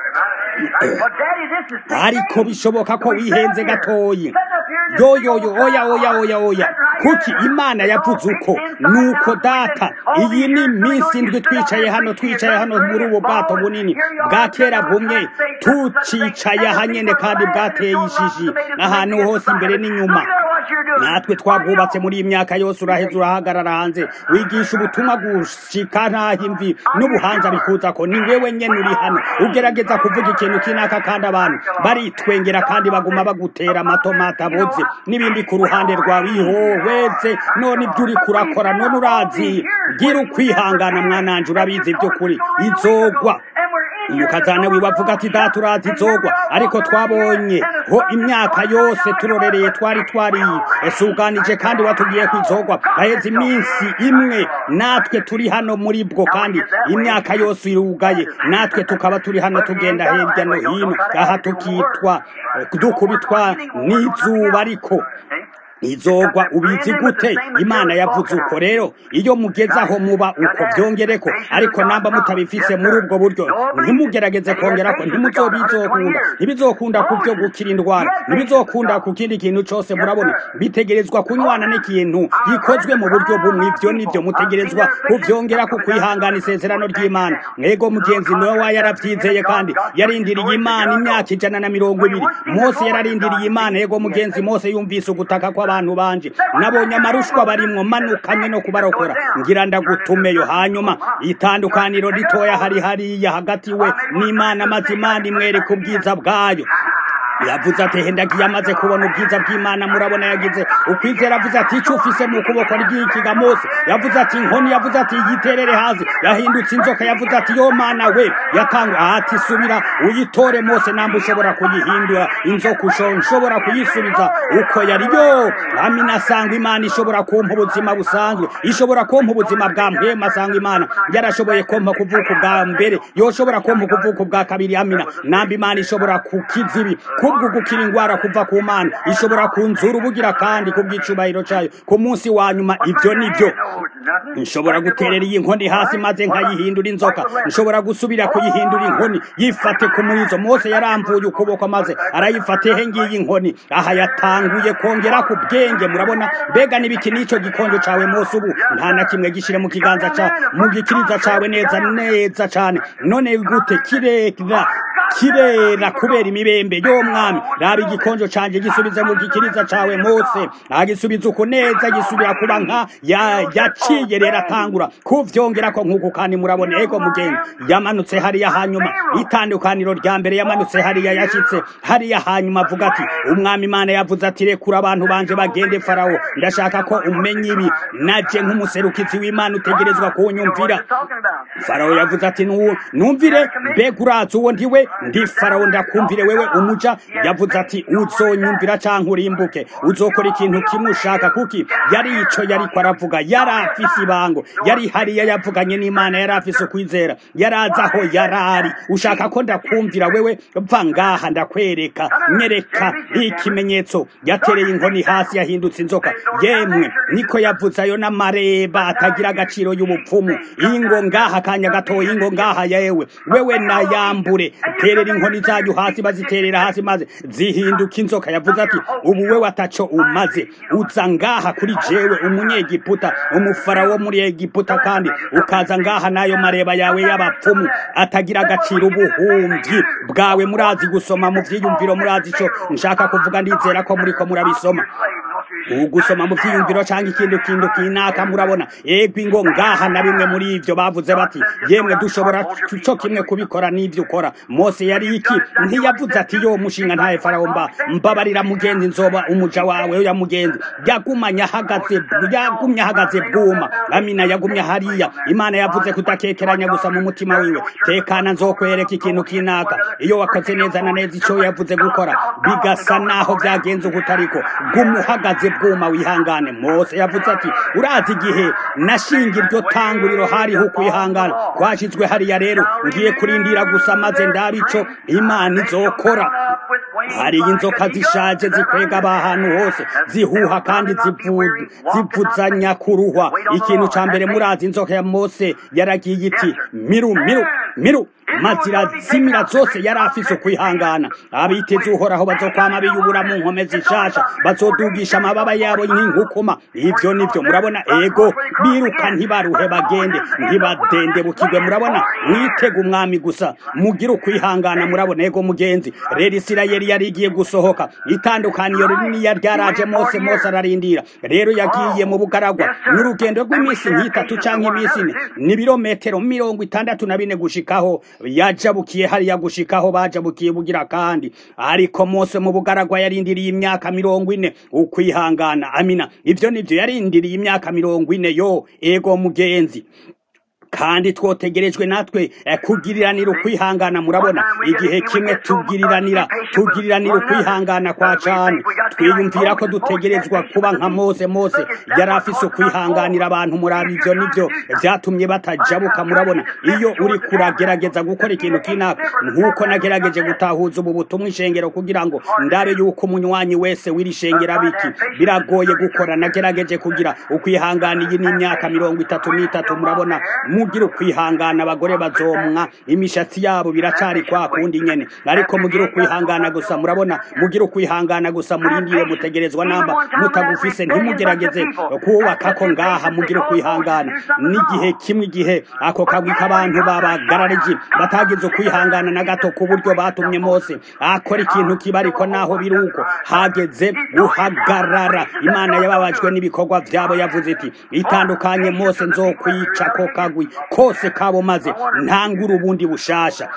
ariko bishoboka ko wihenze gatoyi yo yo yo oya oya oya oya kuki imana yavuze uko nuko data iyi ni minsi ndwi twicaye hano twicaye hano muri ubu bwato bunini bwa kera bumwe tucicaye aha nyene kandi bwateye ishishi ahantu hose imbere n'inyuma natwe twabwubatse muri iyi myaka yose uraheza urahagarara hanze wigisha ubutumwa gushika ntaho imvi n'ubuhanza bikuza ko ni wewe nyene uri hano ugerageza kuvuga ikintu kinaka kandi abantu baritwengera kandi baguma bagutera amatomata aboze n'ibindi ku ruhande rwawe ihohweze none ibyo uri kurakora none urazi gira ukwihangana mwananje urabizi by'ukuri izogwa umukazana wiwe avuga ati data urazi izogwa ariko twabonye ho imyaka yose turorereye twari twari esuganije kandi watubwiye ko izogwa haheze iminsi imwe natwe turi hano muri bwo kandi imyaka yose irugaye natwe tukaba turi hano tugenda hirya no hino aha tukitwa dukubitwa n'izuba ariko izogwa ubizi gute imana yavuze uko rero iyo mugeze aho muba uko byongereko ariko namba mutabifise muri ubwo buryo ntimugerageze kongerako ntimuzobizokunda ntibizokunda ku byo gukira indwara ntibizokunda ku kindi kintu cose murabona bitegerezwa kunywana n'ikintu gikozwe mu buryo bumwe ivyo nivyo mutegerezwa kuvyongera ku kwihangana isezerano ry'imana mwego mugenzi nowa yaravyizeye kandi yarindiriye imana imyaka ijana na mirongo ibiri mose yararindiriye imana yego mugenzi mose yumvise ugutaka kwa abantu banje nabonye amarushwa barimwo manukanye no kubarokora ngira ndagutumeyo hanyuma itandukaniro ritoya hari hariya hagati we n'imana maze imana imwereka ubwiza bwayo yavuze ati hendagiye amaze kubona ubwiza bw'imana murabona yagize ukwizera avuze ati icyo ufise mu kuboko ry'ikiga mose yavuze ati inkoni yavuze ati yiterere hasi yahindutse inzoka yavuze ati yo mana we yatanga ati subira uyitore mose namba ushobora kuyihindura inzoka ushobora kuyisubiza uko yari yo amina asanga imana ishobora kumpa ubuzima busanzwe ishobora kumpa ubuzima bwa mpema asanga imana yarashoboye kumpa kuvuka ubwa mbere yoshobora kumpa kuvuka ubwa kabiri amina namba imana ishobora kukiza ibi kubwo gukira indwara kuva ku mana ishobora kunzura ubugira kandi kubw'icubahiro cyayo ku munsi wa nyuma ibyo nibyo nshobora guterera iyi nkoni hasi maze nkayihindura inzoka nshobora gusubira kuyihindura inkoni yifate ku murizo mose yaramvuye ukuboko maze arayifate he ngiyi inkoni aha yatanguye kongera ku bwenge murabona mbega n'ibiki n'icyo gikonjo cawe mose ubu nta na kimwe gishire mu kiganza ca mu gikiriza cawe neza neza cane none gute kirera kirera kubera imibembe yo mwami raba igikonjo canje gisubize mu gikiriza cawe mose agisubiza uko neza gisubira kuba nka yaciye rero atangura kuvyongera ko nk'uko kandi murabona ego mugenzi yamanutse hariya hanyuma itandukaniro rya mbere yamanutse hariya yashitse hariya hanyuma avuga ati umwami imana yavuze ati rekura abantu banje bagende farawo ndashaka ko umenya ibi naje nk'umuserukizi w'imana utegerezwa kunyumvira farawo yavuze ati numvire mbega urazi uwo ndiwe ndi farawo ndakumvire wewe umuja yavuze ati uzonyumvira canke urimbuke uzokora ikintu kimwe ushaka kuki yari ico yariko aravuga yari afise ibango yari hariya yavuganye n'imana yari afise ukwizera yari azi aho yarari ushaka ko ndakumvira wewe va ngaha ndakwereka nyereka ikimenyetso yatereye inkoni hasi yahindutse inzoka yemwe niko yavuze ayo n'amareba atagira agaciro y'ubupfumu ingo ngaha kanya gatoya ingo ngaha yewe wewe nayambure terera inkoni zanyu hasi baziterera hasi maze zihinduka inzoka yavuze ati ubu wewe ataco umaze uza ngaha kuri jewe umunyegiputa umufarawo muri egiputa kandi ukaza ngaha n'ayo mareba yawe y'abapfumu atagira agaciro ubuhumbi bwawe murazi gusoma mu vyiyumviro murazi ico nshaka kuvuga ndizera ko muriko murabisoma ugusoma mu vyiyumviro canke ikintu kintu kinaka murabona ego ingo ngaha na bimwe muri ivyo bavuze bati yemwe dushobora co kimwe kubikora n'ivyo ukora mose yari iki ntiyavuze ati yo mushinga ntaye farawo mba mbabarira mugenzi nzoba umuja wawe ya mugenzi yagumanye ahagaze yagumye ahagaze bwuma amina yagumye hariya imana yavuze kudakekeranya gusa mu mutima wiwe tekana nzokwereka ikintu kinaka iyo wakoze neza na neza ico yavuze gukora bigasa naho vyagenze ukutariko gumuhagaze bwuma wihangane mose yavuze ati urazi igihe nashinga iryo tanguriro hariho ukwihangana kwashizwe hariya rero ngiye kurindira gusa maze ndaba ico imana izokora hari inzoka zishaje zikwega ahantu hose zihuha kandi zivuzanya kuruhwa ikintu ca mbere murazi inzoka ya mose yaragiye iti miru miru miru mazira zimira zose yari afise ukwihangana abiteze uhoraho bazokwama biyubura mu nkome zishasha bazodugisha amababa yabo nk'inkukuma ivyo nivyo murabona ego biruka ntibaruhe bagende ntibadende bukigwe murabona mwitega umwami gusa mugire ukwihangana murabona ego mugenzi rero isirayeli yari igiye gusohoka itandukaniro rininiya ryaraje mose mose ararindira rero yagiye mu bugaragwa n'urugendo rw'iminsi nk'itatu canke iminsi ine ni birometero mirongo itandatu na bine gushikaho yajabukiye hariya gushikaho bajabukiye bugira kandi ariko mose mu bugaragwa yarindiriye imyaka mirongo ine ukwihangana amina ivyo nivyo yarindiriye imyaka mirongo ine yo ego mugenzi kandi twotegerejwe natwe kugiriranira ukwihangana murabona igihe kimwe tugiriranira tugiriranira ukwihangana kwa cane twiyumvira ko dutegerezwa kuba nka mose mose yari afise ukwihanganira abantu muraba ivyo nivyo vyatumye batajabuka murabona iyo uri kuragerageza gukora ikintu kinaka nk'uko nagerageje gutahuza ubu butumwa ishengero kugira ngo ndabe yuko umunywanyi wese w'iri shengero biki biragoye gukora nagerageje kugira ukwihangana iyi n'imyaka mirongo itatu n'itatu murabona mugira ukwihangana abagore bazomwa imishatsi yabo biracari kwa kundi nyene ariko mugira ukwihangana gusa murabona mugira ukwihangana gusa murindire mutegerezwa namba mutagufise ntimugerageze kubaka ko ngaha mugira ukwihangana n'igihe kimwe igihe ako kagwi k'abantu babagarariji batagize ukwihangana na gato ku buryo batumye mose akora ikintu kiba ariko naho biri uko hageze guhagarara imana yababajwe n'ibikorwa vyabo yavuze iti itandukanye mose nzokwica ko kagwi kose kabo maze ntangura ubundi bushasha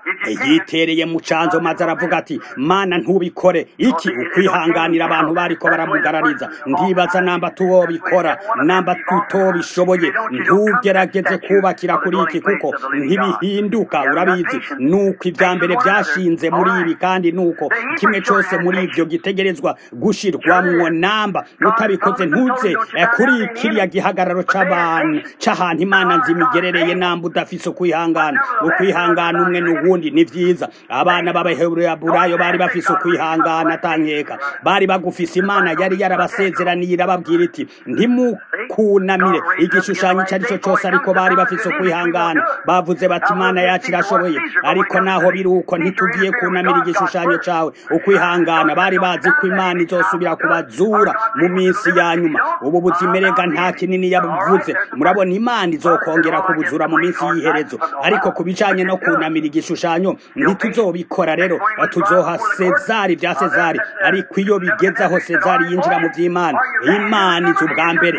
yitereye mu canzo maze aravuga ati mana ntubikore iki ukwihanganira abantu bariko baramugarariza ndibaza namba tuwobikora namba tutobishoboye ntugerageze kubakira kuri iki kuko ntibihinduka urabizi nuko ibya mbere byashinze muri ibi kandi nuko kimwe cyose muri ibyo gitegerezwa gushirwamwo namba utabikoze ntuze kuri kiriya gihagararo c'abantu c'ahantu imana nzimigerereye namba udafise ukwihangana ukwihangana umwe n'uwundi ni vyiza abana b'abaheburayo bari bafise ukwihangana atankeka bari bagufise imana yari yarabasezeraniye irababwira iti ntimukunamire igishushanyo icyo ari cyo cyose ariko bari bafise ukwihangana bavuze bati imana yacu irashoboye ariko naho biri uko ntitugiye kunamira igishushanyo cawe ukwihangana bari bazi ko imana izosubira kubazura mu minsi ya nyuma ubu buzimerega nta kinini yavuze murabona imana izokongera kubuzura mu minsi y'iherezo ariko ku bijanye no kunamira igishushanyo ntituzobikora rero tuzoha sezari bya sezari ariko iyo bigeze aho sezari yinjira mu by'imana imana izi ubwa mbere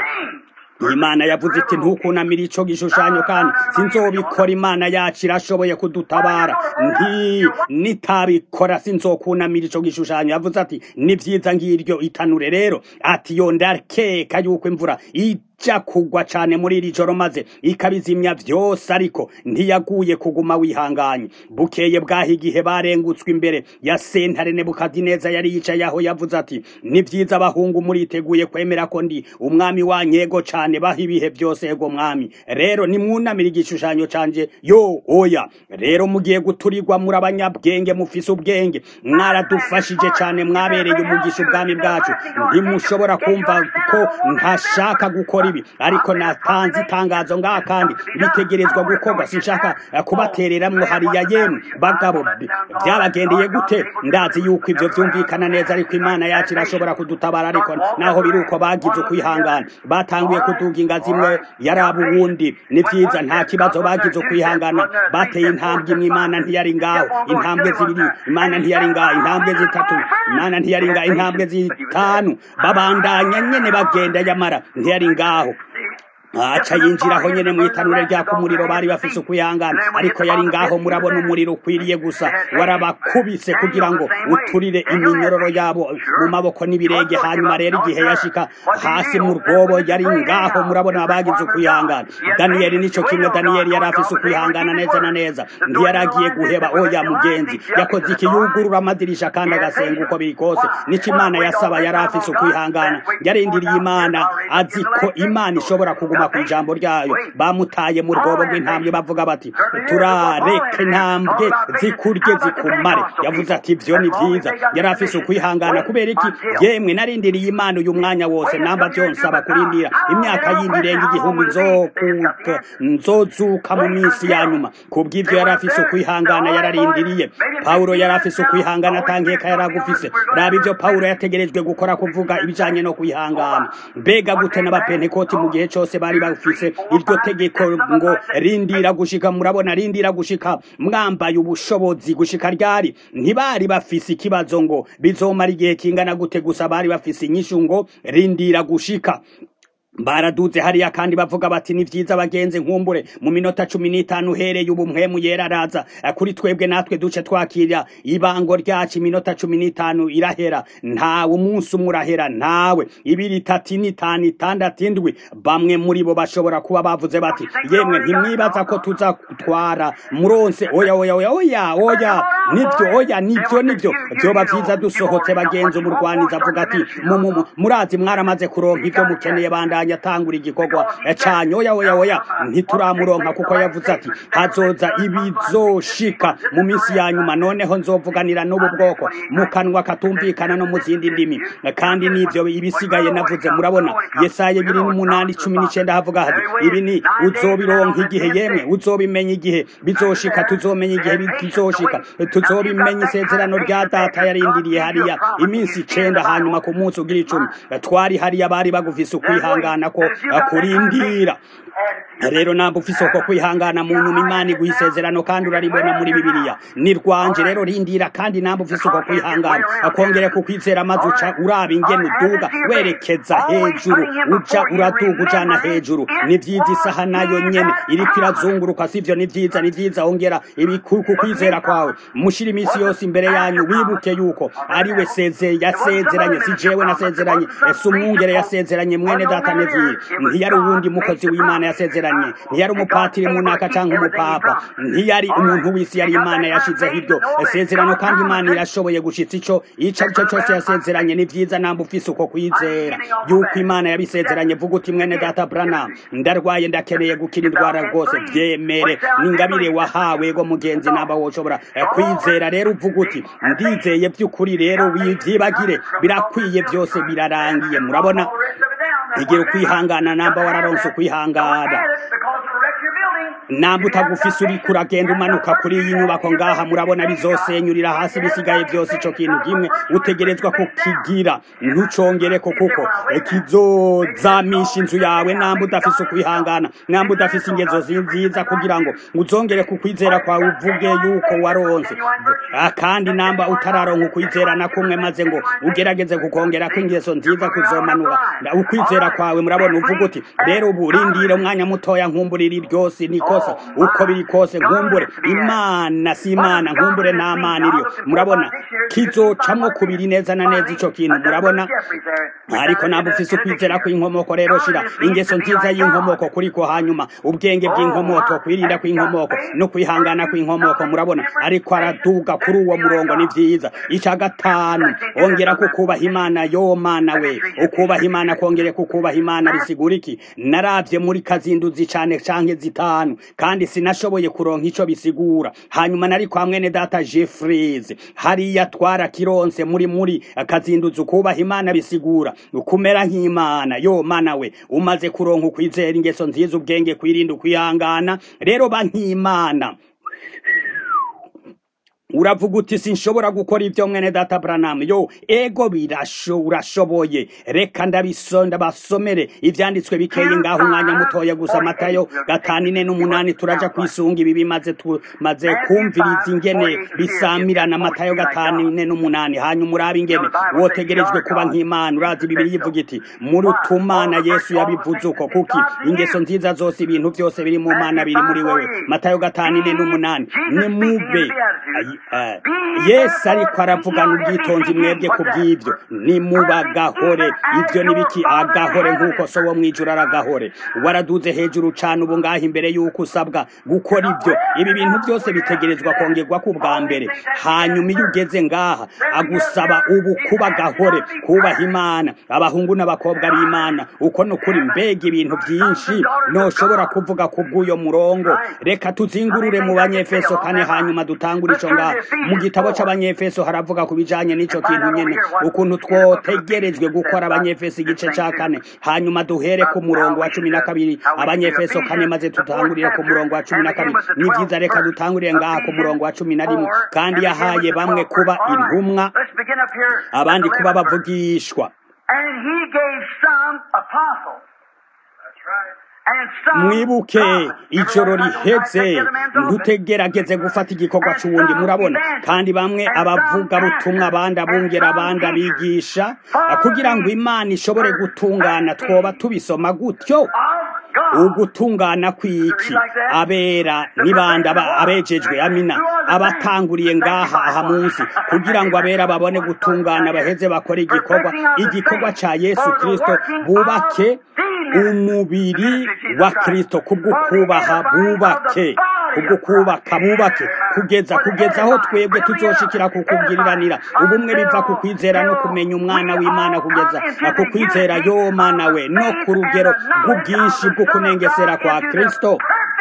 imana yavuze iti ntukunamire ico gishushanyo kandi sinzobikora imana yacu irashoboye kudutabara nti nitabikora sinzokunamira ico gishushanyo yavuze ati ni vyiza ngiryo itanure rero ati yo ndakeka yuko imvura ija kugwa cane muri iri joro maze ikabizimya vyose ariko ntiyaguye kuguma wihanganye bukeye bwaho igihe barengutswe imbere ya sentare nebukadineza yari yicaye aho yavuze ati ni vyiza abahungu muriteguye kwemera ko ndi umwami wanyego cane baho ibihe byose yego mwami rero nimwunamira igishushanyo canje yo oya rero mugiye guturirwa muri abanyabwenge mufise ubwenge mwaradufashije cane mwabereye umugisha ubwami bwacu ntimushobora kumva ko ntashaka gukora ibi ariko natanze itangazo ngaha kandi bitegerezwa gukorwa sinshaka kubatereramwo hariya yemwe bagabo byabagendeye gute ndazi yuko ivyo vyumvikana neza ariko imana yacu irashobora kudutabara ariko naho biri uko bagize ukwihangana batanguye kuduga ingazi imwe yaraba uwundi ni vyiza nta kibazo bagize ukwihangana bateye intambwe imwe imana ntiyari ngaho intambwe zibiri imana ntiyari ngaho intambwe zitatu imana ntiyari ngaho intambwe zitanu babandanya nyene bagenda yamara ntiyari ngaho aca yinjiraho nyene mu itanure ryaka umuriro bari bafise ukwihangana ariko yari ngaho murabona umuriro ukwiriye gusa warabakubise kugira ngo uturire iminyororo yabo mu maboko n'ibirenge hanyuma rero igihe yashika hasi mu rwobo yari ngaho murabona abagize ukwihangana daniyeli nico kimwe daniyeli yari afise ukwihangana neza na neza ntiyaragiye guheba oya mugenzi yakoze iki yugurura amadirisha kandi agasenga uko biri kose nico imana yasaba yari afise ukwihangana yarindiriye imana azi ko imana ishobora kuguma ku ijambo ryayo bamutaye mu rwobo rw'intambwe bavuga bati turareka intambwe zikurye zikumare yavuze ati ivyo ni vyiza yari afise ukwihangana kubera iki yemwe narindiriye imana uyu mwanya wose namba vyonsaba kurindira imyaka yindi irenga igihumbi nzokuka nzozuka mu minsi ya nyuma kubw'ivyo yari afise ukwihangana yararindiriye pawulo yari afise ukwihangana atankeka yari agufise raba ivyo pawulo yategerejwe gukora kuvuga ibijanye no kwihangana mbega gute n'abapentekoti mu gihe cose bari bafise iryo tegeko ngo rindira gushika murabona rindira gushika mwambaye ubushobozi gushika ryari ntibari bafise ikibazo ngo bizomara igihe kingana gute gusa bari bafise inyishu ngo rindira gushika baraduze hariya kandi bavuga bati ni vyiza bagenze nkumbure mu minota cumi n'itanu uhereye ubu mpwemu yera araza kuri twebwe natwe duce twakira ibango ryacu iminota cumi n'itanu irahera ntawe umunsi umwe urahera ntawe ibiri itatu n'itanu itandatu indwi bamwe muri bo bashobora kuba bavuze bati yemwe ntimwibaza ko tuza gutwara muronse oya oya oya oya oya nibyo oya nibyo nibyo vyoba vyiza dusohotse bagenzi umurwaniza avuga ati murazi mwaramaze kuronka ivyo mukeneye bandanye atangura igikorwa canyu oya oya oya ntituramuronka kuko yavuze ati hazoza ibizoshika mu minsi ya nyuma noneho nzovuganira n'ubu bwoko mu kanwa katumvikana no mu zindi ndimi kandi n'ivyo ibisigaye navuze murabona yesaya biri n'umunani cumi n'icenda havuga hati ibi ni uzobironka igihe yemwe uzobimenya igihe bizoshika tuzomenya igihe bizoshika tuzobimenya isezerano rya data yarindiriye hariya iminsi icenda hanyuma ku munsi ugira icumi twari hariya bari bagufise ukwihangana kwihangana ko kurindira rero ntabwo ufise uko kwihangana mu nyuma imana iguha isezerano kandi uraribona muri bibiliya ni rwanje rero rindira kandi ntabwo ufise uko kwihangana akongere kukwizera amaze uca uraba ingene uduga werekeza hejuru uja uraduga ujana hejuru ni vyiza isaha nayo nyene iriko irazunguruka sivyo ni vyiza ni vyiza ongera ku kwizera kwawe mushira iminsi yose imbere yanyu wibuke yuko ariwe seze yasezeranye si jewe nasezeranye ese umwungere yasezeranye mwene data nevire ntiyari uwundi mukozi w'imana yasezeranye ntiyari umupatiri munaka canke umupapa ntiyari umuntu w'isi yari imana yashizeho ibyo isezerano kandi imana irashoboye gushitsa ico ico ari cyo cose yasezeranye ni vyiza namba ufise uko kwizera yuko imana yabisezeranye vuga uti mwene data branam ndarwaye ndakeneye gukira indwara rwose vyemere n'ingabire wahawe go mugenzi namba woshobora kwizera rero uvuga uti ndizeye vy'ukuri rero wivyibagire birakwiye vyose birarangiye murabona igira ukwihangana namba wararonse ukwihangana namba utagufise uriko uragenda umanuka kuri iyi nyubako ngaha murabona bizosenyurira hasi bisigaye byose ico kintu kimwe utegerezwa kukigira ntucongereko kuko kizozamisha inzu yawe namba udafise ukwihangana namba udafise ingezo nziza kugira ngo uzongere kukwizera kwawe uvuge yuko waronse kandi namba utararonka ukwizera na kumwe maze ngo ugerageze kukongerako ingeso nziza kuzomanuka ukwizera kwawe murabona uvuga uti rero ubu rindire umwanya mutoya nkumburira ryose ni kosa uko biri kose nkumbure imana si imana nkumbure nta mana iriyo murabona kizocamwo kubiri neza na neza ico kintu murabona ariko ntabwo ufise ukwizera kw'inkomoko rero shira ingeso nziza y'inkomoko kuriko hanyuma ubwenge bw'inkomoko kwirinda kw'inkomoko no kwihangana kw'inkomoko murabona ariko araduga kuri uwo murongo ni vyiza ica gatanu ongera kukubaha imana yo mana we ukubaha imana kongere kukubaha imana bisigura iki naravye muri kazinduzi cane canke zitanu kandi sinashoboye kuronka ico bisigura hanyuma nari kwa mwene data Jeffries hariya twara kironse muri muri kazinduzi ukubaha imana bisigura ukumera nk'imana yo mana we umaze kuronka ukwizera ingeso nziza ubwenge kwirinda ukwihangana rero ba nk'imana uravuga uti sinshobora gukora ibyo mwene data Branham yo ego birasho urashoboye reka ndabisonda basomere ivyanditswe bikeye ngaho umwanya mutoya gusa matayo gatanu ine n'umunani turaja kwisunga ibi bimaze tumaze kumviriza ingene bisamirana matayo gatanu ine n'umunani hanyuma urabe ingene wotegerejwe kuba nk'imana urazi bibiri yivuga iti muri utumana yesu yabivuze uko kuki ingeso nziza zose ibintu byose biri mu mana biri muri wewe matayo gatanu ine n'umunani nimube yesu ariko aravugana ubwitonzi mwebwe ku bw'ibyo nimubagahore ibyo ni biki agahore nk'uko so wo mwijuru aragahore waraduze hejuru cyane ubu ngaho imbere y'uko usabwa gukora ibyo ibi bintu byose bitegerezwa kongerwa ku bwa mbere hanyuma iyo ugeze ngaha agusaba ubu kuba gahore kubaha imana abahungu n'abakobwa b'imana uko ni ukuri mbega ibintu byinshi ntushobora kuvuga ku bw'uyo murongo reka tuzingurure mu banyefeso kane hanyuma dutangure icyo ngaho mu gitabo cy'abanyefeso haravuga ku bijanye n'ico kintu nyene ukuntu twotegerejwe gukora abanyefeso igice ca kane hanyuma duhere ku murongo wa cumi na kabiri abanyefeso kane maze tutangurire ku murongo wa cumi na kabiri ni vyiza reka dutangurire ngaha ku murongo wa cumi na rimwe kandi yahaye bamwe kuba intumwa abandi kuba bavugishwa And he gave some apostles. That's right. mwibuke ijoro riheze ntutegerageze gufata igikorwa cy'uwundi murabona kandi bamwe abavuga butumwa abandi abungera abandi abigisha kugira ngo imana ishobore gutungana twoba tubisoma gutyo ugutungana kw'iki abera n'ibandi abejejwe amina abatanguriye ngaha aha munsi kugira ngo abera babone gutungana baheze bakore igikorwa igikorwa ca yesu kristo bubake umubiri wa kristo kubwo kubaha bubake kubwo kubaka bubake kugeza kugeza aho twebwe tuzoshikira kukubwiriranira ubumwe biva ku kwizera no kumenya umwana w'imana kugeza ku kwizera yo mana we no ku rugero rw'ubwinshi bwo kunengesera kwa kristo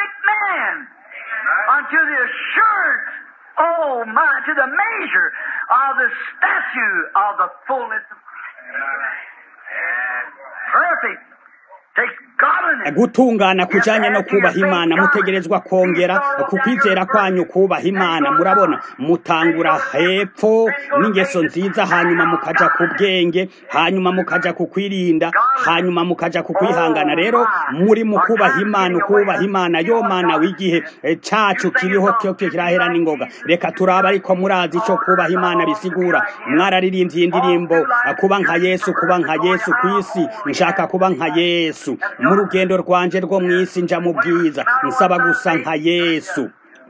Oh my, to the measure of the statue of the fullness of Christ. Perfect. gutungana kujanye no kubaha imana mutegerezwa kongera ku kwizera kwanyu kubaha imana murabona mutangura hepfo n'ingeso nziza hanyuma mukaja ku bwenge hanyuma mukaja ku kwirinda hanyuma mukaja ku kwihangana rero muri mu kubaha imana ukubaha imana yo mana w'igihe cacu kiriho cyo kirahera n'ingoga reka turaba ariko murazi ico kubaha imana bisigura mwararirimbye indirimbo kuba nka yesu kuba nka yesu kw'isi nshaka kuba nka yesu mu rugendo rwanje rwo mw'isi nja mu bwiza nsaba gusa nka yesu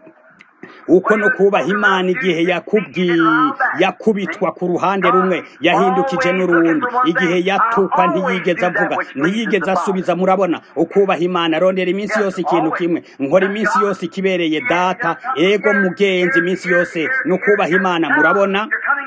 uko no kubaha imana igihe yakubwiye yakubitwa ku ruhande rumwe yahindukije n'urundi igihe yatukwa ntiyigeze avuga ntiyigeze asubiza murabona ukubaha imana rondera iminsi yose ikintu kimwe nkora iminsi yose ikibereye data ego mugenzi iminsi yose no kubaha imana murabona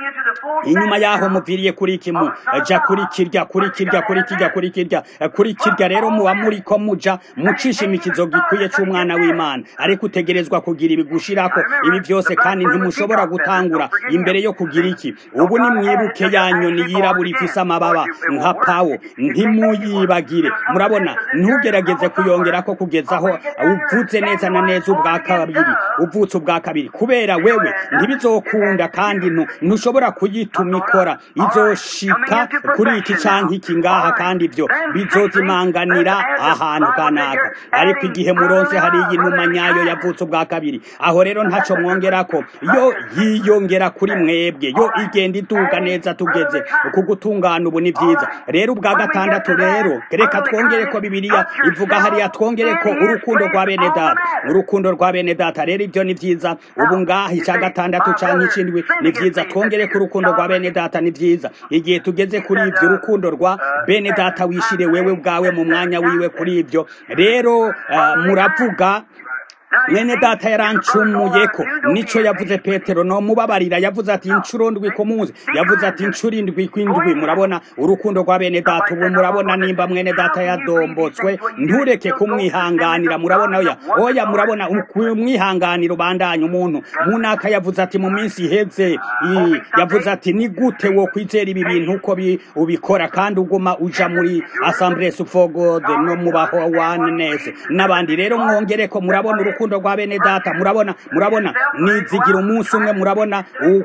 inyuma yaho muviriye kuri kimu ja kuri kirya kuri kirya kuri kirya kuri kirya kuri kirya rero muba muri ko muja mucisha imikizo gikwiye c'umwana w'imana ariko utegerezwa kugira ibigushirako ibi byose kandi ntimushobora gutangura imbere yo kugira iki ubu ni mwibuke ya nyoni yirabura ifise amababa nka pawo ntimuyibagire murabona ntugerageze kuyongerako kugeza aho uvutse neza na neza ubwa kabiri uvutse ubwa kabiri kubera wewe ntibizokunda kandi ntushobora kuyituma ikora izoshika kuri iki canke iki ngaha kandi ivyo bizozimanganira ahantu kanaka ariko igihe muronse hari iyi numa nyayo yavutse ubwa kabiri aho rero ntaco mwongerako yo yiyongera kuri mwebwe yo igenda iduga neza tugeze ku gutungana ubu ni vyiza rero ubwa gatandatu rero reka twongere ko bibiliya ivuga hariya twongere ko urukundo rwa bene data urukundo rwa bene data rero ivyo ni vyiza ubu ngaha ica gatandatu canke icindwi ni vyiza twongere ko urukundo rwa bene data ni vyiza igihe tugeze kuri ivyo urukundo rwa bene data wishire wewe ubwawe mu mwanya wiwe kuri ivyo rero uh, muravuga mwene data yarancumuyeko nico yavuze petero no mubabarira yavuze ati incuro ndwi ku munsi yavuze ati incuro indwi kw'indwi murabona urukundo rwa bene data ubu murabona nimba mwene data yadombotswe ntureke kumwihanganira murabona oya oya murabona umwihanganira ubandanya umuntu munaka yavuze ati mu minsi iheze yavuze ati ni gute wo kwizera ibi bintu uko ubikora kandi uguma uja muri assemblée for god no mubaho oneness n'abandi rero mwongereko murabona urukundo rwa bene data murabona murabona nizigira umunsi umwe murabona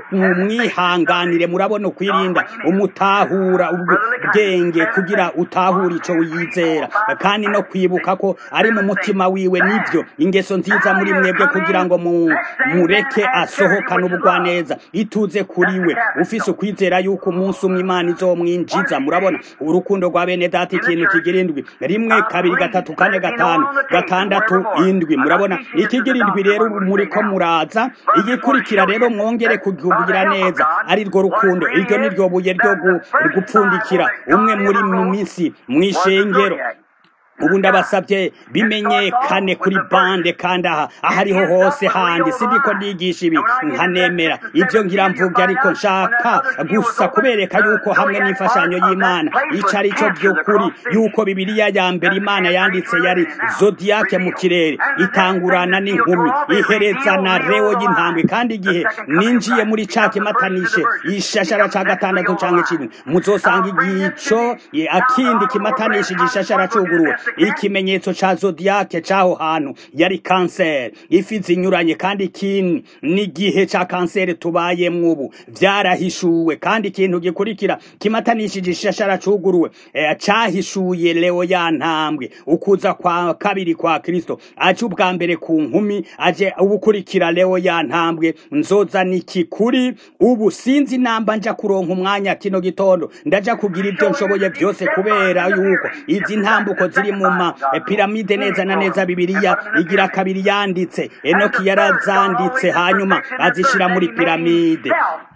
umwihanganire murabona ukwirinda umutahura ubwenge kugira utahure ico wiyizera kandi no kwibuka ko ari mu mutima wiwe nivyo ingeso nziza muri mwebwe kugira ngo mureke asohokane ubugwaneza ituze kuri we ufise ukwizera yuko umunsi umwe imana izomwinjiza murabona urukundo rwa bene data ikintu kigira indwi rimwe kabiri gatatu kane gatanu gatandatu indwi murabona ikigira indwi rero muri ko muraza igikurikira rero mwongere kugira neza ari rwo rukundo iryo ni ryo buye ryo gupfundikira umwe muri mu minsi mw'ishengero ubu ndabasabye bimenyekane kuri bande kandi aha ahariho hose handi sindiko ndigisha ibi nkanemera ibyo ngira mvuga ariko nshaka gusa kubereka yuko hamwe n'imfashanyo y'imana ico ari cyo by'ukuri yuko bibiliya ya mbere imana yanditse yari zodiyake mu kirere itangurana n'inkumi ihereza na rewo y'intambwe kandi igihe ninjiye muri ca kimatanishe ishashara ca gatandatu canke kimwe muzosanga igico akindi kimatanishe igishashara cuguruwe ikimenyetso ca zodiaque caho hantu yari kanseri ifi zinyuranye kandi ikindi n'igihe ca kanseri tubayemwo ubu vyarahishuwe kandi ikintu gikurikira kimatanishije ishashara cuguruwe e, cahishuye leo ya ntambwe ukuza kwa kabiri kwa kristo aje ubwa mbere ku nkumi aje ubukurikira leo ya ntambwe nzoza niki kuri ubu sinzi namba nja kuronka umwanya kino gitondo ndaja kugira ibyo nshoboye byose kubera yuko izi ntambuko ziri mu ma piramide neza na neza bibiliya igira kabiri yanditse enoki yarazanditse hanyuma azishira muri piramide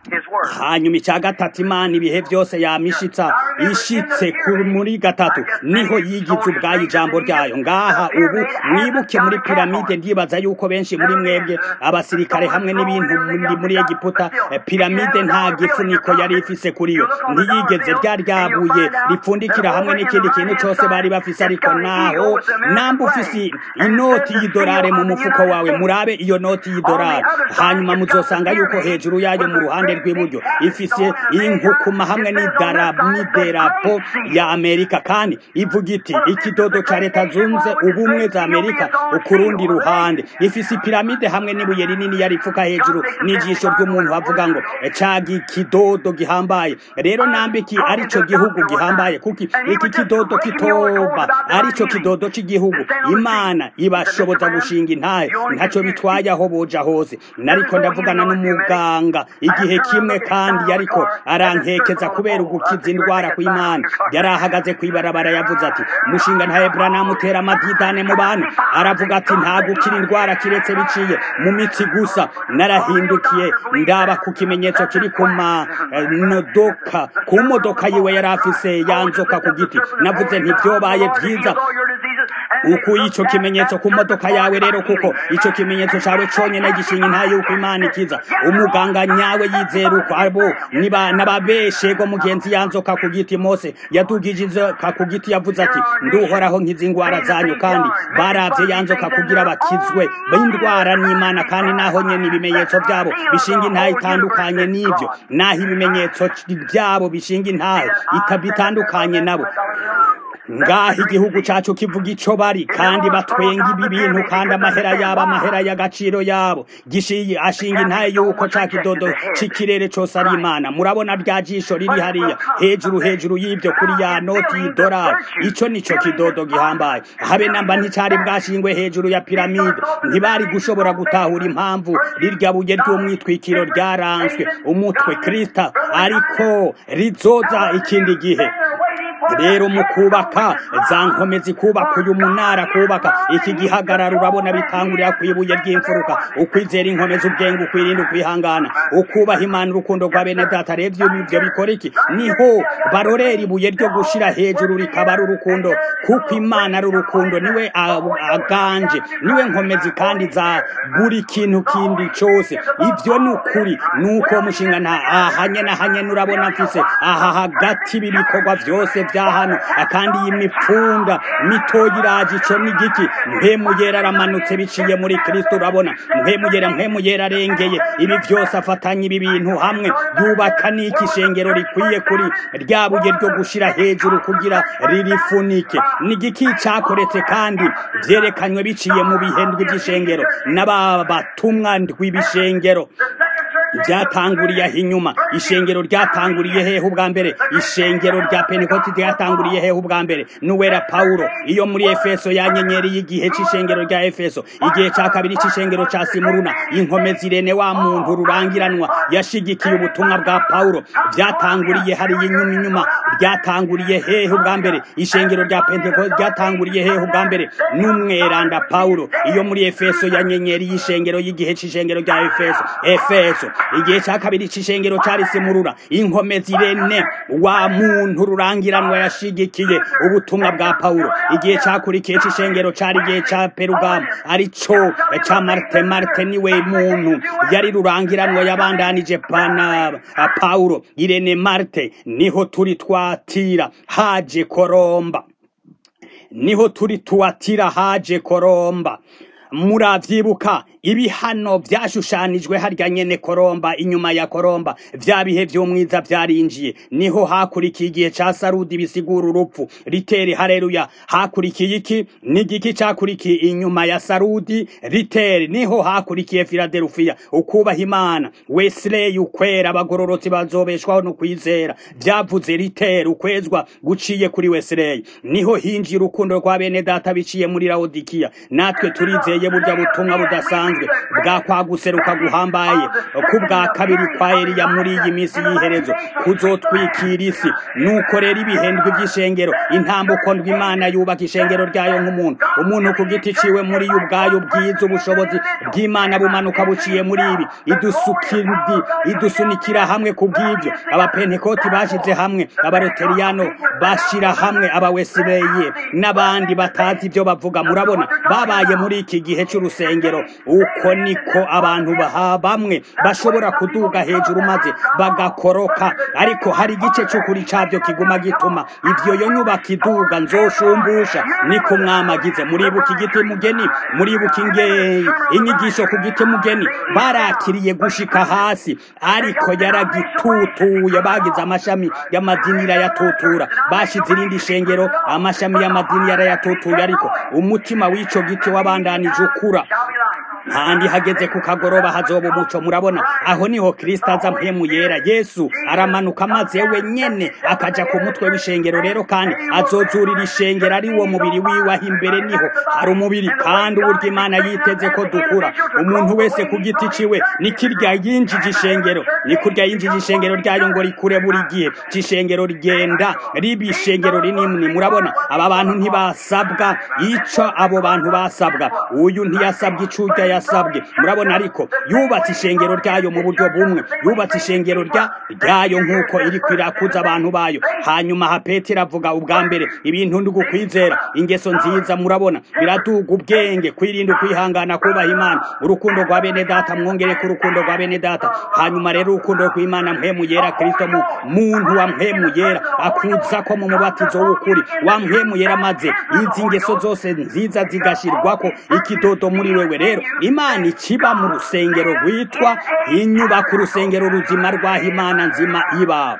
hanyuma icya gatatu imana ibihe byose yamishitsa ishitse muri gatatu niho yigize ubwayo ijambo ryayo ngaha ubu mwibuke muri piramide ndibaza yuko benshi muri mwebwe abasirikare hamwe n'ibintu muri egiputa piramide nta gifuniko yari ifise kuri yo ntiyigeze rya ryabuye ripfundikira hamwe n'ikindi kintu cyose bari bafise ariko naho namba ufise inoti y'idolari mu mufuko wawe murabe iyo noti y'idolari hanyuma muzosanga yuko hejuru yayo mu ruhande ruhande rw'iburyo ifise inkukuma hamwe n'idarapo ya amerika kandi ivuga iti ikidodo ca leta zunze ubumwe za amerika ku rundi ruhande ifise ipiramide hamwe n'ibuye rinini yaripfuka hejuru n'ijisho ry'umuntu avuga ngo cagi kidodo gihambaye rero nambiki arico gihugu gihambaye kuki iki kidodo kitoba arico kidodo c'igihugu imana ibashoboza gushinga intahe ntaco bitwaye aho boja hose nariko ndavugana n'umuganga igihe kimwe kandi yariko arankekeza kubera ugukiza indwara kw'imana yari ahagaze kw'ibarabara yavuze ati umushinga ntahe branamu utera amadidane mu bantu aravuga ati nta gukira indwara kiretse biciye mu mitsi gusa narahindukiye ndaba ku kimenyetso kiri ku modoka ku modoka yiwe yari afise yanzoka ku giti navuze ntibyobaye byiza ukuye ico kimenyetso ku modoka yawe rero kuko ico kimenyetso cawe conyene gishinga intaye yuko imana ikiza umuganga nyawe yizera uko abo niba n'ababeshego mugenzi yanzoka ku giti mose yadugije inzoka ku giti yavuze ati nduhoraho nkiza ingwara zanyu kandi baravye yanzoka kugira bakizwe b'indwara n'imana kandi naho nyene ibimenyetso vyabo bishinga intahe itandukanye n'ivyo naho ibimenyetso vyabo bishinga intahe bitandukanye nabo ngaho igihugu cacu kivuga ico bari kandi batwenga ibi bintu kandi amahera yabo amahera y'agaciro yabo gishiye ashinga intaye yuko ca kidodo c'ikirere cose ari imana murabona rya jisho riri hariya hejuru hejuru y'ivyo kuri ya noti y'idolari ico nico kidodo gihambaye habe namba nticari bwashingwe hejuru ya piramide ntibari gushobora gutahura impamvu rirya buye ry'umwitwikiro ryaranswe umutwe krista ariko rizoza ikindi gihe rero mu kubaka za nkomezi kubaka uyu munara kubaka iki gihagararo urabona bitangurira ku ibuye ry'imfuruka ukwizera inkomezi ubwenge ukwirinda ukwihangana ukubaha imana urukundo rwa bene data revyo ibyo bikora iki niho barorera ibuye ryo gushira hejuru rikaba ari urukundo kuko imana ari urukundo niwe aganje niwe nkomezi kandi za buri kintu kindi cose ivyo ni ukuri nuko mushinga nta ahanye na hanye urabona mfise aha hagati ibikorwa vyose vya hano kandi iyi mipfunda mitoya iraje ico ni giki mpemu yera aramanutse biciye muri kristo urabona mpemu yera mpemu yera arengeye ibi vyose afatanya ibi bintu hamwe yubaka n'iki shengero rikwiye kuri rya buye ryo gushira hejuru kugira ririfunike ni giki cakoretse kandi vyerekanywe biciye mu bihendwi vy'ishengero n'aba batumwa ndw'ibishengero byatanguriye aho inyuma ishengero ryatanguriye hehe ubwa mbere ishengero rya pentekote ryatanguriye hehe ubwa mbere n'uwera pawulo iyo muri efeso yanyenyeri y'igihe c'ishengero rya efeso igihe ca kabiri c'ishengero ca simuruna inkomezi irene wa muntu rurangiranwa yashigikiye ubutumwa bwa pawulo vyatanguriye hariya inyuma inyuma ryatanguriye hehe ubwa mbere ishengero rya pentekote ryatanguriye hehe ubwa mbere n'umweranda pawulo iyo muri efeso yanyenyeri y'ishengero y'igihe c'ishengero rya efeso efeso igihe cya kabiri c'ishengero cari simurura inkomezi irene wa muntu rurangiranwa yashigikiye ubutumwa bwa pawulo igihe cakurikiye c'ishengero cari igihe ca perugamu arico ca marte marte niwe muntu yari rurangiranwa yabandanije pana pawulo irene marte niho turi twatira haje koromba niho turi tuwatira haje koromba muravyibuka ibihano vyashushanijwe harya nyene koromba inyuma ya koromba vya bihe vy'umwiza vyarinjiye niho hakurikiye igihe ca sarudi bisigura urupfu ritere hareruya hakurikiye iki n'igiki cakurikiye inyuma ya sarudi ritere niho hakurikiye filadelufiya ukubaha imana wesley ukwera abagororotsi bazobeshwaho no kwizera vyavuze ritere ukwezwa guciye kuri wesley niho hinjiye urukundo rwa bene data biciye muri laodikiya natwe turizeye burya butumwa budasanzwe bwa kwa guseruka guhambaye ku bwa kabiri kwa Eliya muri iyi minsi y'iherezo kuzotwikira isi nuko rero ibihendwe by'ishengero intambuko ndw'Imana yubaka ishengero ryayo nk'umuntu umuntu ku giti ciwe muri yo ubwayo bwiza ubushobozi bw'Imana bumanuka buciye muri ibi idusukindi idusunikira hamwe ku bw'ibyo abapentekoti bashize hamwe abaroteriyano bashira hamwe abawesileye n'abandi batazi ibyo bavuga murabona babaye muri iki gihe gihe cy'urusengero uko niko abantu baha bamwe bashobora kuduga hejuru maze bagakoroka ariko hari igice cy'ukuri cyabyo kiguma gituma ibyo yo nyubako iduga nzoshumbusha niko mwamagize muribuka igiti mugeni muribuka ingeyi inyigisho ku giti mugeni barakiriye gushika hasi ariko yaragitutuye bagize amashami y'amadini irayatutura bashize irindi shengero amashami y'amadini yarayatutuye ariko umutima w'ico giti wabandanije ukura kandi hageze ku kagoroba hazoba umuco murabona aho niho kristo aza mpemu yera yesu aramanuka maze we nyene akaja ku mutwe w'ishengero rero kandi azozurira ishengero ari wo mubiri wiwe aho imbere niho hari umubiri kandi uburyo imana yiteze ko dukura umuntu wese ku giti ciwe ni kirya yinjije ishengero ni kurya yinjije ishengero ryayo ngo rikure buri gihe c'ishengero rigenda riba ishengero rinini murabona aba bantu ntibasabwa ico abo bantu basabwa uyu ntiyasabwa icurya yasabwe murabona ariko yubatse ishengero ryayo mu buryo bumwe yubatse ishengero rya ryayo nk'uko iri kwirakuza abantu bayo hanyuma ha petero avuga ubwa mbere ibintu ndi gukwizera ingeso nziza murabona biraduga ubwenge kwirinda ukwihangana kubaha imana urukundo rwa bene data mwongere ku rukundo rwa bene data hanyuma rero urukundo rw'imana mpemu yera kristo mu muntu wa mpemu yera akuza ko mu mubatizo w'ukuri wa mpemu yera maze izi ngeso zose nziza zigashirwako ikidodo muri wewe rero imana ikiba mu rusengero rwitwa inyubako urusengero ruzima rw'aho imana nzima iba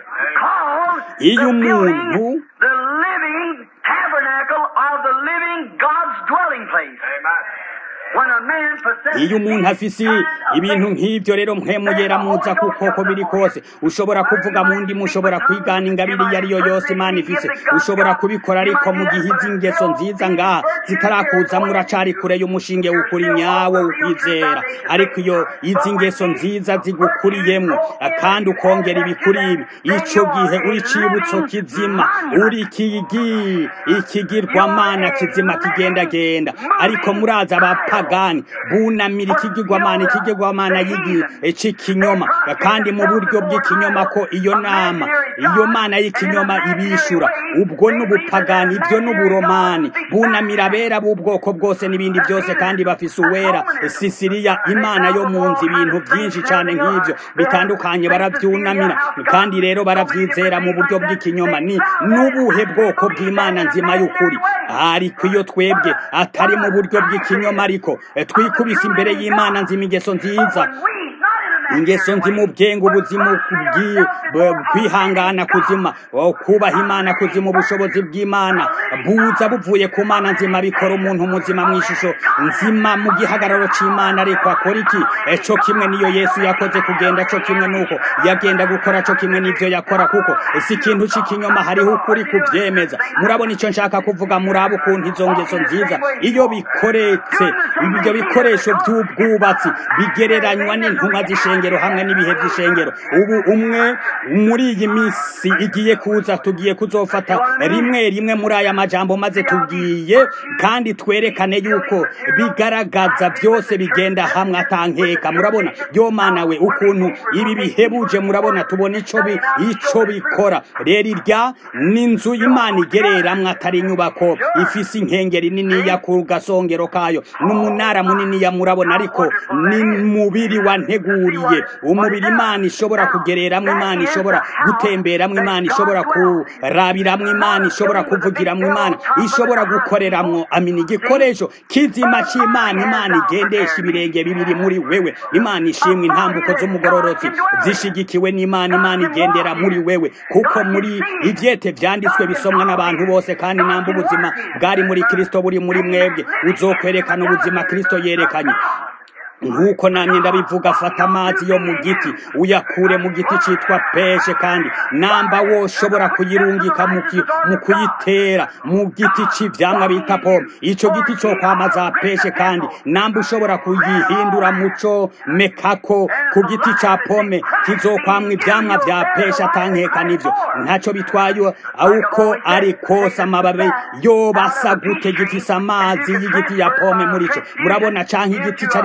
iyo umuntu the living tabernacle of the living God's dwelling place. When a man possesses iyo umuntu afise ibintu nk'ibyo rero mpemuyera muza kuko ko biri kose ushobora kuvuga mu ndimi ushobora kwigana ingabire iyo ari yo yose imana ifise ushobora kubikora ariko mu gihe izi ngeso nziza ngaha zitarakuzamo uracari kure y'umushinge w'ukuri nyawo ukwizera ariko iyo izi ngeso nziza zigukuriyemwo kandi ukongera ibikuri ibi ico gihe uri cibutso kizima uri ikigi ikigirwamana kizima kigendagenda ariko muraza abapagani bunamira ikigirwamana ikigirwamana y'igi c'ikinyoma kandi mu buryo bw'ikinyoma ko iyo nama iyo mana y'ikinyoma ibishura ubwo n'ubupagani ibyo n'uburomani bunamira abera b'ubwoko bwose n'ibindi byose kandi bafise uwera sisiriya imana yo mu nzu ibintu byinshi cyane nk'ibyo bitandukanye barabyunamira kandi rero barabyizera mu buryo bw'ikinyoma ni n'ubuhe bwoko bw'imana nzima y'ukuri ariko iyo twebwe atari mu buryo bw'ikinyoma ariko eh, twikubise imbere y'imana nzima ingeso nziza ingeso nzima ubwenge ubuzima kubwi- b- kwihangana kuzima o, kubaha imana kuzima ubushobozi bw'imana buza buvuye ku mana nzima bikora umuntu muzima mu ishusho nzima mu gihagararo c'imana ariko akora iki Eh, co kimwe niyo yesu yakoze kugenda co kimwe nuko yagenda gukora co kimwe n'ivyo yakora kuko si ikintu c'ikinyoma hariho ukuri kuvyemeza murabona ico nshaka kuvuga muraba ukuntu izo ngeso nziza iyo bikoretse ibyo bikoresho by'ubwubatsi bigereranywa n'intumwa z'ishengero hamwe n'ibihe by'ishengero ubu umwe muri iyi minsi igiye kuza tugiye kuzofata rimwe rimwe muri aya majambo maze tugiye kandi twerekane yuko bigaragaza byose bigenda hamwe atankeka murabona yo mana we ukuntu ibi bihebuje murabona tubona ico bi ico bikora rero irya n'inzu y'imana igereramwe atari inyubako ifise inkengeri niniya ku gasongero kayo n'umunara muniniya murabona ariko ni mubiri wanteguriye umubiri imana ishobora kugereramwo imana ishobora gutemberamwo imana ishobora kurabiramwo imana ishobora kuvugiramwo imana ishobora gukoreramwo amina igikoresho kizima c'imana imana igendesha ibirenge bibiri muri wewe imana ishimwe intambuko z'umugororotsi zishigikiwe n'imana imana igendera muri wewe kuko muri ivyete vyanditswe bisomwa n'abantu bose kandi namba ubuzima bwari muri kristo buri muri mwebwe uzokwerekana ubuzima kristo yerekanye nk'uko namye ndabivuga fata amazi yo mu giti uyakure mu giti citwa peshe kandi namba woshobora kuyirungika mu ki- mu kuyitera mu giti c'ivyamwa bita pome ico giti co kwamaza peshe kandi namba ushobora kuyihindura muco mekako ku giti ca pome kizokwamwa ivyamwa vya peshe atankeka nivyo ntaco bitwaye uko ari kose amababi yobasa gute gifise amazi y'igiti ya pome muri co murabona canke igiti cari co cose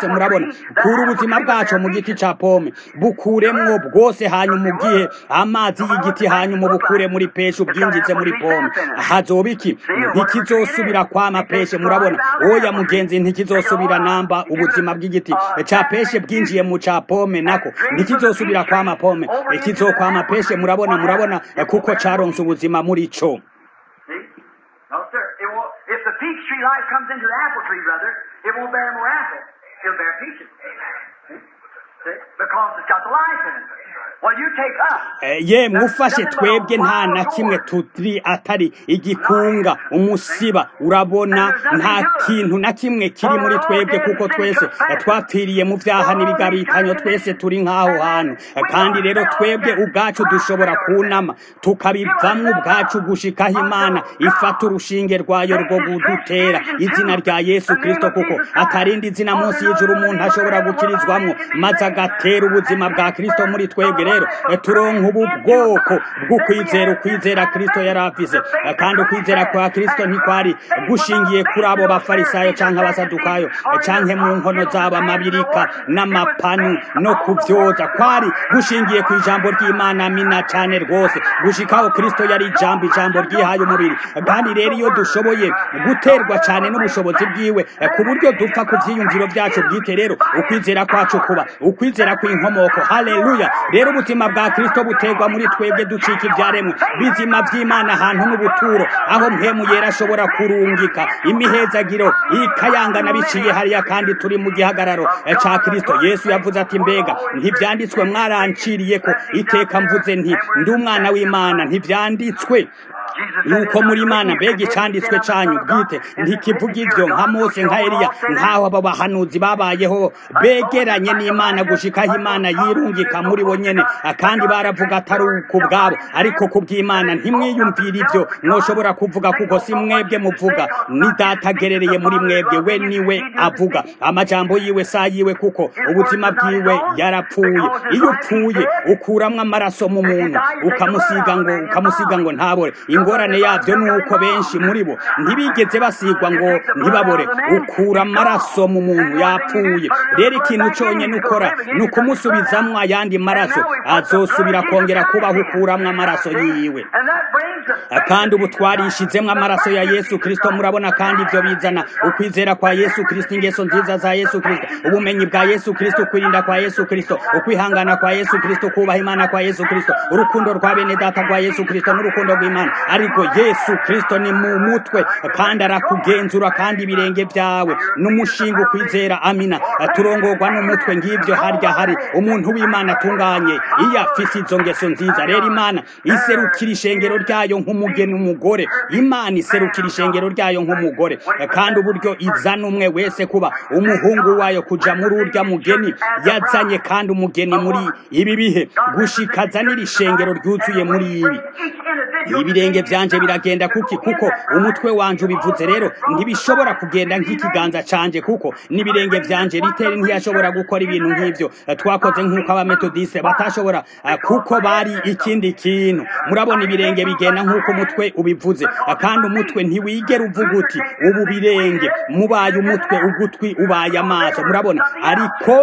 bwose murabona kura ubuzima bwacu mu giti ca pome bukuremwo bwose hanyuma ugihe amazi y'igiti hanyuma ubukure muri peshe ubwinjize muri pome hazoba iki ntikizosubira kwama peshe murabona oya mugenzi ntikizosubira namba ubuzima bw'igiti ca peshe bwinjiye mu ca pome nako ntikizosubira kwama pome kizokwama peshe murabona murabona kuko caronse ubuzima muri co See? No, sir. It won't, if the peach tree life comes into the apple tree, brother, it won't bear more apples. It'll bear peaches. See? See? Because it's got the life in it. Well, you take us. Eh, ye mufashe twebwe nta na kimwe turi atari igikunga umusiba urabona nta kintu na kimwe kiri muri twebwe kuko twese eh, twapfiriye mu vyaha n'ibigabitanyo twese turi nk'aho hantu Eh, kandi rero twebwe ubwacu dushobora kunama tukabivamwo ubwacu gushikaho imana ifata urushinge rwayo rwo kudutera izina rya yesu kristo kuko atarindi zina munsi y'ijuru umuntu ashobora gukirizwamwo maze agatera ubuzima bwa kristo muri twebwe rero eh, turonka ubu bwoko bw'ukwizera ukwizera kristo yari afise Eh, kandi ukwizera kwa kristo ntikwari gushingiye kuri abo bafarisayo canke abasadukayo eh, canke mu nkono z'abamabirika n'amapanu no kuvyoza kwari gushingiye ku ijambo ry'imana mina cane rwose gushikaho kristo yari ijambo ijambo ryihaye umubiri kandi rero iyo dushoboye guterwa cane n'ubushobozi bwiwe eh, ku buryo dupfa ku vyiyumviro vyacu bwite rero ukwizera kwacu kuba ukwizera kw'inkomoko haleluya rero ubuzima bwa kristo buterwa muri twebwe ducika ivyaremwe bizima vy'imana ahantu n'ubuturo aho mpemu yera ashobora kurungika imihezagiro ikayangana biciye hariya kandi turi mu gihagararo eh, ca kristo yesu yavuze ati mbega ntivyanditswe mwaranciriye ko iteka mvuze nti ndi umwana w'imana ntivyanditswe nuko muri imana mbega icanditswe canyu bwite ntikivuga ivyo nka mose nka eliya nk'aho abo bahanuzi babayeho begeranye n'imana gushikaho imana yirungika muri bo nyene kandi baravuga atari ku bwabo ariko ku bw'imana ntimwiyumvire ivyo mwoshobora kuvuga kuko si mwebwe muvuga ni data agerereye muri mwebwe we niwe avuga amajambo yiwe sa yiwe kuko ubuzima bwiwe yarapfuye iyo upfuye ukuramwo amaraso mu muntu ukamusiga ngo ukamusiga ngo ntabore ingorane yabyo ni uko benshi muri bo ntibigeze basigwa ngo ntibabore ukura amaraso mu muntu yapfuye rero ikintu cyonyine ukora ni ukumusubizamwo ayandi maraso azosubira kongera kubaho ukuramwo amaraso yiwe And that brings us kandi ubu twarishizemwo amaraso ya yesu kristo murabona kandi ibyo bizana ukwizera kwa yesu kristo ingeso nziza za yesu kristo ubumenyi bwa yesu kristo ukwirinda kwa yesu kristo ukwihangana kwa yesu kristo kubaha imana kwa yesu kristo urukundo rwa bene data rwa yesu kristo n'urukundo rw'imana ariko yesu kristo ni mu mutwe kandi arakugenzura kandi ibirenge byawe n'umushinga ukwizera amina turongorwa n'umutwe ng'ibyo harya hari umuntu w'imana atunganye iyo afise izo ngeso nziza rero imana iserukira ishengero ryayo nk'umugeni umugore imana iserukira ishengero ryayo nk'umugore kandi uburyo izana umwe wese kuba umuhungu wayo kuja muri urya mugeni yazanye kandi umugeni muri ibi bihe gushikaza n'iri shengero ryuzuye muri ibi each individual ibirenge vyanje biragenda kuki kuko umutwe wanje ubivuze rero ntibishobora kugenda nk'ikiganza canje kuko n'ibirenge vyanje riteri ntiyashobora gukora ibintu nk'ivyo Eh, twakoze nk'uko abametodiste batashobora eh, kuko bari ikindi kintu murabona ibirenge bigenda nk'uko umutwe ubivuze Eh, kandi umutwe ntiwigera uvuga uti ubu birenge mubaye umutwe ugutwi ubaye amaso murabona ariko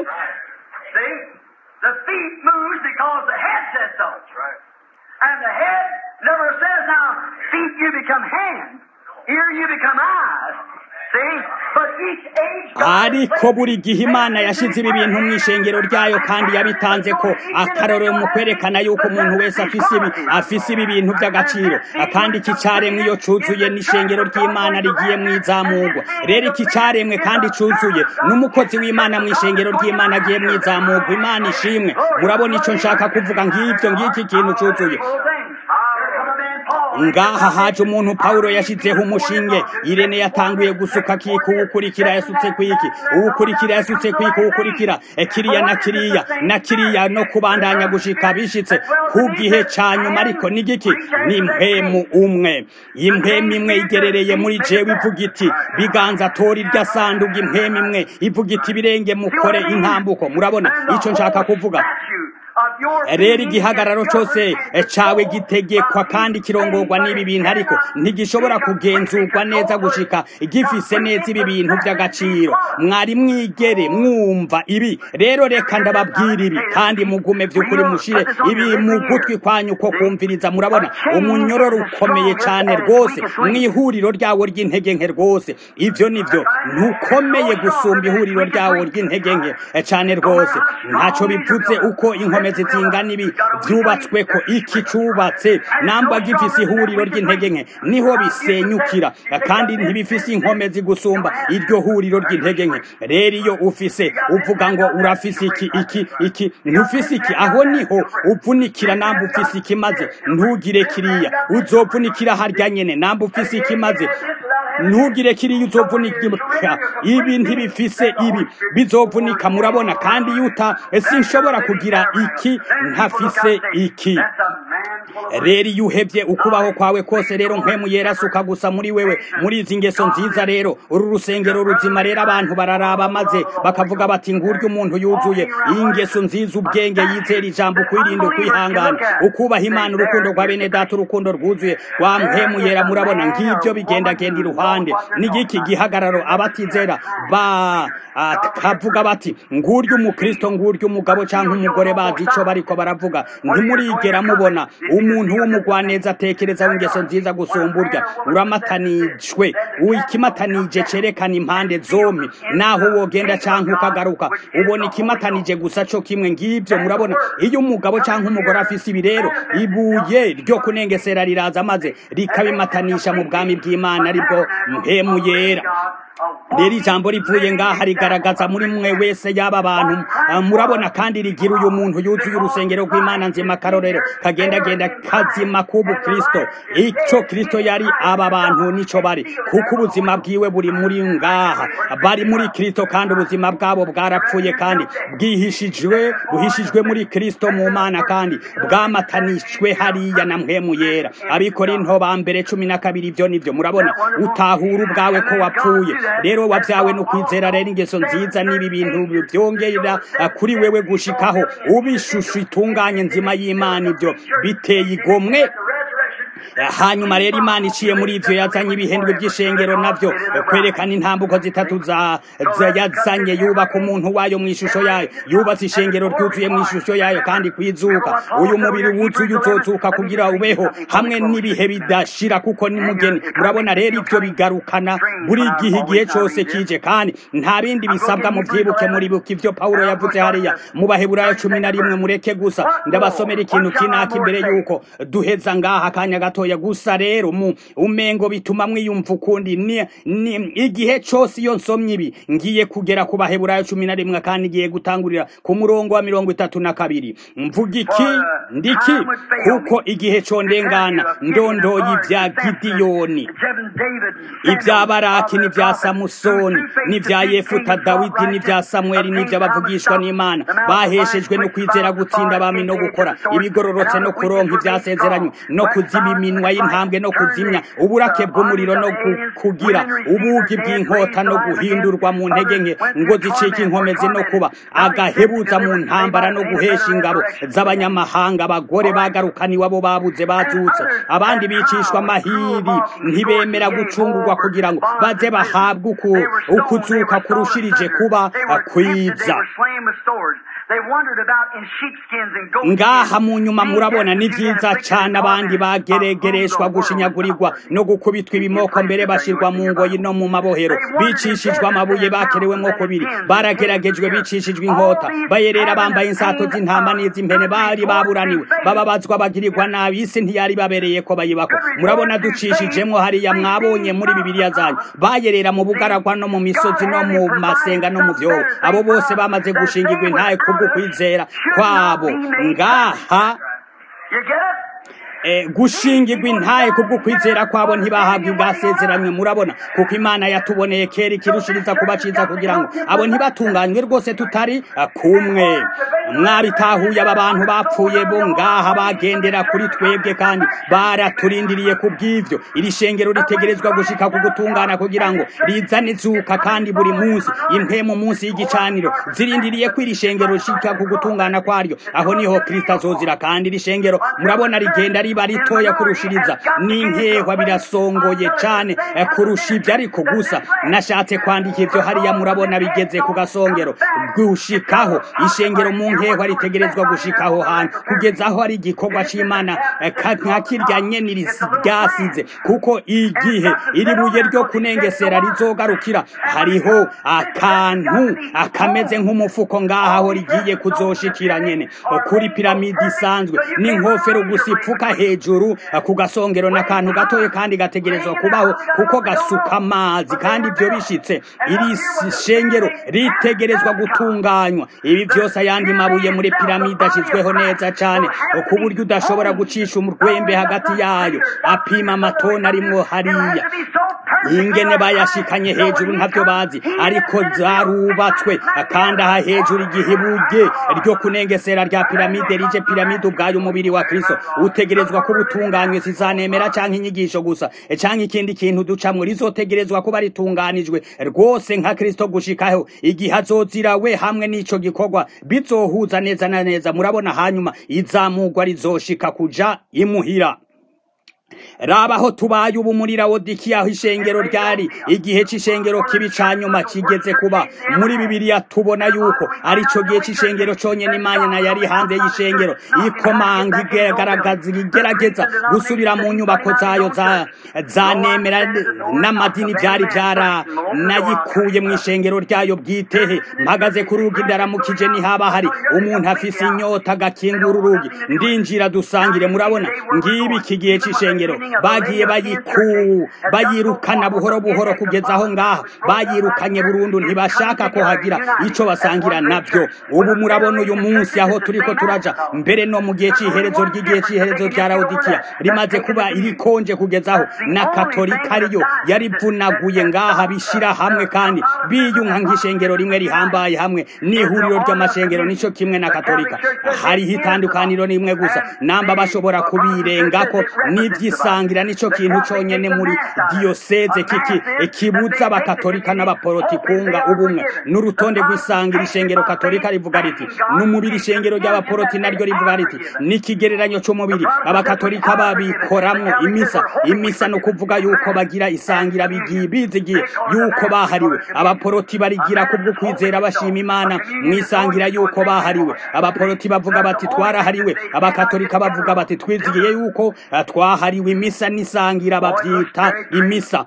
See? The feet moves because the head says so. And the head never says now, feet you become hands, ear you become eyes. See? But each age God ariko buri gihe imana yashize ibi bintu mu ishengero ryayo kandi yabitanze ko akarorero mu kwerekana yuko umuntu wese afise ibi afise ibi bintu by'agaciro kandi iki cyaremwe iyo cuzuye n'ishengero ry'imana rigiye mu izamurwa rero iki cyaremwe kandi cuzuye n'umukozi w'imana mu ishengero ry'imana agiye mu izamurwa imana ishimwe murabona icyo nshaka kuvuga ngibyo ngiki kintu cuzuye whole thing. Here come a man Paul. ngaha haje umuntu pawulo yashyizeho umushinge irene yatanguye gusuka kiki uwukurikira yasutse kwiki uwukurikira yasutse kwiki uwukurikira eh, kiriya na kiriya na kiriya no kubandanya gushika bishitse ku gihe ca nyuma ariko n'igiki ni impwemu umwe impwemu imwe igerereye muri jewe ivuga iti biganza tora irya sanduga impwemu imwe ivuga iti birenge mukore intambuko murabona ico nshaka kuvuga Statue of rero igihagararo cyose cawe gitegekwa kandi kirongorwa n'ibi bintu ariko ntigishobora kugenzurwa neza gushika gifise neza ibi bintu by'agaciro mwari mwigere mwumva ibi rero reka ndababwira ibi kandi mugume by'ukuri mushire ibi mu gutwi kwanyu ko kumviriza murabona umunyororo ukomeye cyane rwose mu ihuriro ryawo ry'intege nke rwose ivyo nivyo ntukomeye gusumba ihuriro ryawo ry'intege nke cyane rwose ntacyo bivuze uko inkomezi zingana ibi byubatswe ko iki cubatse namba gifise ihuriro ry'intege nke niho bisenyukira kandi ntibifise inkomezi gusumba iryo huriro ry'intege nke rero iyo ufise uvuga ngo urafise iki iki iki ntufise iki aho niho uvunikira namba ufise iki maze ntugire kiriya uzovunikira harya nyene namba ufise iki maze ntugire kiriya uzovunika ibi ntibifise ibi bizovunika murabona kandi yuta sinshobora kugira iki ntafise iki rero iyo uhebye ukubaho kwawe kose rero mpemu yerasuka gusa muri wewe muri izi ngeso nziza rero uru rusengero ruzima rero abantu bararaba maze bakavuga bati nguryo umuntu yuzuye iyi ngeso nziza ubwenge yizera ijambo kwirinda kwihangana ukubaha imana urukundo rwa bene data urukundo rwuzuye rwa mpemu yera murabona ngibyo bigendagenda iruhande n'igiki gihagararo abatizera bakavuga bati nguryo umukristo nguryo umugabo cyangwa umugore bazi icyo bariko baravuga ntimurigera mubona umuntu w'umugwaneza atekereza w'ingeso nziza gusumba urya uramatanijwe ikimatanije cerekana impande zombi naho wogenda cyangwa ukagaruka ubona ikimatanije gusa cyo kimwe ngibyo murabona iyo umugabo cyangwa umugore afise ibi rero ibuye ryo kunengesera riraza maze rikabimatanisha mu bwami bw'imana aribwo mpemu yera rero ijambo rivuye ngaha rigaragaza muri mwe wese y'aba bantu murabona kandi rigira uyu muntu yuzuye urusengero rw'imana nzima karorero kagendagenda kazima k'ubu kristo icyo kristo yari aba bantu nico bari kuko ubuzima bwiwe buri muri ngaha bari muri kristo kandi ubuzima bwabo bwarapfuye kandi bwihishijwe buhishijwe muri kristo mu mana kandi bwamatanishwe hariya na mpemu yera abikorinto ba mbere cumi na kabiri ibyo nibyo murabona utahura ubwawe ko wapfuye rero wabyawe no kwizera rero ingeso nziza n'ibi bintu byongera kuri wewe gushikaho ubishusho itunganye nzima y'imana ibyo biteye igomwe hanyuma rero imana iciye muri ivyo yazanye ibihembwe by'ishengero navyo kwerekana intambuko zitatu za yazanye yubaka umuntu wayo mu ishusho yayo yubatse ishengero ryuzuye mu ishusho yayo kandi kwizuka uyu mubiri wuzuye uzozuka kugira ubeho hamwe n'ibihe bidashira kuko ni mugeni murabona rero ivyo bigarukana buri gihe igihe cose kije kandi nta bindi bisabwa mu vyibuke muri buke ivyo pawulo yavuze hariya mu baheburayo cumi na rimwe mureke gusa ndabasomera ikintu kinaka imbere yuko duheza ngaha akanya gatoya gusa rero mu umengo bituma mwiyumva ukundi ni, ni igihe cose iyo nsomye ibi ngiye kugera ku baheburayo cumi na rimwe kandi ngiye gutangurira ku murongo wa mirongo itatu na kabiri mvuga iki ndiki kuko igihe condengana ndondoye ibya gidiyoni ibya baraki n'ibya samusoni n'ibya yefuta dawidi n'ibya samweli n'iby'abavugishwa n'imana baheshejwe no kwizera gutsinda abami no gukora ibigororotse no kuronka ibyasezeranywe no kuziba iminwa y'intambwe no kuzimya uburake bw'umuriro no kugira ubugi bw'inkota no guhindurwa mu ntege nke ngo zicike inkomezi no kuba agahebuza mu ntambara no guhesha ingabo z'abanyamahanga abagore bagarukana iwabo babuze bazutse abandi bicishwa amahiri ntibemera gucungurwa kugira ngo baze bahabwe ukuzuka kurushirije kuba kwiza ngaha mu nyuma murabona ni byiza cyane abandi bageregereshwa gushinyagurirwa no gukubitwa ibimoko mbere bashirwa mu ngoyi no mu mabohero bicishijwe amabuye bakerewemo kubiri barageragejwe bicishijwe inkota bayerera bambaye insato z'intama n'iz'impene bari baburaniwe bababazwa bagirirwa nabi isi ntiyari babereye ko bayibako murabona ducishijemo hariya mwabonye muri bibiliya zanyu bayerera mu bugaragwa no mu misozi no mu masenga no mu vyobo abo bose bamaze gushingirwa intaye kubwo kwizera kwabo ngaha gushingirwa intaye kubwo kwizera kwabo ntibahabwe ubwasezeranywe murabona kuko imana yatuboneye kera ikirushiriza kuba ciza kugira ngo abo ntibatunganywe rwose tutari kumwe mwabitahuye aba bantu bapfuye bo ngaha bagendera kuri twebwe kandi baraturindiriye ku bw'ivyo iri shengero ritegerezwa gushika ku gutungana kugira ngo rizane izuka kandi buri munsi impemu munsi y'igicaniro zirindiriye ko iri shengero rishika ku gutungana kwaryo aho niho kristo azozira kandi iri shengero murabona rigenda riba ritoya kurushiriza n'inkehwa birasongoye cane kurusha ivyo ariko gusa nashatse kwandika ivyo hariya murabona bigeze ku gasongero gushikaho ishengero mu nkehwa ritegerezwa gushikaho hantu kugeza aho ari igikorwa c'imana nka kirya nyene ryasize kuko igihe iri buye ryo kunengesera rizogarukira hariho akantu akameze nk'umufuko ngaha aho rigiye kuzoshikira nyene kuri piramide isanzwe n'inkofero gusa ipfuka hejuru ku gasongero n'akantu gatoye kandi gategerezwa kubaho kuko gasuka amazi kandi ibyo bishitse iri shengero ritegerezwa gutunganywa ibi byose ayandi mabuye muri piramide ashyizweho neza cyane ku buryo udashobora gucisha umurwembe hagati yayo apima amatoni arimwo hariya ingene bayashikanye hejuru ntabyo bazi ariko zarubatswe kandi aha hejuru igihe ibuye ryo kunengesera rya piramide rije piramide ubwayo umubiri wa kristo utegerezwa kuba utunganywe sizanemera canke inyigisho gusa canke ikindi kintu ducamwo rizotegerezwa kuba ritunganijwe rwose nka kristo gushikaho igihe azozira we hamwe n'ico gikorwa bizohuza neza na neza murabona hanyuma izamugwa rizoshika kuja imuhira raba aho tubaye ubu muri rawodikiya aho ishengero ryari igihe c'ishengero kibi ca nyuma kigeze kuba muri bibiliya tubona yuko ari co gihe c'ishengero conyene imana yari hanze y'ishengero ikomanga igaragaza igerageza gusubira mu nyubako zayo zanemera n'amadini vyari vyara nayikuye mu ishengero ryayo bwitehe mpagaze ku rugi ndaramukije nihaba hari umuntu afise inyota agakingura urugi ndinjira dusangire murabona ngibi iki gihe c'ishengero bagiye bayiku bayirukana buhoro buhoro kugeza aho ngaha bayirukanye burundu ntibashaka ko hagira ico basangira navyo ubu murabona uyu munsi aho turiko turaja mbere no mu gihe c'iherezo ry'igihe c'iherezo rya Laodikia rimaze kuba irikonje kugezaho na katolika ariyo yarivunaguye ngaha bishira hamwe kandi biyunka nk'ishengero rimwe rihambaye hamwe n'ihuriro ry'amashengero nico kimwe na katolika hariho itandukaniro rimwe gusa namba bashobora kubirengako n'ivyisangira nico kintu conyene muri diyoseze kiki kibuza abakatolika n'abaporoti kunga ubumwe n'urutonde rw'isangira ishengero katolika rivuga riti n'umubiri ishengero ry'abaporoti naryo rivuga riti n'ikigereranyo c'umubiri abakatolika babikoramwo imisa imisa no kuvuga yuko bagira isangira bigiye bizigiye yuko bahariwe abaporoti barigira kubwo kwizera bashima imana mwisangira yuko bahariwe abaporoti bavuga bati twarahariwe abakatolika bavuga bati twizigiye yuko twahariwe imisa n'isangira bavyita imisa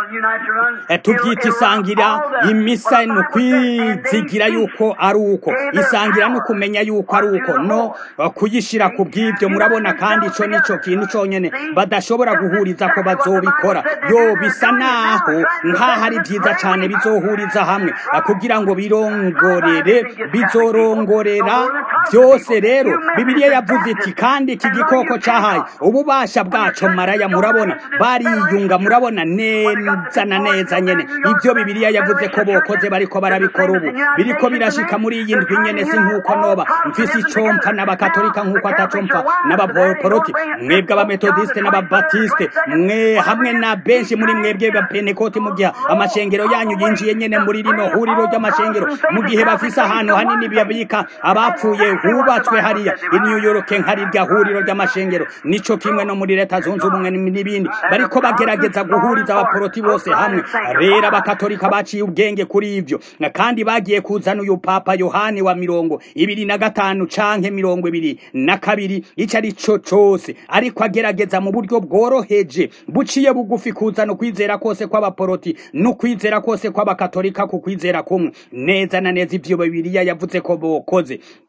tubyita isangira imisa ni ukwizigira yuko ari uko isangira ni ukumenya yuko ari uko no kuyishyira ku bw'ibyo murabona kandi icyo nicyo kintu cyonyine badashobora guhuriza ko bazobikora yo bisa naho nk'aho ari byiza cyane bizohuriza hamwe kugira ngo birongorere bizorongorera byose rero bibiliya yavuze iti kandi iki gikoko cyahaye ububasha bwaco maraya murabona bariyunga murabona neza na neza nyene ibyo bibiliya yavuze ko bokoze bariko barabikora ubu biriko birashika muri iyi ndwi nyene si nk'uko noba mfise icompa n'abakatolika nk'uko atacompa n'abaporoti mwebwe abametodiste n'ababatiste mwe hamwe na benshi muri mwebwe bapenekoti mu gihe amashengero yanyu yinjiye nyene muri rino huriro ry'amashengero mu gihe bafise ahantu hanini babika abapfuye hubatswe hariya i New York nkarirya huriro ry'amashengero nico kimwe no muri leta zunze ubumwe n'ibindi bariko bagerageza guhuriza abaporoti bose hamwe rero abakatolika baciye ubwenge kuri ivyo kandi bagiye kuzana uyu papa yohani wa mirongo ibiri na gatanu canke mirongo ibiri na kabiri ico ari co cose ariko agerageza mu buryo bworoheje buciye bugufi kuzana ukwizera kose kw'abaporoti n'ukwizera kose kw'abakatolika ku kwizera kumwe neza na neza ivyo bibiliya yavuze ko bokoze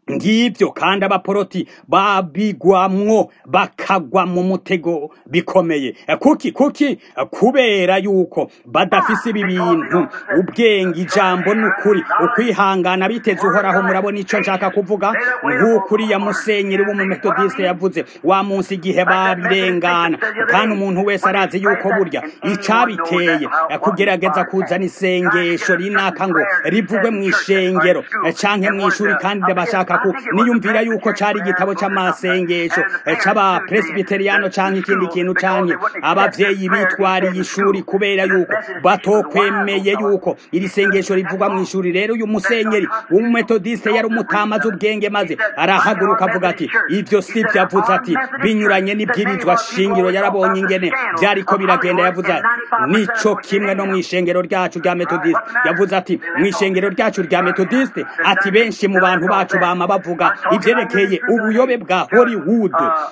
ngibyo kandi abaporoti babigwamwo bakagwa mu mutego bikomeye kuki kuki kubera yuko badafise ibi bintu ubwenge ijambo n'ukuri ukwihangana biteze uhoraho murabona ico nshaka kuvuga nk'uko uriya musenyeri w'umumetodiste yavuze wa munsi igihe babirengana kandi umuntu wese arazi yuko burya icabiteye kugerageza kuzana isengesho rinaka ngo rivugwe mu ishengero canke mu ishuri kandi bashaka ku niyumvira yuko cari igitabo c'amasengesho c'aba presbyteriano canke ikindi kintu canke abavyeyi bitwariye ishuri kubera yuko batokwemeye yuko iri sengesho rivugwa mu ishuri rero uyu musenyeri w'umumetodiste yari umutamazi ubwenge maze arahaguruka avuga ati ivyo si vyo avuze ati binyuranye n'ibwirizwa shingiro yarabonye ingene vyariko biragenda yavuze ati nico kimwe no mu ishengero ryacu rya metodiste yavuze ati mu ishengero ryacu rya metodiste ati benshi mu bantu bacu bama bavuga ivyerekeye ubuyobe bwa hollywood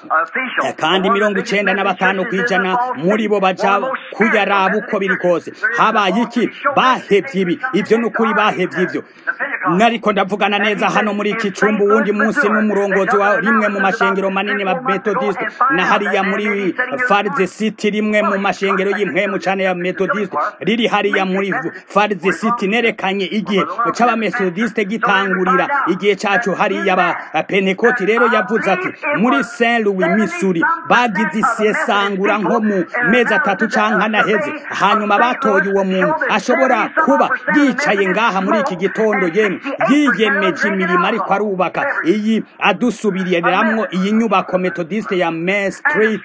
kandi mirongo icenda na batanu kw'ijana muri bo baja kuyaraba uko biri kose habaye iki bahevye ibi ivyo ni ukuri bahevye ivyo nariko ndavugana neza hano muri iki cumba uwundi munsi n'umurongozi wa rimwe mu mashengero manini ma metodiste na hariya muri farze city rimwe mu mashengero y'impwemu cane ya metodiste riri hariya muri farze city nerekanye igihe c'abametodiste gitangurira igihe cacu hariya ba pentekoti rero yavuze ati muri saint louis missouri bagize isesangura nko mu mezi atatu canke anaheze hanyuma batoye uwo muntu ashobora kuba yicaye ngaha muri iki gitondo yemwe yiyemeje imirimo ariko arubaka iyi adusubiriramwo iyi nyubako metodiste ya main street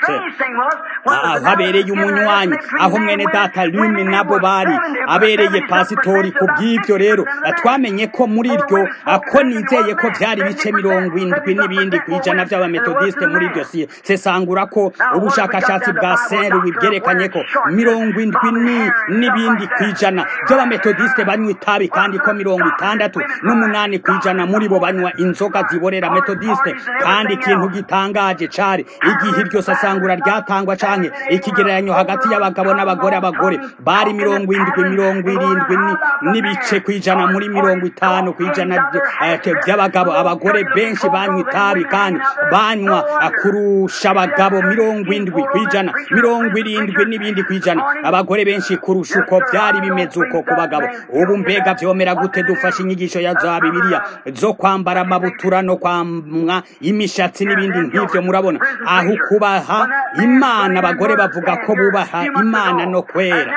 aho habereye umunywanyi aho mwene data lumi nabo bari abereye pasitori ku bw'ibyo rero twamenye ko muri iryo ko nizeye ko vyari bice mirongo indwi n'ibindi kw'ijana vy'abametodiste muri iryo sesangura ko ubushakashatsi bwa saint louis bwerekanye ko mirongo indwi n'ibindi kw'ijana vy'abametodiste banywa itabi kandi ko mirongo itandatu n'umunani kw'ijana muri bo banywa inzoga ziborera metodiste kandi ikintu gitangaje cari igihe iryo sasangura ryatangwa canke ikigereranyo hagati y'abagabo n'abagore abagore bari mirongo indwi mirongo irindwi n'ibice kw'ijana muri mirongo itanu kw'ijana vy'abagabo abagore benshi banywa itabi kandi banywa kurusha abagabo mirongo indwi kw'ijana mirongo irindwi n'ibindi kw'ijana abagore benshi kurusha uko vyari bimeze uko ku bagabo ubu mbega vyomera gute dufashe inyigisho ya za bibiliya zo kwambara amabutura no kwamwa imishatsi n'ibindi nk'ivyo murabona aho kubaha imana abagore bavuga ko bubaha imana no kwera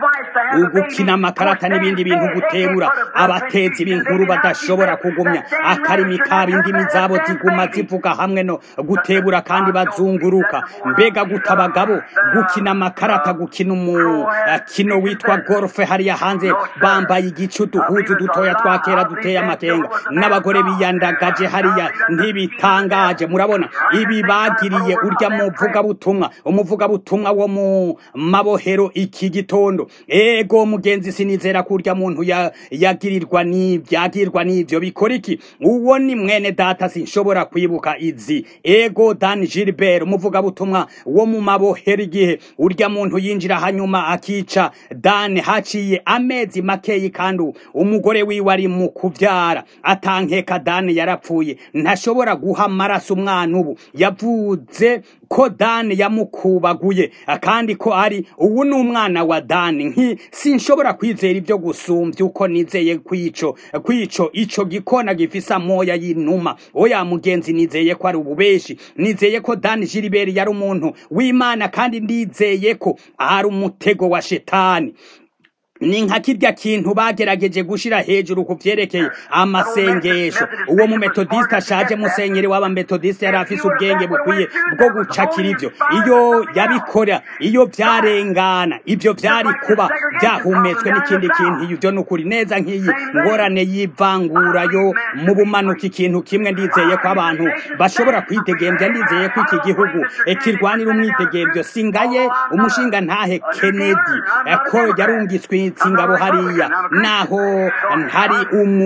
ugukina amakarata n'ibindi bintu gutebura abatezi b'inkuru badashobora kugumya akarimi kabo indimi zabo ziguma zivuga hamwe no gutebura kandi bazunguruka mbega guta abagabo gukina amakarata gukina umukino witwa golfe hariya hanze bambaye igice uduhuzu dutoya twa kera duteye amakenga n'abagore biyandagaje hariya ntibitangaje murabona ibi bagiriye urya muvugabutumwa umuvugabutumwa wo mu mabohero iki gitondo ego mugenzi sinizera ko urya muntu yagirirwa n'ibyagirirwa n'ivyo bikora iki uwo ni mwene data sinshobora kwibuka izi ego dan gilbert umuvugabutumwa wo mu mabohero igihe urya muntu yinjira hanyuma akica dan haciye amezi makeyi kandi umugore wiwe ari mu kuvyara atankeka dan yarapfuye ntashobora guha amaraso umwana ubu yavuze ko dani yamukubaguye kandi ko ari ubu ni umwana wa dani nki sinshobora kwizera ibyo gusumbya uko nizeye kwico kwico ico gikona gifise amoya y'inuma oya mugenzi nizeye ko ari ububeshi nizeye ko dani jiliberi yari umuntu w'imana kandi ndizeye ko ari umutego wa shetani ni nka kirya kintu bagerageje gushira hejuru ku vyerekeye amasengesho uwo mu metodiste ashaje musenyeri w'aba metodiste yari afise ubwenge bukwiye bwo gucakira ivyo iyo yabikora iyo vyarengana ivyo vyari kuba vyahumetswe n'ikindi kintu ivyo ni ukuri neza nk'iyi ngorane y'ivangura yo mu bumanuka ikintu kimwe ndizeye ko abantu bashobora kwidegemvya ndizeye ko iki gihugu kirwanira umwidegemvyo singaye umushinga ntahe kennedy ko yarungitswe barungitse ingabo hariya naho ntari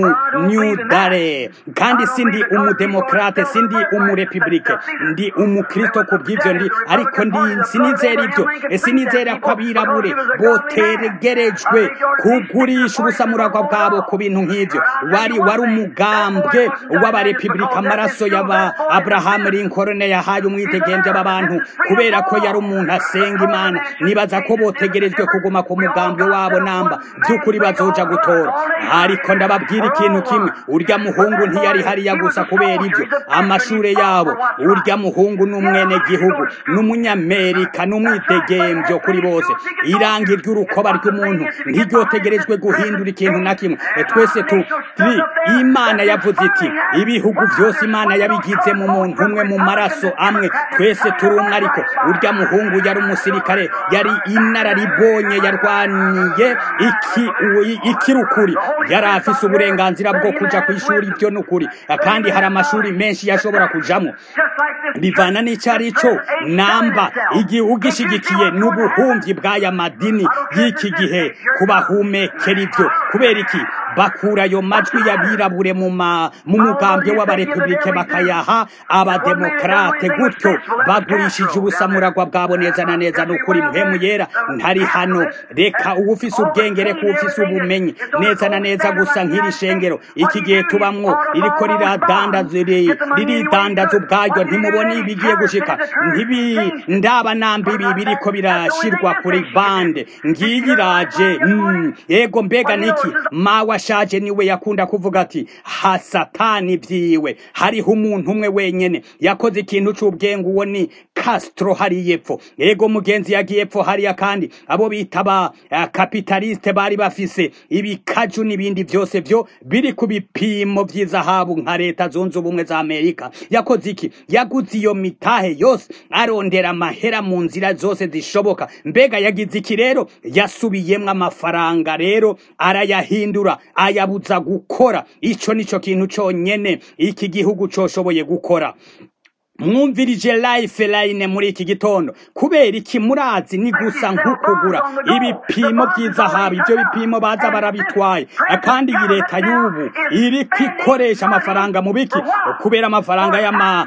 umunyudare kandi sindi umudemokrate sindi umurepublike ndi umukristo ku bw'ibyo ndi ariko ndi sinizera ibyo sinizera ko abirabure botegerejwe kugurisha ubusamuragwa bwabo ku bintu nk'ibyo wari wari umugambwe w'abarepublika amaraso y'aba abraham lincoln yahaye umwidegemvye aba kubera ko yari umuntu asenga imana nibaza ko botegerejwe kuguma ku mugambwe wabo namba by'ukuri bazoja gutora ariko ndababwira ikintu kimwe urya muhungu ntiyari hariya gusa kubera ibyo amashure yabo urya muhungu n'umwene gihugu n'umunyamerika n'umwidegemvyo kuri bose irangi ry'urukoba ry'umuntu ntiryotegerejwe guhindura ikintu na kimwe twese turi imana yavuze iti ibihugu byose imana yabigize mu muntu umwe mu maraso amwe twese turi umwe ariko urya muhungu yari umusirikare yari inararibonye yarwaniye ikirukuri yari afise uburenganzira bwo kuja ku ishuri ibyo ni ukuri kandi hari amashuri menshi yashobora kujamo bivana n'icyo ari cyo namba igihe ugishigikiye n'ubuhumyi bw'aya madini y'iki gihe kubahumekera ibyo kubera iki bakura ayo majwi y'abirabure mu mugambwe w'abarepublike bakayaha abademokrate gutyo bagurishije ubusamuragwa bwabo neza na neza ni ukuri mpemu yera ntari hano reka uba ufise ubwenge reka uba ufise ubumenyi neza na neza gusa nk'iri shengero iki gihe tubamwo ririko riradandaza riridandaza ubwaryo ntimubone ibigiye gushika ntibi ndaba namba ibi biriko birashirwa kuri bande ngiyi iraje yego mbega niki mawe ashaje niwe yakunda kuvuga ati ha satani vyiwe hariho umuntu umwe wenyene yakoze ikintu c'ubwenge uwo ni Castro hari yepfo yego mugenzi yagiye epfo hariya kandi abo bita ba uh, kapitaliste bari bafise ibikaju n'ibindi byose byo biri ku bipimo vy'izahabu nka leta zunze ubumwe za Amerika yakoze iki yaguze iyo mitahe yose arondera amahera mu nzira zose zishoboka mbega yagize iki rero yasubiyemwo amafaranga rero arayahindura ayabuza gukora ico nico kintu conyene iki gihugu coshoboye gukora mwumvirije life line muri iki gitondo kubera iki murazi ni gusa nk'ukugura ibipimo by'izahabu ibyo bipimo baza barabitwaye kandi iyi leta y'ubu iri kwikoresha amafaranga mu biki kubera amafaranga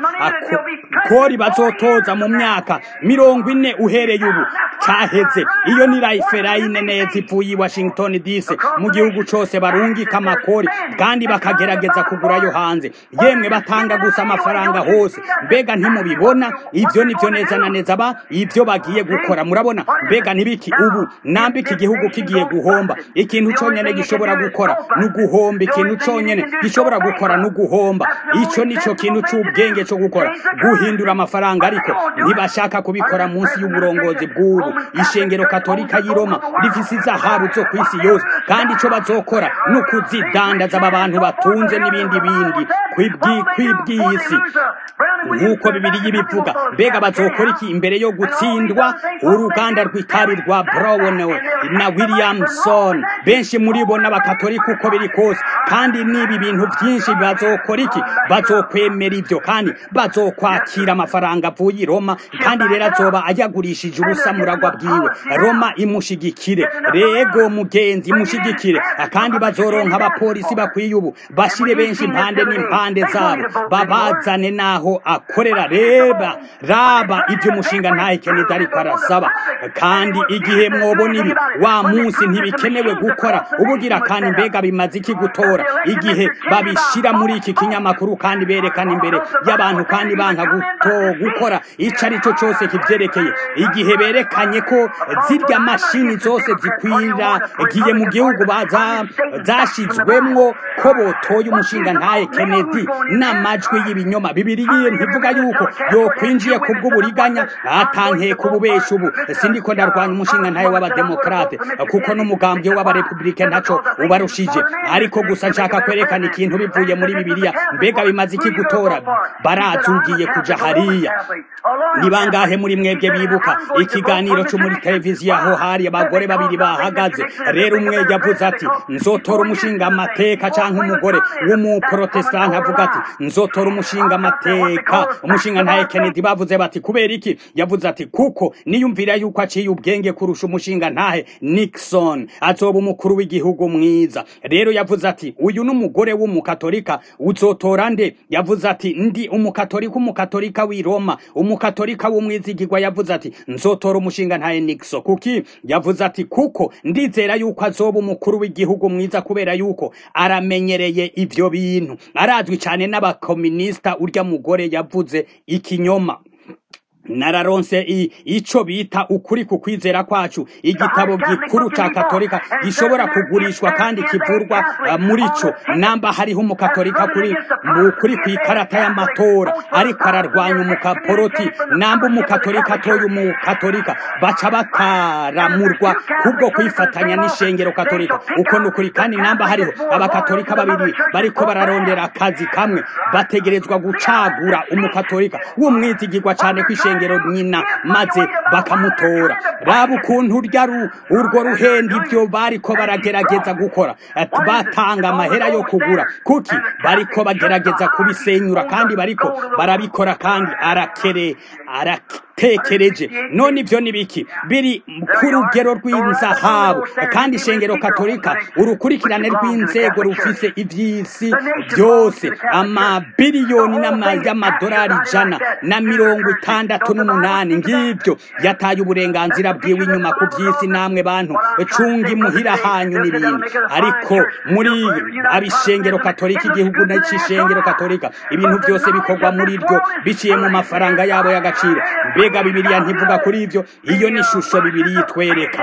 y'amakori bazotoza mu myaka mirongo ine uhereye ubu cyaheze iyo ni life line neza ivuye i washington dc mu gihugu cyose barungika amakori kandi bakagerageza kugurayo hanze yemwe batanga gusa amafaranga hose mbega ntimubibona ibyo nibyo neza na neza ba ibyo bagiye gukora murabona mbega nibiki ubu nambika igihugu kigiye guhomba ikintu cyonyine gishobora gukora ni uguhomba ikintu cyonyine gishobora gukora ni uguhomba icyo nicyo kintu cy'ubwenge cyo gukora guhindura amafaranga ariko ntibashaka kubikora munsi y'uburongozi bw'ubu ishengero katolika y'i roma rifise izahabu zo ku isi yose kandi icyo bazokora ni ukuzidandaza aba bantu batunze n'ibindi bindi kw'iby'isi nk'uko bibiri yibivuga mbega bazokora iki imbere yo gutsindwa uruganda rw'itabi rwa brown na williamson benshi muri bo n'abakatolika uko biri kose kandi n'ibi bintu byinshi bazokora iki bazokwemera ibyo kandi bazokwakira amafaranga avuye i roma kandi rero azoba ayagurishije ubusamuragwa bwiwe roma imushigikire rego mugenzi imushigikire kandi bazoronka abapolisi bakwiye ubu bashire benshi impande n'impande zabo babazane naho akorera reba raba ibyo umushinga ntahe kenedi ariko arasaba kandi igihe mwobona ibi wa munsi ntibikenewe gukora ubugira kandi mbega bimaze iki gutora igihe babishira muri iki kinyamakuru kandi berekana imbere y'abantu kandi banka guto gukora icyo ari cyo cyose kibyerekeye igihe berekanye ko zirya mashini zose zikwira giye mu gihugu zashyizwemwo ko botoye umushinga ntahe kenedi n'amajwi y'ibinyoma bibiri ntivuga yuko yokwinjiye ku bw'uburiganya atankeye ku bubesha ubu sindiko ndarwanya umushinga ntayo w'abademokrate kuko n'umugambwe w'abarepublike ntaco ubarushije ariko gusa nshaka kwerekana ikintu bivuye muri bibiliya mbega bimaze iki gutora barazugiye kuja hariya ni bangahe muri mwebwe bibuka ikiganiro cyo muri televiziyo aho hari abagore babiri bahagaze rero umwe yavuze ati nzotora umushinga amateka canke umugore w'umuprotestante avuga ati nzotora umushinga amateka eka umushinga ntaye Kennedy bavuze bati kubera iki yavuze ati kuko niyumvira yuko aciye ubwenge kurusha umushinga ntahe Nixon azoba umukuru w'igihugu mwiza rero yavuze ati uyu n'umugore w'umukatolika uzotora nde yavuze ati ndi umukatolika umukatolika w'i Roma umukatolika w'umwizigirwa yavuze ati nzotora umushinga ntahe Nixon kuki yavuze ati kuko ndizera yuko azoba umukuru w'igihugu mwiza kubera yuko aramenyereye ivyo bintu arazwi cyane n'abakominisita urya mugore yavuze ikinyoma nararonse ico bita ukuri ku kwizera kwacu igitabo gikuru ca katolika gishobora kugurishwa kandi kivurwa uh, muri co namba hariho umukatolika kuri kuri kw'ikarata y'amatora ariko ararwanya umukaporoti namba umukatolika atoye umukatolika baca bataramurwa kubwo kwifatanya n'ishengero katolika uko nukuri kandi namba hariho abakatolika babiri bariko bararondera akazi kamwe bategerezwa gucagura umukatolika w'umwizigirwa cane kw'ishengero ishengero nyina maze bakamutora raba ukuntu urya urwo ruhenda ibyo bariko baragerageza gukora batanga amahera yo kugura kuki bariko bagerageza kubisenyura kandi bariko barabikora kandi arakere aratekereje none ibyo ni biki biri ku rugero rw'inzahabu kandi ishengero katolika urukurikirane rw'inzego rufise ivy'isi byose amabiliyoni y'amadolari ijana na mirongo itandatu n'umunani ngibyo yataye uburenganzira bwiwe inyuma ku by'isi namwe bantu cunga imuhira hanyu n'ibindi ariko muri abishengero katolika igihugu n'icishengero katolika ibintu byose bikorwa muri ryo biciye mu mafaranga yabo y'agaciro mbega bibiliya ntivuga kuri ivyo iyo ni ishusho bibiliya itwereka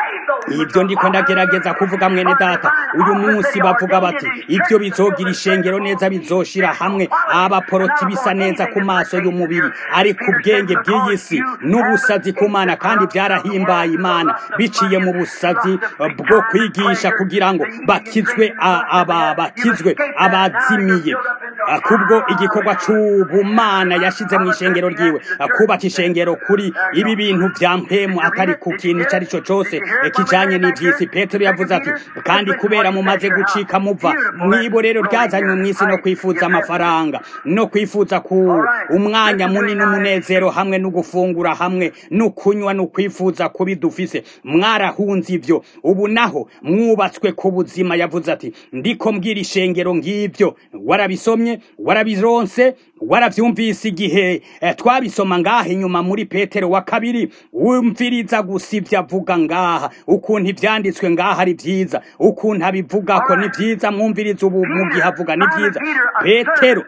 ibyo ndiko ndagerageza kuvuga mwene data uyu munsi bavuga bati ibyo bizogira ishengero neza bizoshira hamwe abaporoti bisa neza ku maso y'umubiri ariko ubwenge bw'iyi si n'ubusazi ku mana kandi byarahimbaye imana biciye mu busazi bwo kwigisha kugira ngo bakizwe aba bakizwe abazimiye kubwo igikorwa c'ubumana yashize mu ishengero ryiwe kubaka ishengero kuri ibi bintu vya mpemu atari ku kintu ico ari cyo cose kijanye n'ivy'isi petero yavuze ati kandi kubera mumaze gucika muva mwibo rero ryazanywe mw'isi no kwifuza amafaranga no kwifuza ku umwanya munini umunezero hamwe no gufungura hamwe no kunywa no kwifuza kubi dufise mwarahunze ivyo ubu naho mwubatswe ku buzima yavuze ati ndiko mbwira ishengero ng'ivyo warabisomye warabironse waravyumvise igihe eh, twabisoma ngaha inyuma muri petero wa kabiri wumviriza gusa ivyo avuga ngaha ukuntu ivyanditswe ngaha ari vyiza ukuntu abivugako ni vyiza mwumviriza ubu mu gihe avuga ni vyiza petero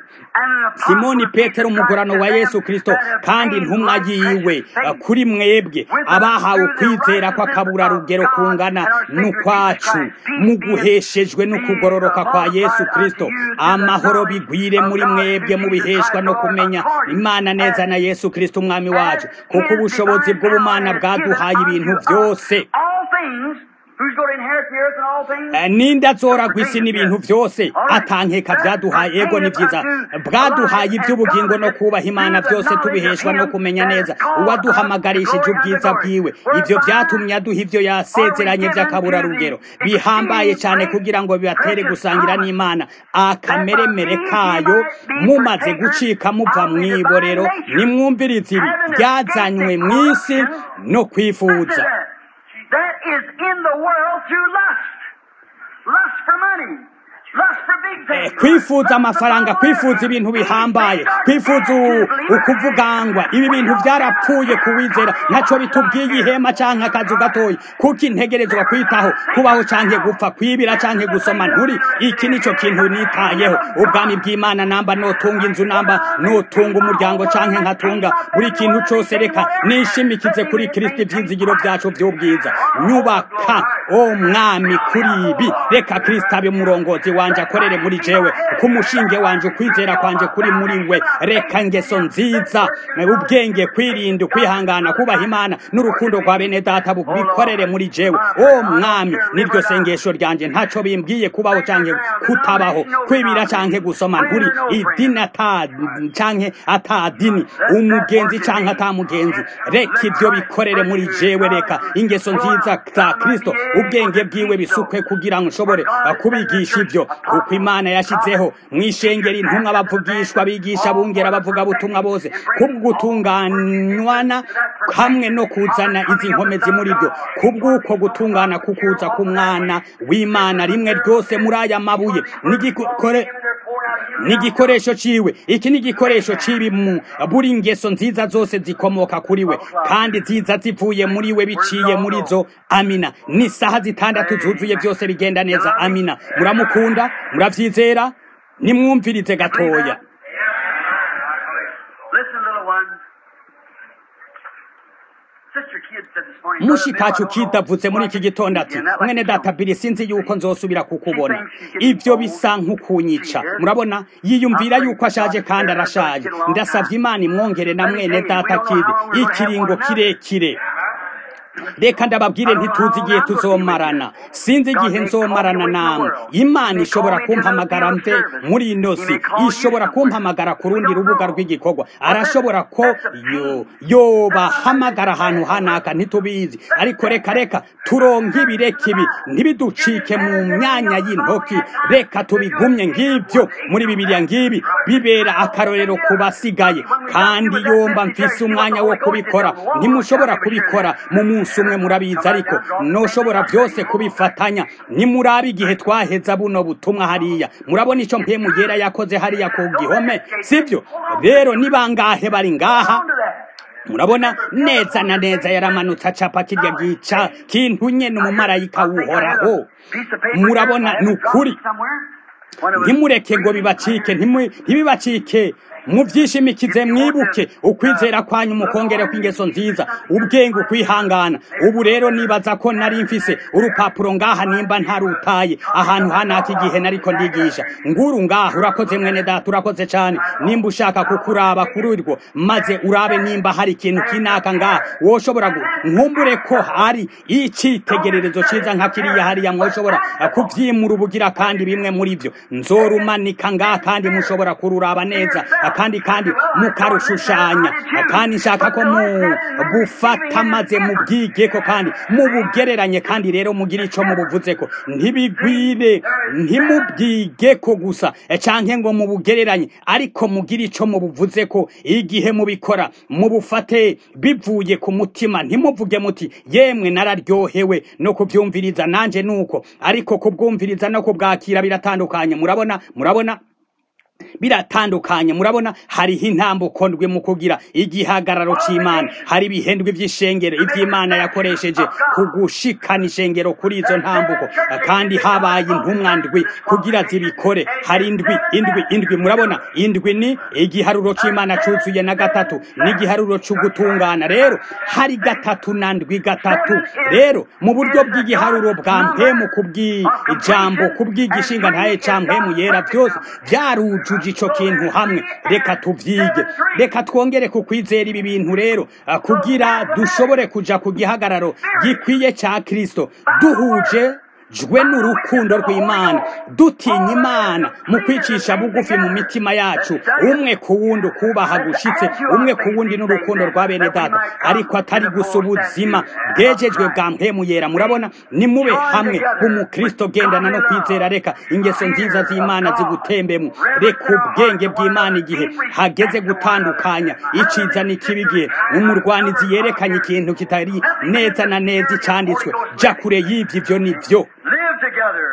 simoni petero umugorano wa yesu kristo kandi intumwa yiwe kuri mwebwe abahawe ukwizera kw'akabura rugero kungana n'ukwacu muguheshejwe n'ukugororoka kwa yesu kristo amahoro bigwire muri mwebwe mubiheshwa no kumenya imana neza na yesu kristo umwami wacu kuko ubushobozi bw'ubumana bwaduhaye ibintu byose ninde azoragwa isi n'ibintu byose atankeka byaduhaye ego ni byiza bwaduhaye iby'ubugingo no kubaha imana byose tubiheshwa no kumenya neza uwaduhamagarishije ubwiza bwiwe ibyo byatumye aduha ibyo yasezeranye by'akaburarugero bihambaye cyane kugira ngo bibatere gusangira n'imana akameremere kayo mumaze gucika muva mu iborero nimwumvirize ibi byazanywe mu isi no kwifuza that is in the world through lust. Lust for money. kwifuza amafaranga kwifuza ibintu bihambaye kwifuza ukuvugangwa ibi bintu byarapfuye kuwizera ntacyo bitubwiye ihema cyangwa akazu gatoya kuko integerezwa kwitaho kubaho cyangwa gupfa kwibira cyangwa gusoma nturi iki nicyo kintu nitayeho ubwami bw'imana namba notunga inzu namba notunga umuryango cyangwa nkatunga buri kintu cyose reka nishimikize kuri kirisiti ibyizigiro byacu by'ubwiza nyubaka o mwami kuri ibi reka kirisiti abe umurongozi wanje akorere muri jewe kumushinge wanje ukwizera kwanje kuri muri we reka ngeso nziza ubwenge kwirinda kwihangana kubaha imana n'urukundo rwa bene data bikorere muri jewe o mwami niryo sengesho ryanje ntaco bimbwiye kubaho canke kutabaho kwibira canke gusoma nturi idini ata canke atadini umugenzi canke atamugenzi reka ivyo bikorere muri jewe reka ingeso nziza za kristo ubwenge bwiwe bisukwe kugira ngo nshobore kubigisha ivyo kuko imana yashyizeho mu ishengero intumwa bavugishwa bigisha bungera bavuga butumwa bose kubw'ugutunganywana hamwe no kuzana izi nkomezi muri byo kubw'uko gutungana kukuza k'umwana w'imana rimwe ryose muri aya mabuye n'igikore n'igikoresho ciwe iki ni igikoresho cibi mu buri ngeso nziza zose zikomoka kuri we kandi ziza zivuye muri we biciye muri zo amina ni saha zitandatu zuzuye byose bigenda neza amina muramukunda muravyizera nimwumvirize gatoya Listen, little one. Sister Kidd said this morning. mushikacu kidavutse muri iki gitondo ati mwene data biri sinzi yuko nzosubira kukubona ibyo bisa nk'ukunyica murabona yiyumvira yuko ashaje kandi arashaje ndasavye imana imwongere na mwene data kidi ikiringo kirekire reka ndababwire ntituzi igihe tuzomarana sinzi igihe nzomarana namwe imana ishobora kumpamagara mve muri ino si ishobora kumpamagara ku rundi rubuga rw'igikorwa arashobora ko yo yobahamagara ahantu hanaka ntitubizi ariko reka reka turonke ibireka ibi ntibiducike mu myanya y'intoki reka tubigumye ng'ibyo muri bibiliya ngibi bibera akarorero ku basigaye kandi yomba mfise umwanya wo kubikora ntimushobora kubikora mu munsi umwe murabizi ariko noshobora byose kubifatanya nimurabe igihe twaheza buno butumwa hariya murabona icyo mpemu yera yakoze hariya ku gihome sibyo rero ni bangahe bari ngaha murabona neza na neza yaramanutse acapa kirya gica kintu nyene umumarayika wuhoraho murabona ni ukuri ntimureke ngo bibacike ntimu- ntibibacike mubyishimikize mwibuke ukwizera kwanyu mukongere kw'ingeso nziza ubwenge ukwihangana ubu rero nibaza ko nari mfise urupapuro ngaha nimba ntarutaye ahantu hanaka igihe nariko ndigisha nguru ngaha urakoze mwene data urakoze cyane nimba ushaka kukuraba kuri urwo maze urabe nimba hari ikintu kinaka ngaha woshobora gu- nkumbure ko hari icitegererezo ciza nka kiriya hariya mwoshobora kuvyimura ubugira kandi bimwe muri byo nzorumanika ngaha kandi mushobora kururaba neza kandi kandi mukarushushanya kandi nshaka ko mu bufata maze mubwigeko kandi mubugereranye kandi rero mugire ico mubuvuzeko ntibigwire ntimubwigeko gusa eh, canke ngo mubugereranye ariko mugire ico mubuvuzeko igihe mubikora mubufate bivuye ku mutima ntimuvuge muti yemwe nararyohewe no kuvyumviriza nanje nuko ariko kubwumviriza no kubwakira biratandukanye murabona murabona biratandukanye murabona hariho intambuko ndwi mu kugira igihagararo c'imana hari ibihendwe vy'ishengero ivy'imana yakoresheje kugushikana ishengero kuri izo ntambuko kandi habaye intumwa ndwi kugira zibikore hari indwi indwi indwi murabona indwi ni igiharuro c'imana cuzuye na gatatu n'igiharuro c'ugutungana rero hari gatatu na ndwi gatatu rero mu buryo bw'igiharuro bwa mpemu kubw'ijambo kubw'igishinga ntaye ca mpemu yera byose byarujuje ico kintu hamwe reka tuvyige reka twongere ku kwizera ibi bintu rero ah, kugira dushobore kuja ku gihagararo gikwiye ca kristo duhuje jwe n'urukundo rw'imana dutinya imana mu kwicisha bugufi mu mitima yacu umwe ku wundi ukubaha gushitse umwe ku wundi n'urukundo rwa bene data ariko atari gusa ubuzima bwejejwe bwa mpemu yera murabona nimube hamwe umukristo gendana no kwizera reka ingeso nziza z'imana zigutembemu reka ubwenge bw'imana igihe hageze gutandukanya iciza n'ikibi igihe umurwanizi yerekanye ikintu kitari neza na neza icanditswe ja kure y'ivyo ivyo ni vyo Live together.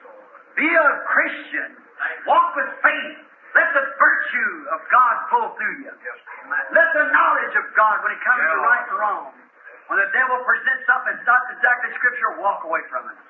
Be a Christian. Walk with faith. Let the virtue of God flow through you. Let the knowledge of God, when it comes to right and wrong, when the devil presents something that's not exactly Scripture, walk away from it.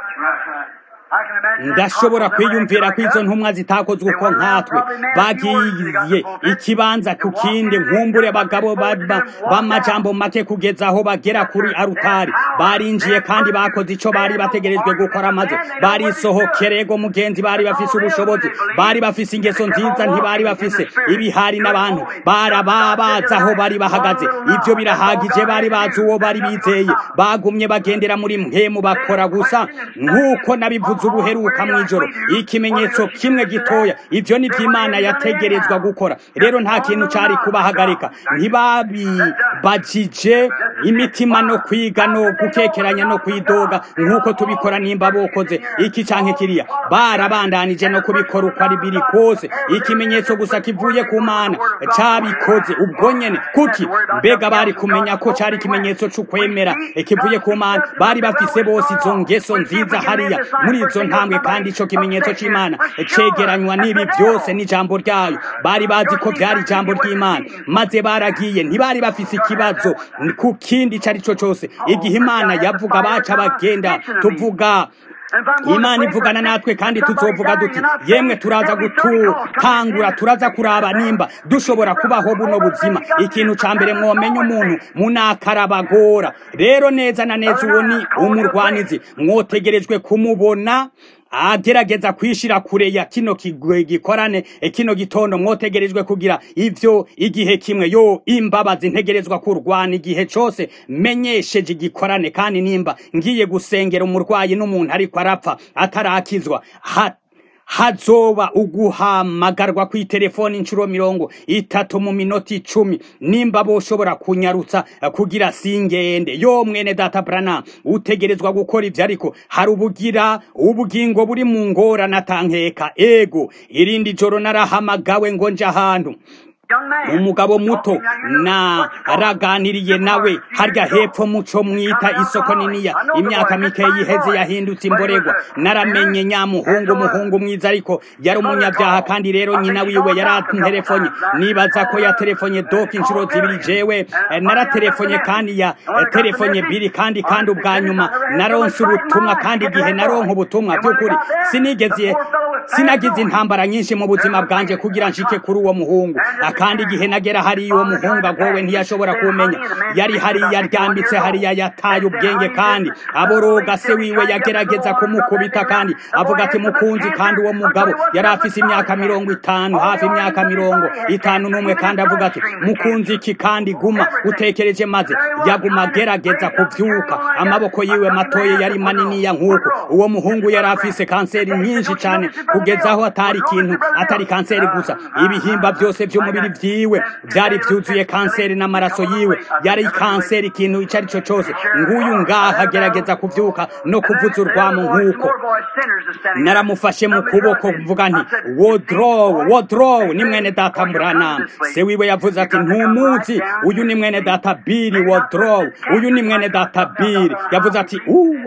I can imagine that ndashobora couple never kwiyumvira ko acted izo like ntumwa zitakozwe uko nkatwe bagiye ikibanza ku kindi nkumbure abagabo ba- ba- b'amajambo make kugeza aho bagera kuri arutari barinjiye kandi bakoze ico bari bategerejwe gukora maze barisohokerego mugenzi bari bafise ubushobozi bari bafise ingeso nziza ntibari bafise ibihari n'abantu barababaza aho bari bahagaze ivyo birahagije bari bazi uwo bari bizeye bagumye bagendera muri mpemu bakora gusa nk'uko nabivuze ubuheruka mw'ijoro ikimenyetso kimwe gitoya ivyo ni vy'imana yategerezwa gukora rero nta kintu cari kubahagarika ntibabibajije imitima no kwiga no gukekeranya no kwidoga nk'uko tubikora nimba bokoze iki canke kiriya barabandanije no kubikora uko ari biri kose ikimenyetso gusa kivuye ku mana cabikoze ubwo nyene kuki mbega bari kumenya ko cari ikimenyetso c'ukwemera kivuye ku mana bari bafise bose izo ngeso nziza hariya muri izo ntambwe kandi ico kimenyetso c'imana cegeranywa n'ibi byose n'ijambo ryayo bari bazi ko byari ijambo ry'imana maze baragiye ntibari bafise ikibazo ku kindi ico ari cyo cyose igihe imana yavuga baca bagenda tuvuga imana ivugana natwe kandi tuzovuga duti yemwe turaza gutangura turaza kuraba nimba dushobora kubaho buno buzima ikintu ca mbere mwomenya umuntu munakarabagora rero neza na neza uwo ni umurwanizi mwotegerejwe kumubona agerageza kwishira kure ya kino gikorane kino gitondo mwotegerejwe kugira ivyo igihe kimwe yo imbabazi ntegerezwa kurwana igihe cose menyesheje igikorane kandi nimba ngiye gusengera umurwayi n'umuntu ariko arapfa atarakizwa hazoba uguhamagarwa ku telefoni inshuro mirongo itatu mu minota icumi nimba boshobora kunyarutsa kugira singende yo mwene data brana utegerezwa gukora ivyo ariko hari ubugira ubugingo buri mu ngorane atankeka ego irindi joro narahamagawe ngo nje ahantu umugabo muto na araganiriye nawe harya hepfo muco mwita isoko niniya imyaka mike yiheze yahindutse imboregwa naramenye nyamuhungu umuhungu mwiza ariko yari umunyabyaha kandi rero nyina wiwe yaranterefonye nibaza ko yaterefonye doka inshuro zibiri jewe naratelefone kandi ya telefonye biri kandi kandi ubwa nyuma naronse ubutumwa kandi igihe naronka ubutumwa by'ukuri sinigeze sinagize intambara nyinshi mu buzima bwanje kugira nshike kuri uwo muhungu kandi igihe nagera hariya uwo muhungu agowe ntiyashobora kumenya yari hariya aryambitse hariya yataye ubwenge kandi aboroga se wiwe yagerageza kumukubita kandi avuga ati mukunzi kandi uwo mugabo yari afise imyaka mirongo itanu hafi imyaka mirongo itanu n'umwe kandi avuga ati mukunzi iki kandi guma utekereje maze yaguma agerageza kuvyuka amaboko yiwe matoye yari maniniya nk'uko uwo muhungu yari afise kanseri nyinshi cane kugeza aho atari ikintu atari kanseri gusa ibihimba byose by'umubiri vyiwe vyari vyuzuye kanseri n'amaraso yiwe yari kanseri ikintu ico ari cyo cose nguyu ngaha agerageza kuvyuka no kuvuza urwamo nk'uko naramufashe mu kuboko mvuga nti wodrow wodrow ni mwene data murana se wiwe yavuze ati ntumuzi uyu ni mwene data biri wodrow uyu ni mwene data biri yavuze ati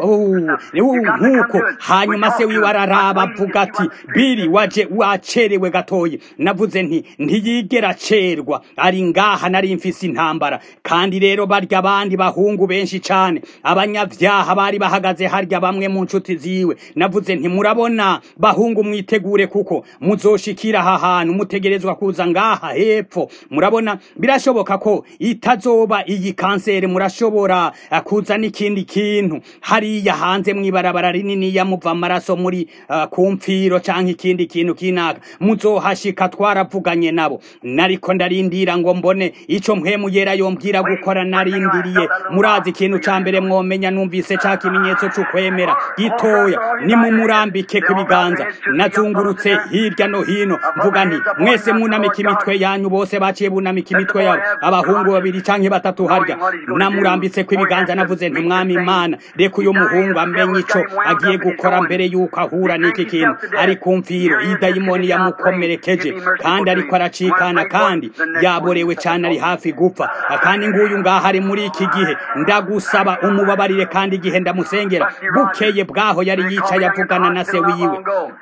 nk'uko hanyuma se wiwe araraba avuga ati biri waje wacerewe gatoyi navuze nti ntiyigera cerwa ari ngaha nari mfise intambara kandi rero barya abandi bahungu benshi cane abanyavyaha bari bahagaze harya bamwe mu nshuti ziwe navuze nti murabona bahungu mwitegure kuko muzoshikira aha hantu mutegerezwa kuza ngaha hepfo murabona birashoboka ko itazoba iyi kanseri murashobora kuza n'ikindi kintu hariya hanze mw'ibarabara rinini yamuva amaraso muri uh, ku mfiro canke ikindi kintu kinaka muzohashika twaravuganye nabo nariko ndarindira ngo mbone ico mpwemu yera yombwira gukora narindiriye murazi ikintu ca mbere mwomenya numvise ca kimenyetso c'ukwemera gitoya nimumurambike ku biganza nazungurutse hirya no hino mvuga nti mwese munamika imitwe yanyu bose baciye bunamika imitwe yabo abahungu babiri canke batatu harya namurambitse ku ibiganza navuze nti mwami imana reka uyu muhungu amenye ico agiye gukora mbere yuko ahura n'iki kintu ari ku mfiro idayimoni yamukomerekeje kandi ariko aracikana kandi yaborewe cyane ari hafi gupfa kandi nguyu ngaha ari muri iki gihe ndagusaba umubabarire kandi igihe ndamusengera bukeye bwaho yari yicaye avugana na se wiwe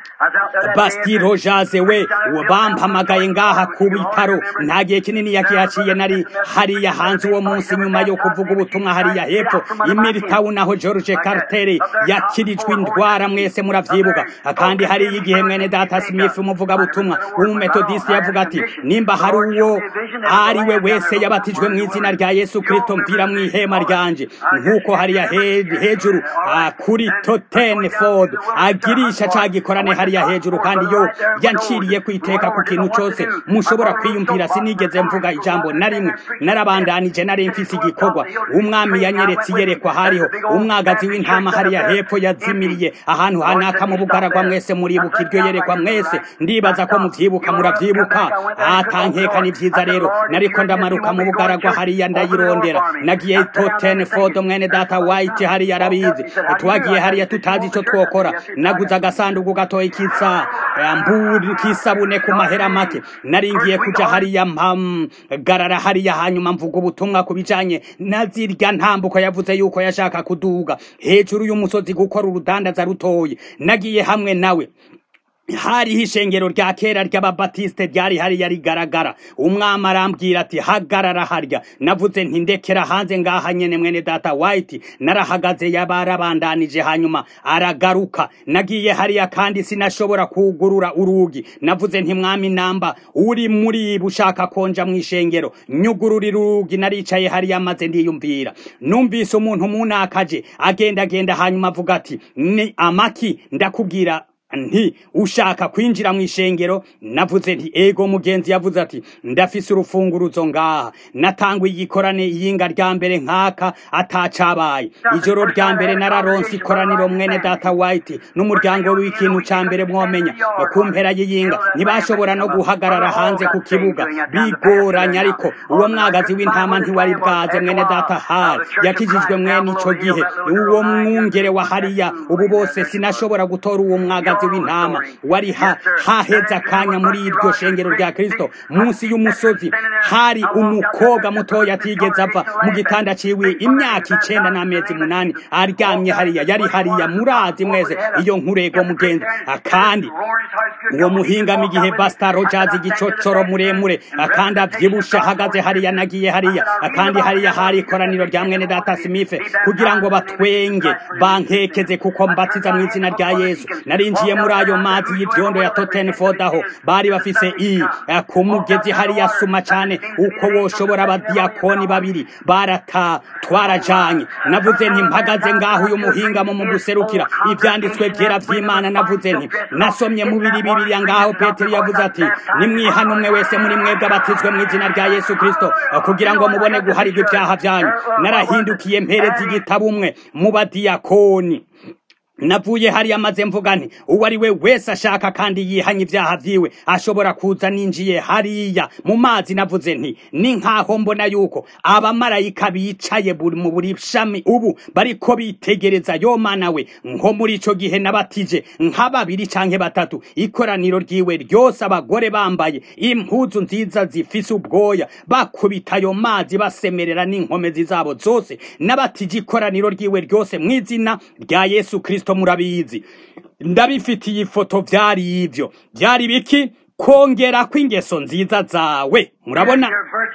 basti rojaze we bampamagaye ngaha ku bitaro nta gihe kinini yakihaciye nari hariya hanze uwo munsi nyuma yo kuvuga ubutumwa hariya hepfo imiritawu aho george carter yakirijwe indwara mwese muravyibuka kandi hariya igihe mwene data smith umuvugabutumwa w'umumetodisi yavuga ati nimba hari uwo ari we wese yabatijwe mu izina rya yesu kristo mvira mu ihema ryanje nk'uko hariya hejuru kuri toten ford agirisha ca gikorane hariya hejuru kandi yo yanciriye kwiteka ku kintu cose mushobora kwiyumvira sinigeze mvuga ijambo na rimwe narabandanije nari mfise igikorwa umwami yanyeretse iyerekwa hariho umwagazi w'intama hariya hepfo yazimiriye ahantu hanaka mu bugaragwa mwese muribuka muribuka iryo yerekwa mwese ndibaza ko muvyibuka muravyibuka atankeka ni vyiza rero nariko ndamaruka mu bugaragwa hariya ndayirondera nagiye toten fodo mwene data white hariya arabizi twagiye hariya tutazi ico twokora naguze agasanduku gatoya kitsa mburi kisabune ku mahera make naringiye kuja hariya mpagarara hariya hanyuma mvuga ubutumwa ku bijanye na zirya ntambuko yavuze yuko yashaka kuduga hejuru y'umusozi gukora urudandaza rutoye nagiye hamwe nawe hariho ishengero rya kera ry'ababatiste ryari hariya rigaragara umwami arambwira ati hagarara harya navuze nti ndekera hanze ngaha nyene mwene data white narahagaze yabarabandanije hanyuma aragaruka nagiye hariya kandi sinashobora kugurura urugi navuze nti mwami namba uri muri bushaka konja mu ishengero nyugururira urugi naricaye hariya maze ndiyumvira numvise umuntu munakaje agenda agenda hanyuma avuga ati ni amaki ndakubwira nti ushaka kwinjira mu ishengero navuze nti ego mugenzi yavuze ati ndafise urufunguruzo ngaha natangwa igikorane iyinga rya mbere nkaka atacabaye ijoro rya mbere nararonse ikoraniro mwene data white n'umuryango w'ikintu ca mbere mwomenya ku mpera y'iyinga ntibashobora no guhagarara hanze ku kibuga bigoranya ariko uwo mwagazi w'intama ntiwari bwaze mwene data hari yakijijwe mwene ico gihe uwo mwungere wa hariya ubu bose sinashobora gutora uwo mwagazi w'intama wari ha haheze akanya muri iryo shengero rya kristo munsi y'umusozi hari umukobwa mutoya atigeze ava mu gitanda ciwe imyaka icenda n'amezi munani aryamye hariya yari hariya murazi mwese iyo nkurego mugenzi kandi uwo muhingamo igihe basta rogers igicocoro muremure kandi avyibushe ahagaze hariya nagiye hariya kandi hariya hari ikoraniro rya mwene data smith kugira ngo batwenge bankekeze kuko mbatiza mu izina rya yesu narinjiye muri ayo mazi y'ivyondo ya Tottenford aho bari bafise i ku mugezi hariya suma cane uko woshobora abadiyakoni babiri barata twarajanye navuze nti mpagaze ngaho uyu muhingamo mu guserukira ivyanditswe vyera vy'imana navuze nti nasomye mu biri bibiriya ngaho petero yavuze ati nimwihana umwe wese muri mwebwe abatizwe mu izina rya yesu kristo kugira ngo mubone guharirwa ibyaha vyanyu narahindukiye mpereza igitabo umwe mu badiyakoni navuye hariya maze mvuga nti uwo ari we wese ashaka kandi yihanye ibyaha vyiwe ashobora kuza ninjiye hariya mu mazi navuze nti ni nkaho mbona yuko abamarayika bicaye buri mu buri shami ubu bariko bitegereza yo mana we nko muri ico gihe nabatije nka babiri canke batatu ikoraniro ryiwe ryose abagore bambaye impuzu nziza zifise ubwoya bakubita ayo mazi basemerera n'inkomezi zabo zose nabatije ikoraniro ryiwe ryose mu izina rya yesu kristo kristo murabizi ndabifitiye ifoto vyari ivyo vyari biki kongera kw'ingeso nziza zawe murabona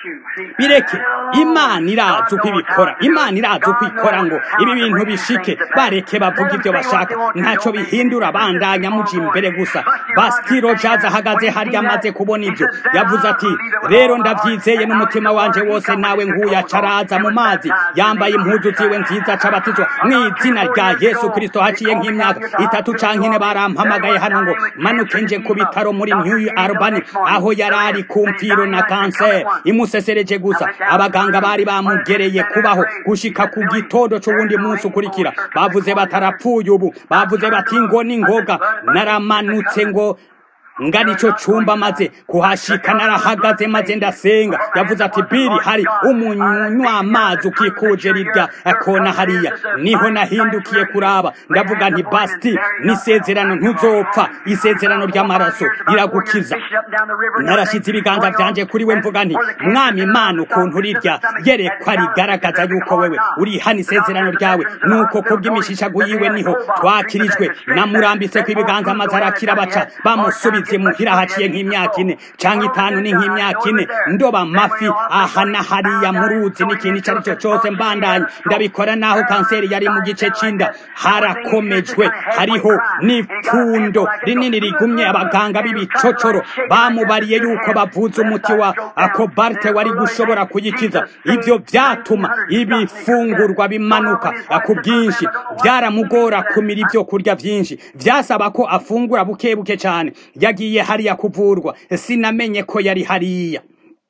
bireke imana irazi uko ibikora imana irazi uko ikora ngo ibi bintu bishike bareke bavuga ibyo bashaka ntaco bihindura bandanya muja imbere gusa bastiro jaza ahagaze harya amaze kubona ibyo yavuze ati rero ndavyizeye n'umutima wanje wose nawe nguyu acaraza mu mazi yambaye impuzu ziwe nziza cabatizwa mw'izina rya yesu kristo haciye nk'imyaka itatu canke ine barampamagaye hano ngo manuke nje ku bitaro muri new albany aho yari ari ku mpfiro na kanseri imusesereje gusa abaganga bari bamugereye kubaho gushika ku gitondo c'uwundi munsi ukurikira bavuze batarapfuye ubu bavuze bati ngo ni ngoga naramanutse ngo ngari ico cumba maze kuhashika narahagaze maze ndasenga yavuze ati biri hari umunywa amazi ukikuje rirya kona hariya niho nahindukiye kuraba ndavuga nti basti n'isezerano ntuzopfa isezerano ry'amaraso riragukiza narashize ibiganza vyanje kuri we mvuga nti mwami imana ukuntu rirya yerekwa rigaragaza yuko wewe urihana isezerano ryawe nuko kubw'imishishago yiwe niho twakirijwe namurambitseko ibiganza maze arakira baca bamusubiza muhira haciye nk'imyaka ine canke itanu ni nk'imyaka ine ndoba amafi aha na hariya mu ruzi n'ikintu ico ari cyo cose mbandanya ndabikora naho kanseri yari mu gice c'inda harakomejwe hariho n'ipfundo rinini rigumye abaganga b'ibicocoro bamubariye yuko bavuze umuti wa akobarte wari gushobora kuyikiza ivyo vyatuma ibifungurwa bimanuka ku bwinshi vyaramugora kumira ivyo kurya vyinshi vyasaba ko afungura buke buke cane yagiye hariya kuvurwa sinamenye ko yari hariya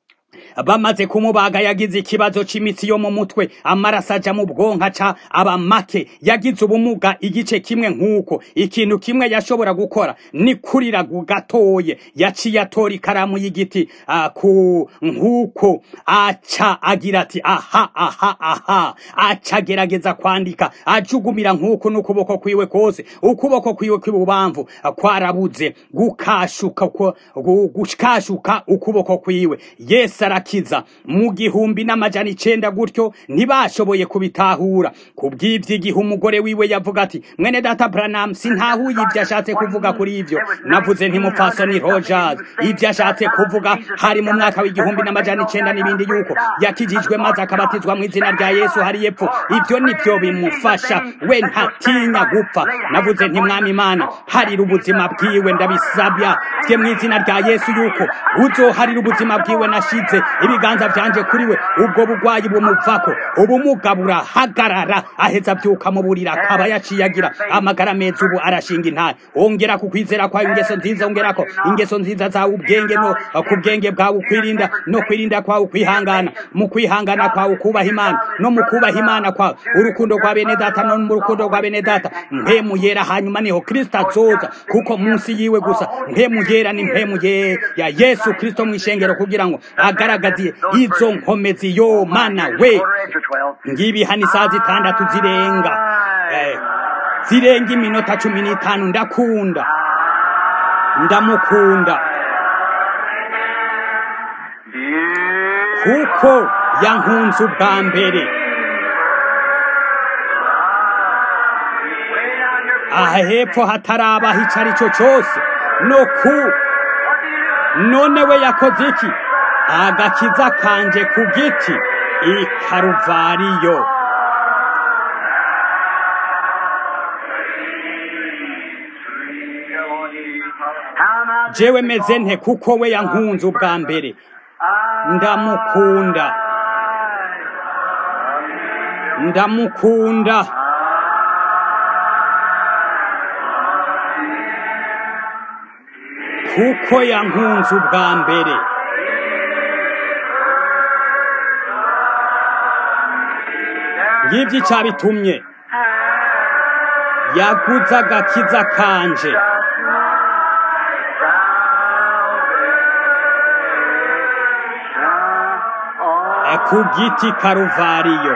bamaze kumubaga yagize ikibazo c'imitsi yo mu mutwe amaraso aja mu bwonko aca aba make yagize ubumuga igice kimwe nk'uko ikintu kimwe yashobora gukora ni kurira gatoye yaciye atora ikaramu y'igiti ah, ku nk'uko aca agira ati aha aha aha aca agerageza kwandika ajugumira nk'uko n'ukuboko kwiwe kose ukuboko kwiwe kw'ibubamvu kwarabuze gukashuka ko- gu- gukashuka ukuboko kwiwe yesu arakiza mu gihumbi n'amajana icenda gutyo ntibashoboye kubitahura kubw'ivyo igihe umugore wiwe yavuga ati mwene data branam sintahuye ivyo ashatse kuvuga kuri ivyo navuze ntimupfasoni rogers ivyo ashatse kuvuga hari mu mwaka w'igihumbi n'amajana icenda n'ibindi yuko yakijijwe maze akabatizwa mu izina rya yesu hari yepfo ivyo nivyo bimufasha we ntatinya gupfa navuze nti mwami imana harira ubuzima bwiwe ndabisabya bye mu izina rya yesu yuko uzoharira ubuzima bwiwe nashize ibiganza vyanje kuri we ubwo bugwayi bumuvako ubumuga burahagarara aheza avyuka mu burira akaba yaciye agira amagara meza ubu arashinga intare ongera ku kwizera kwawe ingeso nziza ongerako ingeso nziza zawe ubwenge no ku bwenge bwawe ukwirinda no kwirinda kwawe ukwihangana mu kwihangana kwawe ukubaha imana no mu kubaha imana kwawe urukundo rwa bene data no mu rukundo rwa bene data mpemu yera hanyuma niho kristo azoza kuko munsi yiwe gusa mpemu yera ni mpemu ye ya yesu kristo mu ishengero kugira ngo agaragaze izo nkomezi yo mana we Quarter after twelve. ngibi hano isaha zitandatu zirenga eh, zirenga iminota cumi n'itanu ndakunda ndamukunda kuko yankunze ubwa mbere aha hepfo hatarabaho icyo ari cyo cyose no ku none we yakoze iki agakiza kanje ku giti i karuvariyo How am I jewe meze nte kuko we yankunze ubwa mbere ndamukunda ndamukunda kuko yankunze ubwa mbere ngibyo icyabitumye yaguze agakiza kanje eh, ku giti karuvariyo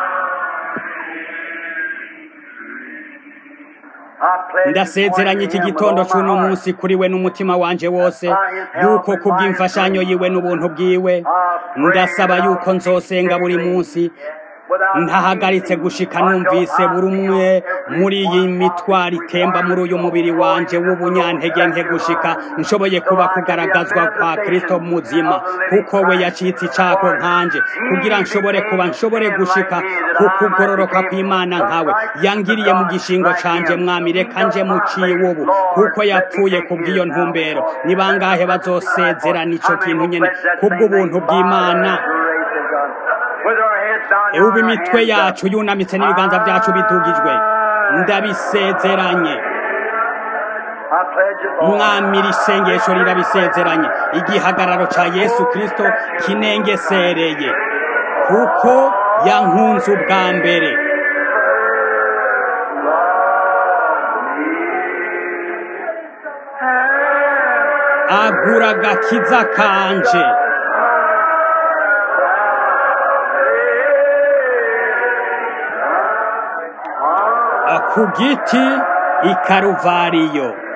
ndasezeranye iki gitondo cy'uno munsi kuri we n'umutima wanje wose yuko kubw'imfashanyo yiwe n'ubuntu bwiwe ndasaba yuko nzosenga buri munsi ntahagaritse gushika numvise buri umwe muri iyi mitwaro itemba muri uyu mubiri wanje w'ubunyantege nke gushika nshoboye kuba kugaragazwa kwa kristo muzima kuko we yacitse icako nkanje kugira nshobore kuba nshobore gushika ku kugororoka kw'imana nkawe yangiriye mu gishingo canje mwami reka nje muciwe ubu kuko yapfuye kubw'iyo ntumbero ni bangahe bazosezerana ico kintu nyene kubw'ubuntu bw'imana ubu imitwe yacu yunamitse n'ibiganza byacu bidugijwe ndabisezeranye mwami iri sengesho rirabisezeranye igihagararo ca yesu kristo kinengesereye kuko yankunze ubwa mbere agura agakiza kanje ku giti i karuvariyo